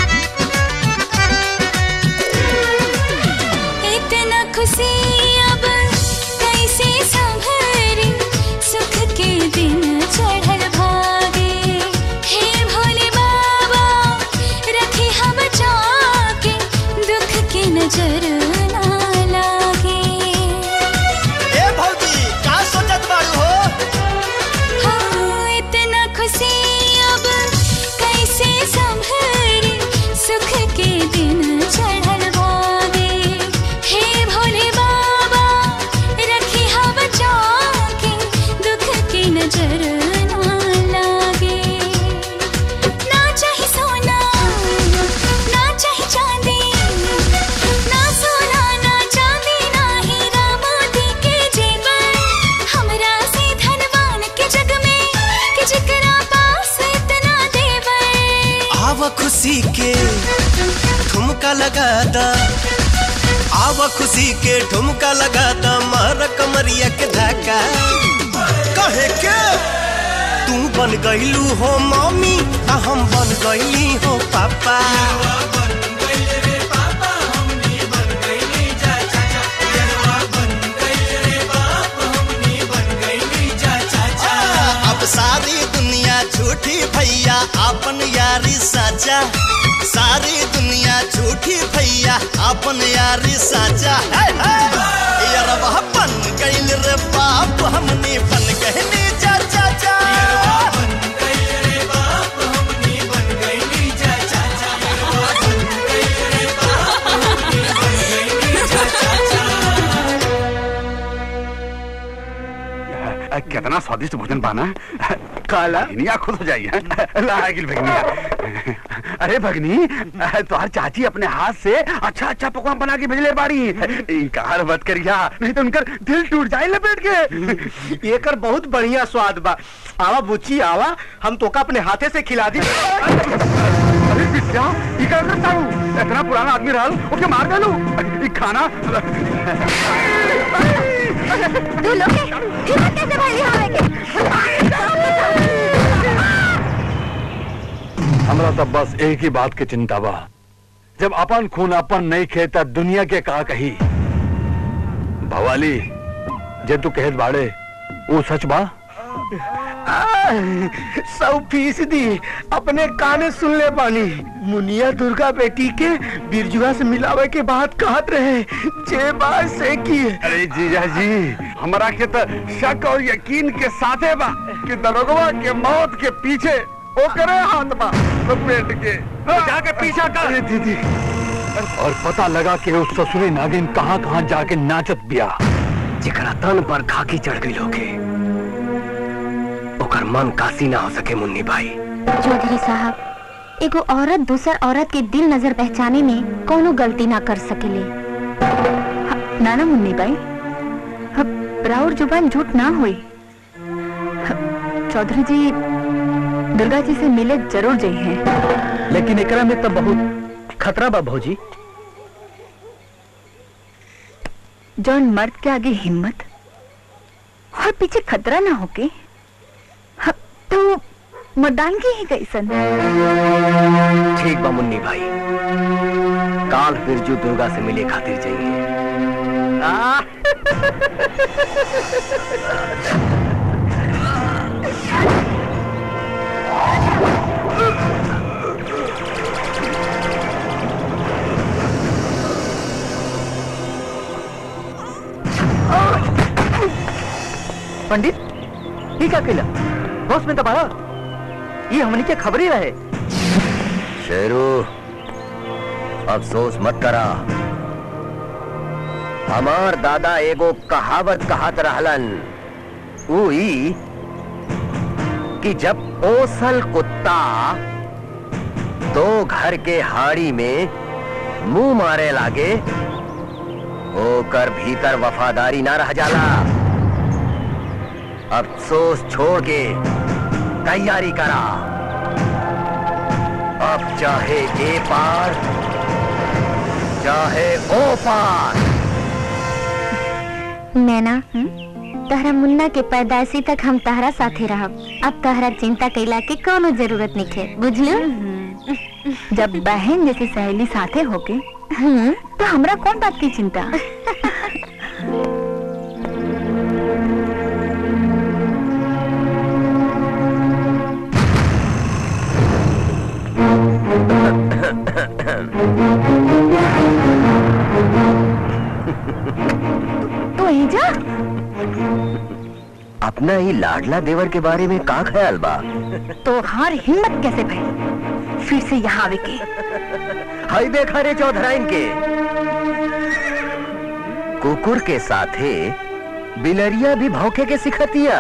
इतना खुशी अब खुशी के ठुमका लगा दा आवा खुशी के ठुमका लगा दा मार कमरिया के धक्का कहे के तू बन गईलू हो मम्मी आ हम बन गईली हो पापा अब सारी दुनिया झूठी भैया अपन यारी साचा सारी दुनिया झूठी भैया अपन यारी साचा है, है। यारवा बन गइल रे बाप हमनी बन गइली चाचा चा अ, कितना स्वादिष्ट भोजन पाना काला भगनिया खुश हो जाइए लागिल भगनिया अरे भगनी अ, तोहर चाची अपने हाथ से अच्छा अच्छा पकवान बना के भेजले बाड़ी इनकार मत करिया नहीं तो उनकर दिल टूट जाए लपेट के एकर बहुत बढ़िया स्वाद बा आवा बुच्ची आवा हम तोका अपने हाथे से खिला दी अरे बिटिया ई का करता हूँ इतना पुराना आदमी रहल ओके मार डालू ई खाना तू लोग के हिम्मत कैसे भइली हवे के हमरा तो बस एक ही बात की चिंता बा जब अपन खून अपन नहीं खेता दुनिया के का कही भवाली जे तू कहत बाड़े वो सच बा सौ फीसदी अपने काने सुन ले पानी मुनिया दुर्गा बेटी के बिरजुआ से मिलावे के बात कहत रहे जे बात से की अरे जीजा जी हमरा के तो शक और यकीन के साथे बा कि दरोगवा के मौत के पीछे ओकरे हाथ बा लपेट के जाके पीछा कर दीदी और पता लगा कि उस ससुरी नागिन कहाँ कहाँ जाके नाचत बिया जिकरा तन पर खाकी चढ़ गई लोगे ओकर मन कासी ना हो सके मुन्नी भाई चौधरी साहब एगो औरत दूसर औरत के दिल नजर पहचाने में कोनो गलती ना कर सकेले ह- ना ना मुन्नी भाई ह- राउर जुबान झूठ ना हुई ह- चौधरी जी दुर्गा जी से मिले जरूर जाइ हैं लेकिन एकरा में तो बहुत खतरा बा भौजी जौन मर्द के आगे हिम्मत और पीछे खतरा ना होके ह- तो मर्दान की ही कैसन ठीक बा मुन्नी भाई काल बिरजू दुर्गा से मिले खातिर जाइए पंडित ही का केला होश में दबारा ये हमनी के खबर ही रहे शेरू अफसोस मत करा हमार दादा एगो कहावत कहत रहलन उई कि जब ओसल कुत्ता दो घर के हाड़ी में मुंह मारे लागे ओकर भीतर वफादारी ना रह जाला अफसोस छोड़ के तैयारी करा अब चाहे ए पार चाहे ओ पार नैना तहरा मुन्ना के पैदाइशी तक हम तहरा साथे रहब अब तहरा चिंता कैला के कोनो जरूरत नहीं है बुझलू जब बहन जैसी सहेली साथे होके तो हमरा कौन बात की चिंता तो एजा अपना ही लाडला देवर के बारे में का ख्याल बा तो हार हिम्मत कैसे भाई फिर से यहाँ आवे के हाई देखा रे चौधराइन के कुकुर के साथे बिलरिया भी भौंके के सिखतिया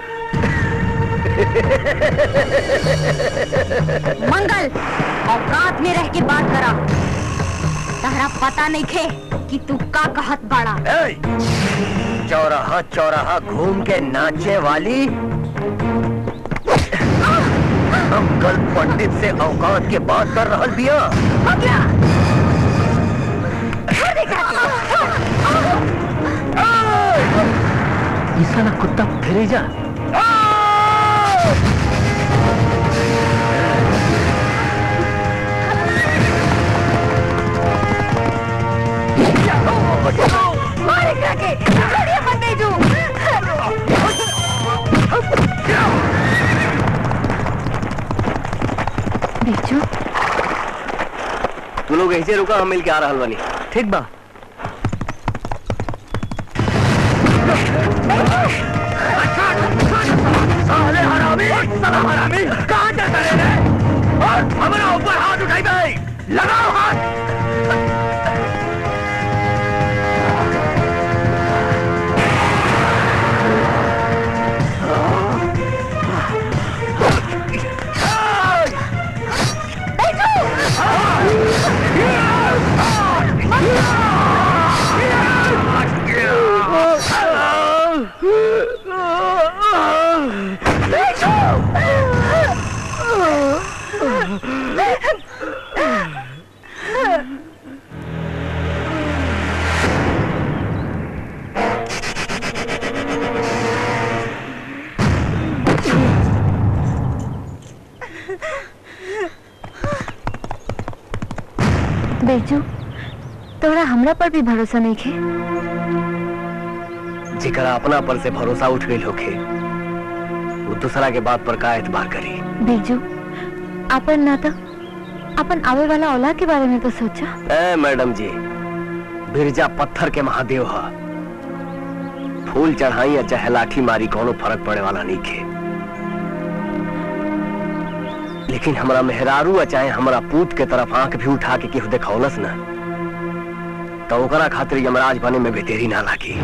मंगल औकात में रह के बात करा तहरा पता नहीं खे कि तू का कहत बाड़ा चौराहा चौराहा घूम के नाचे वाली मंगल पंडित से औकात के बात कर रहल बिया ई साला कुत्ता फिरे जा मारे काके छोड़िए मत बेजू बेचू तू लोग ऐसे रुका हम मिल के आ रहल बानी ठीक बा साले हरामी साला हरामी कहाँ जाता रे रे और हमारा ऊपर हाथ उठाई भाई लगाओ हाथ बेचू तोरा हमरा पर भी भरोसा नहीं खे जिकरा अपना पर से भरोसा उठ गई होखे वो दूसरा के बात पर का एतबार करी बेजू अपन ना तो अपन आवे वाला औलाद के बारे में तो सोचा ए मैडम जी बिरजा पत्थर के महादेव हा फूल चढ़ाई या चाहे लाठी मारी कोनो फर्क पड़े वाला नहीं खे लेकिन हमारा मेहरारू या चाहे हमारा पूत के तरफ आंख भी उठा के केहू देखौलस ना तो ओकरा खातिर यमराज बने में भी देरी ना लागी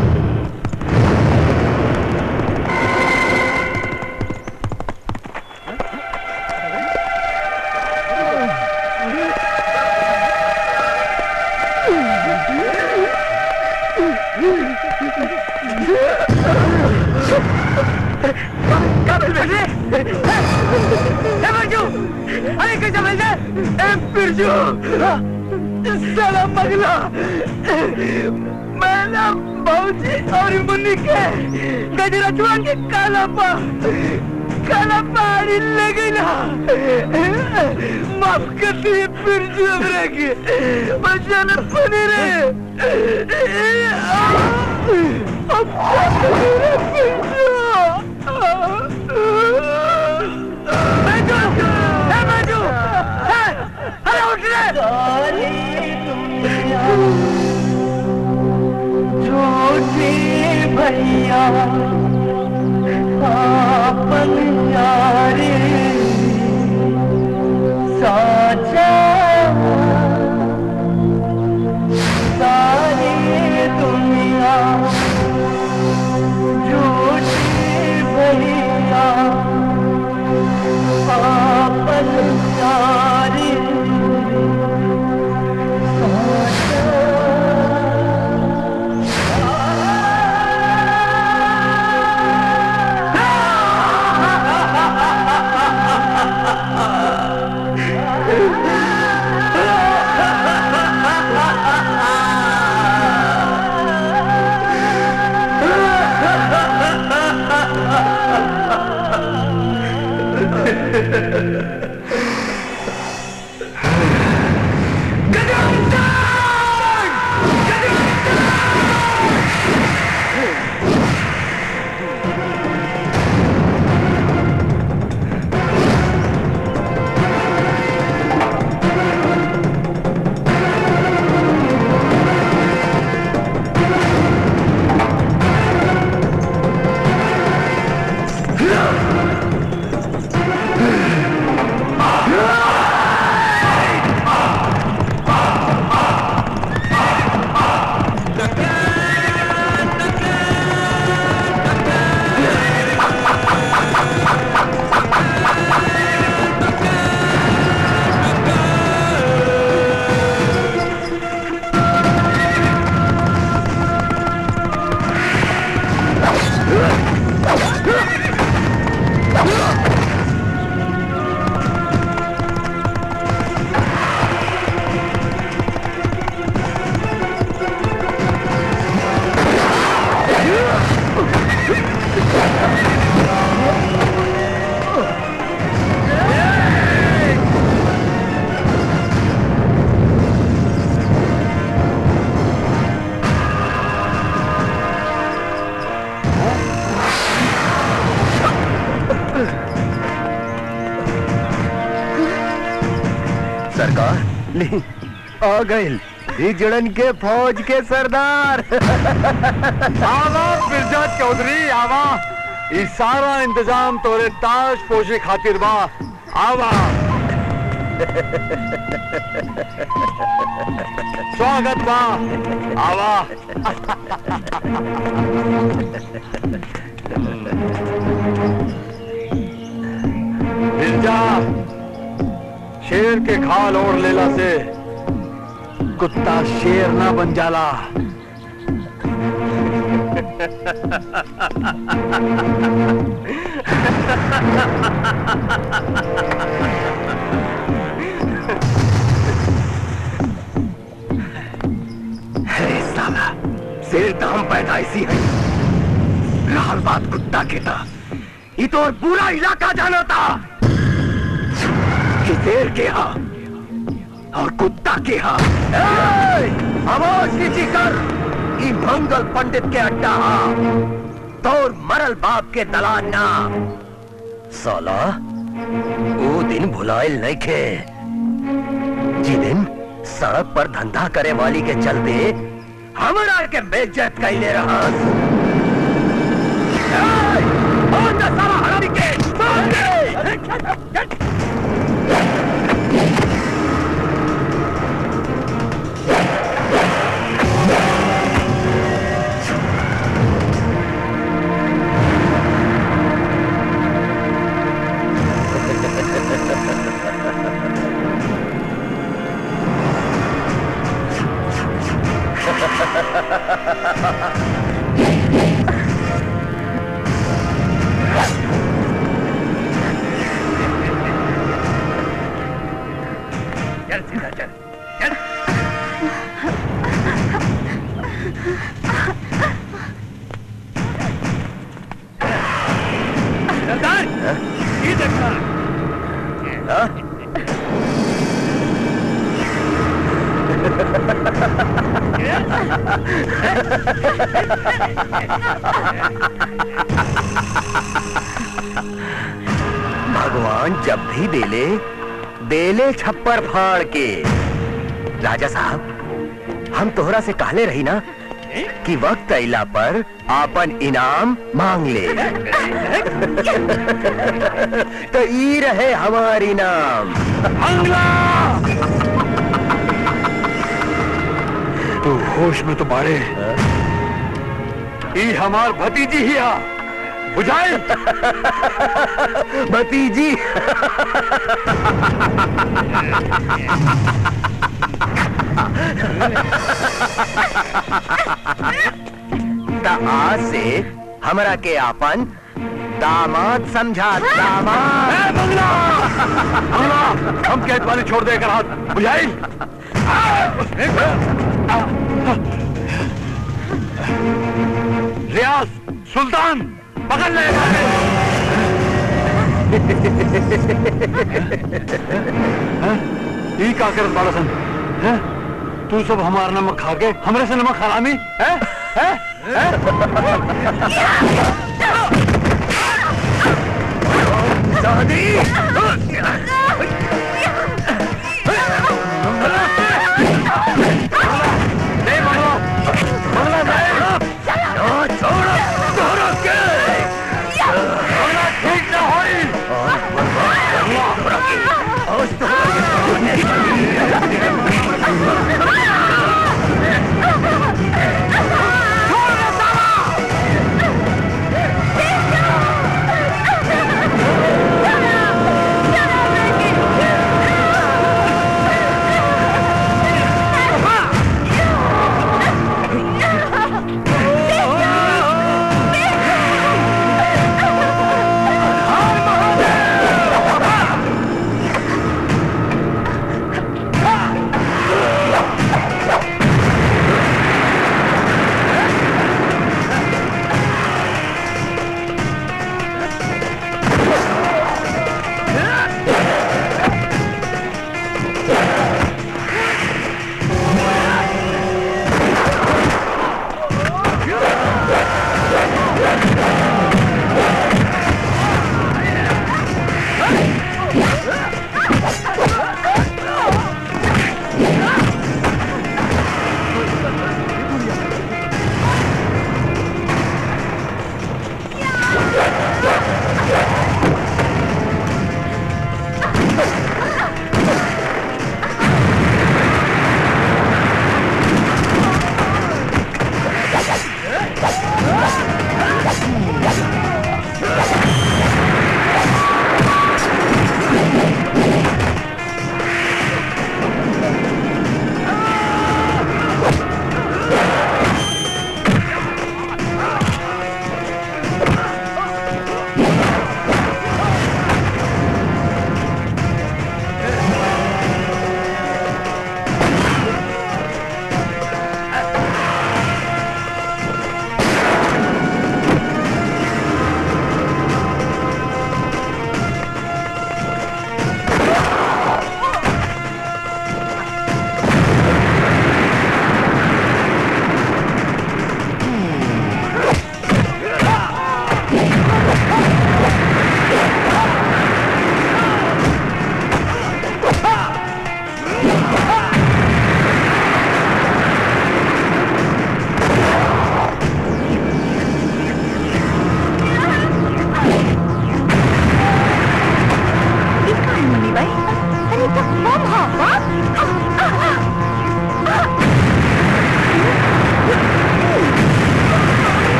क्या मिल रहे ए बिरजू अरे कैसे मिल जाए ए बिरजू साला पगला मैं ना बाबूजी और मुन्नी के गजरा चुआ के काला पा काला पानी ले गई ना माफ कर दिए बिरजू हमरा के बच्चा न बने रे अब बिरजू छोटे भैया आपन यारे साचा सारी दुनिया झूठे भैया आपन यारे साचा सरकार ले आ गए बिजड़न के फौज के सरदार आवा मिर्जा चौधरी आवा ई सारा इंतजाम तोरे ताश पोशे खातिर बा आवा स्वागत बा आवा मिर्जा शेर के खाल ओढ़ लेला से कुत्ता शेर ना बन जाला अरे साला शेर तो हम पैदाइशी है रहल बात कुत्ता के था ये तो पूरा इलाका जाना था कि शेर के हा और कुत्ता के हा ए, आवाज नीची कर ई मंगल पंडित के अड्डा हा तोर मरल बाप के दलान ना साला वो दिन भुलाइल नहीं खे जी दिन सड़क पर धंधा करे वाली के चलते हमरा के बेइज्जत कैले रहा सारा हरामी के मार दे! चल सीधा चल चल सरदार ये देखना भगवान जब भी देले देले छप्पर फाड़ के राजा साहब हम तोहरा से कहले रही ना कि वक्त अइला पर आपन इनाम मांग ले तो ई रहे हमार इनाम तू होश में तो बाड़े ई हमार भतीजी ही आ बुझाए भतीजी त आज से हमरा के आपन दामाद समझा दामाद मंगला मंगला हम कैद वाले छोड़ दे कर हाथ बुझाई रियाज सुल्तान पकड़ ले ई का करत बाड़ा सन हैं? तू सब हमारा नमक खा के हमरे से नमक हरामी है है चलो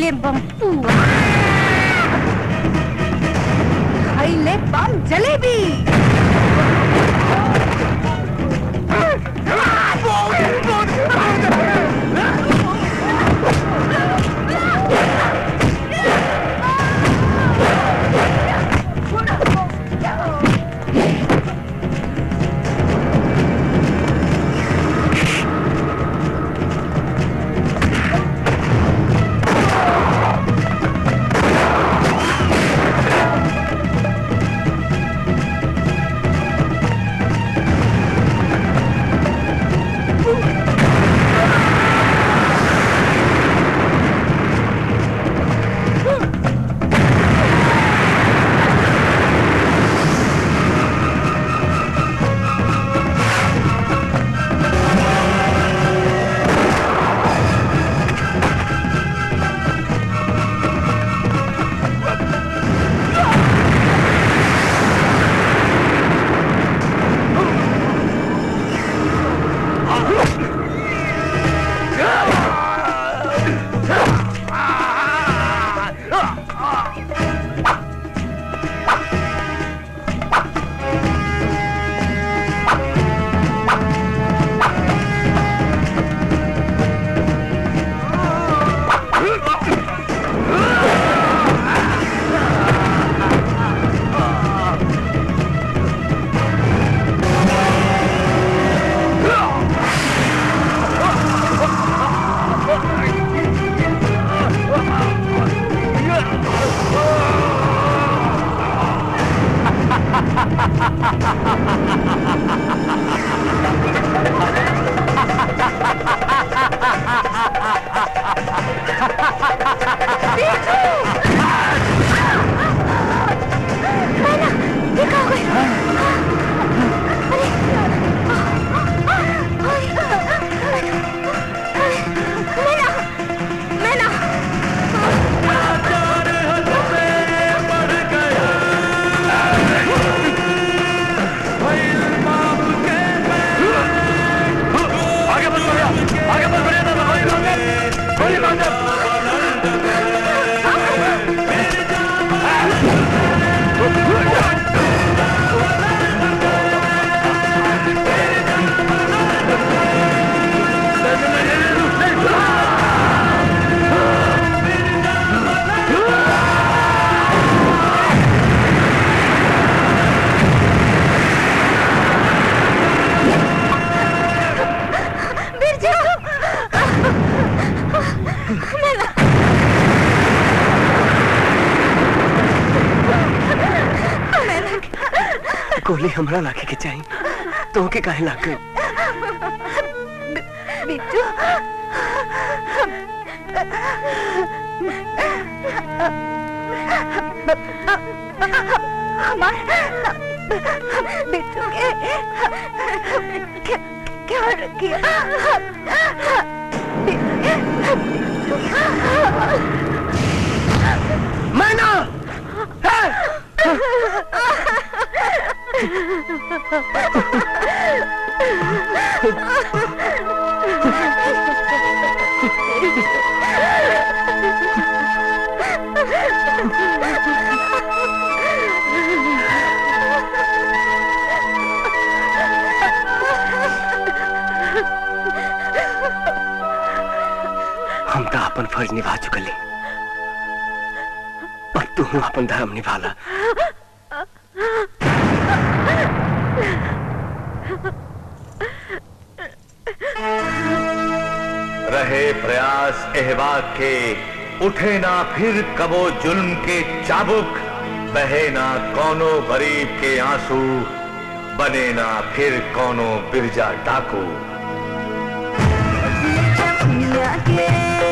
खैले बम पुआ खैले बम जलेबी आगे बढ़ भैया आगे बढ़ भैया दादा गोली मार दे गोली मार दे बिरजू मैना गोली हमरा लागे के चाहिए तो के काहे लाग गई बिट्टू हमार बिट्टू के क्या क्या किया मैना हम तो अपन फर्ज निभा चुकली अब तू अपन धर्म निभाला रहे प्रयास एहबाग के उठे ना फिर कबो जुल्म के चाबुक बहे ना कौनो गरीब के आंसू बने ना फिर कौनो बिरजा डाकू दुनिया के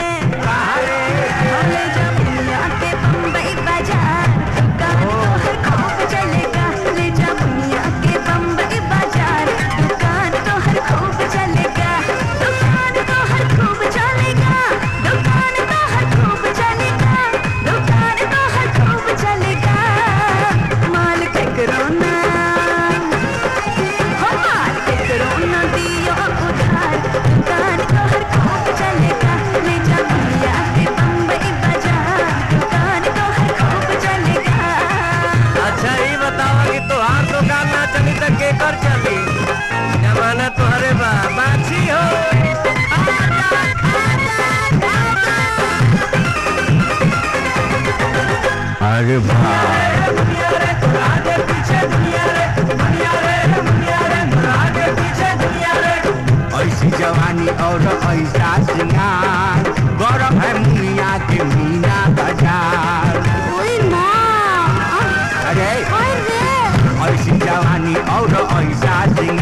ले जा दुनिया के बम्बई बाजार दुकान तो हर खूब चलेगा ले जा दुनिया के बम्बई बाजार दुकान तो हर खूब चलेगा दुकान तो हर खूब चलेगा दुकान तो हर खूब चलेगा दुकान तो हर खूब चलेगा माल के करोना हो माल के करोना दियो उधार दुकान तो हर खूब चलेगा दरबार ऐसी जवानी और ऐसा सिंगार गौरव है मुनिया के मीना बाजार अरे ऐसी जवानी और ऐसा सिंगार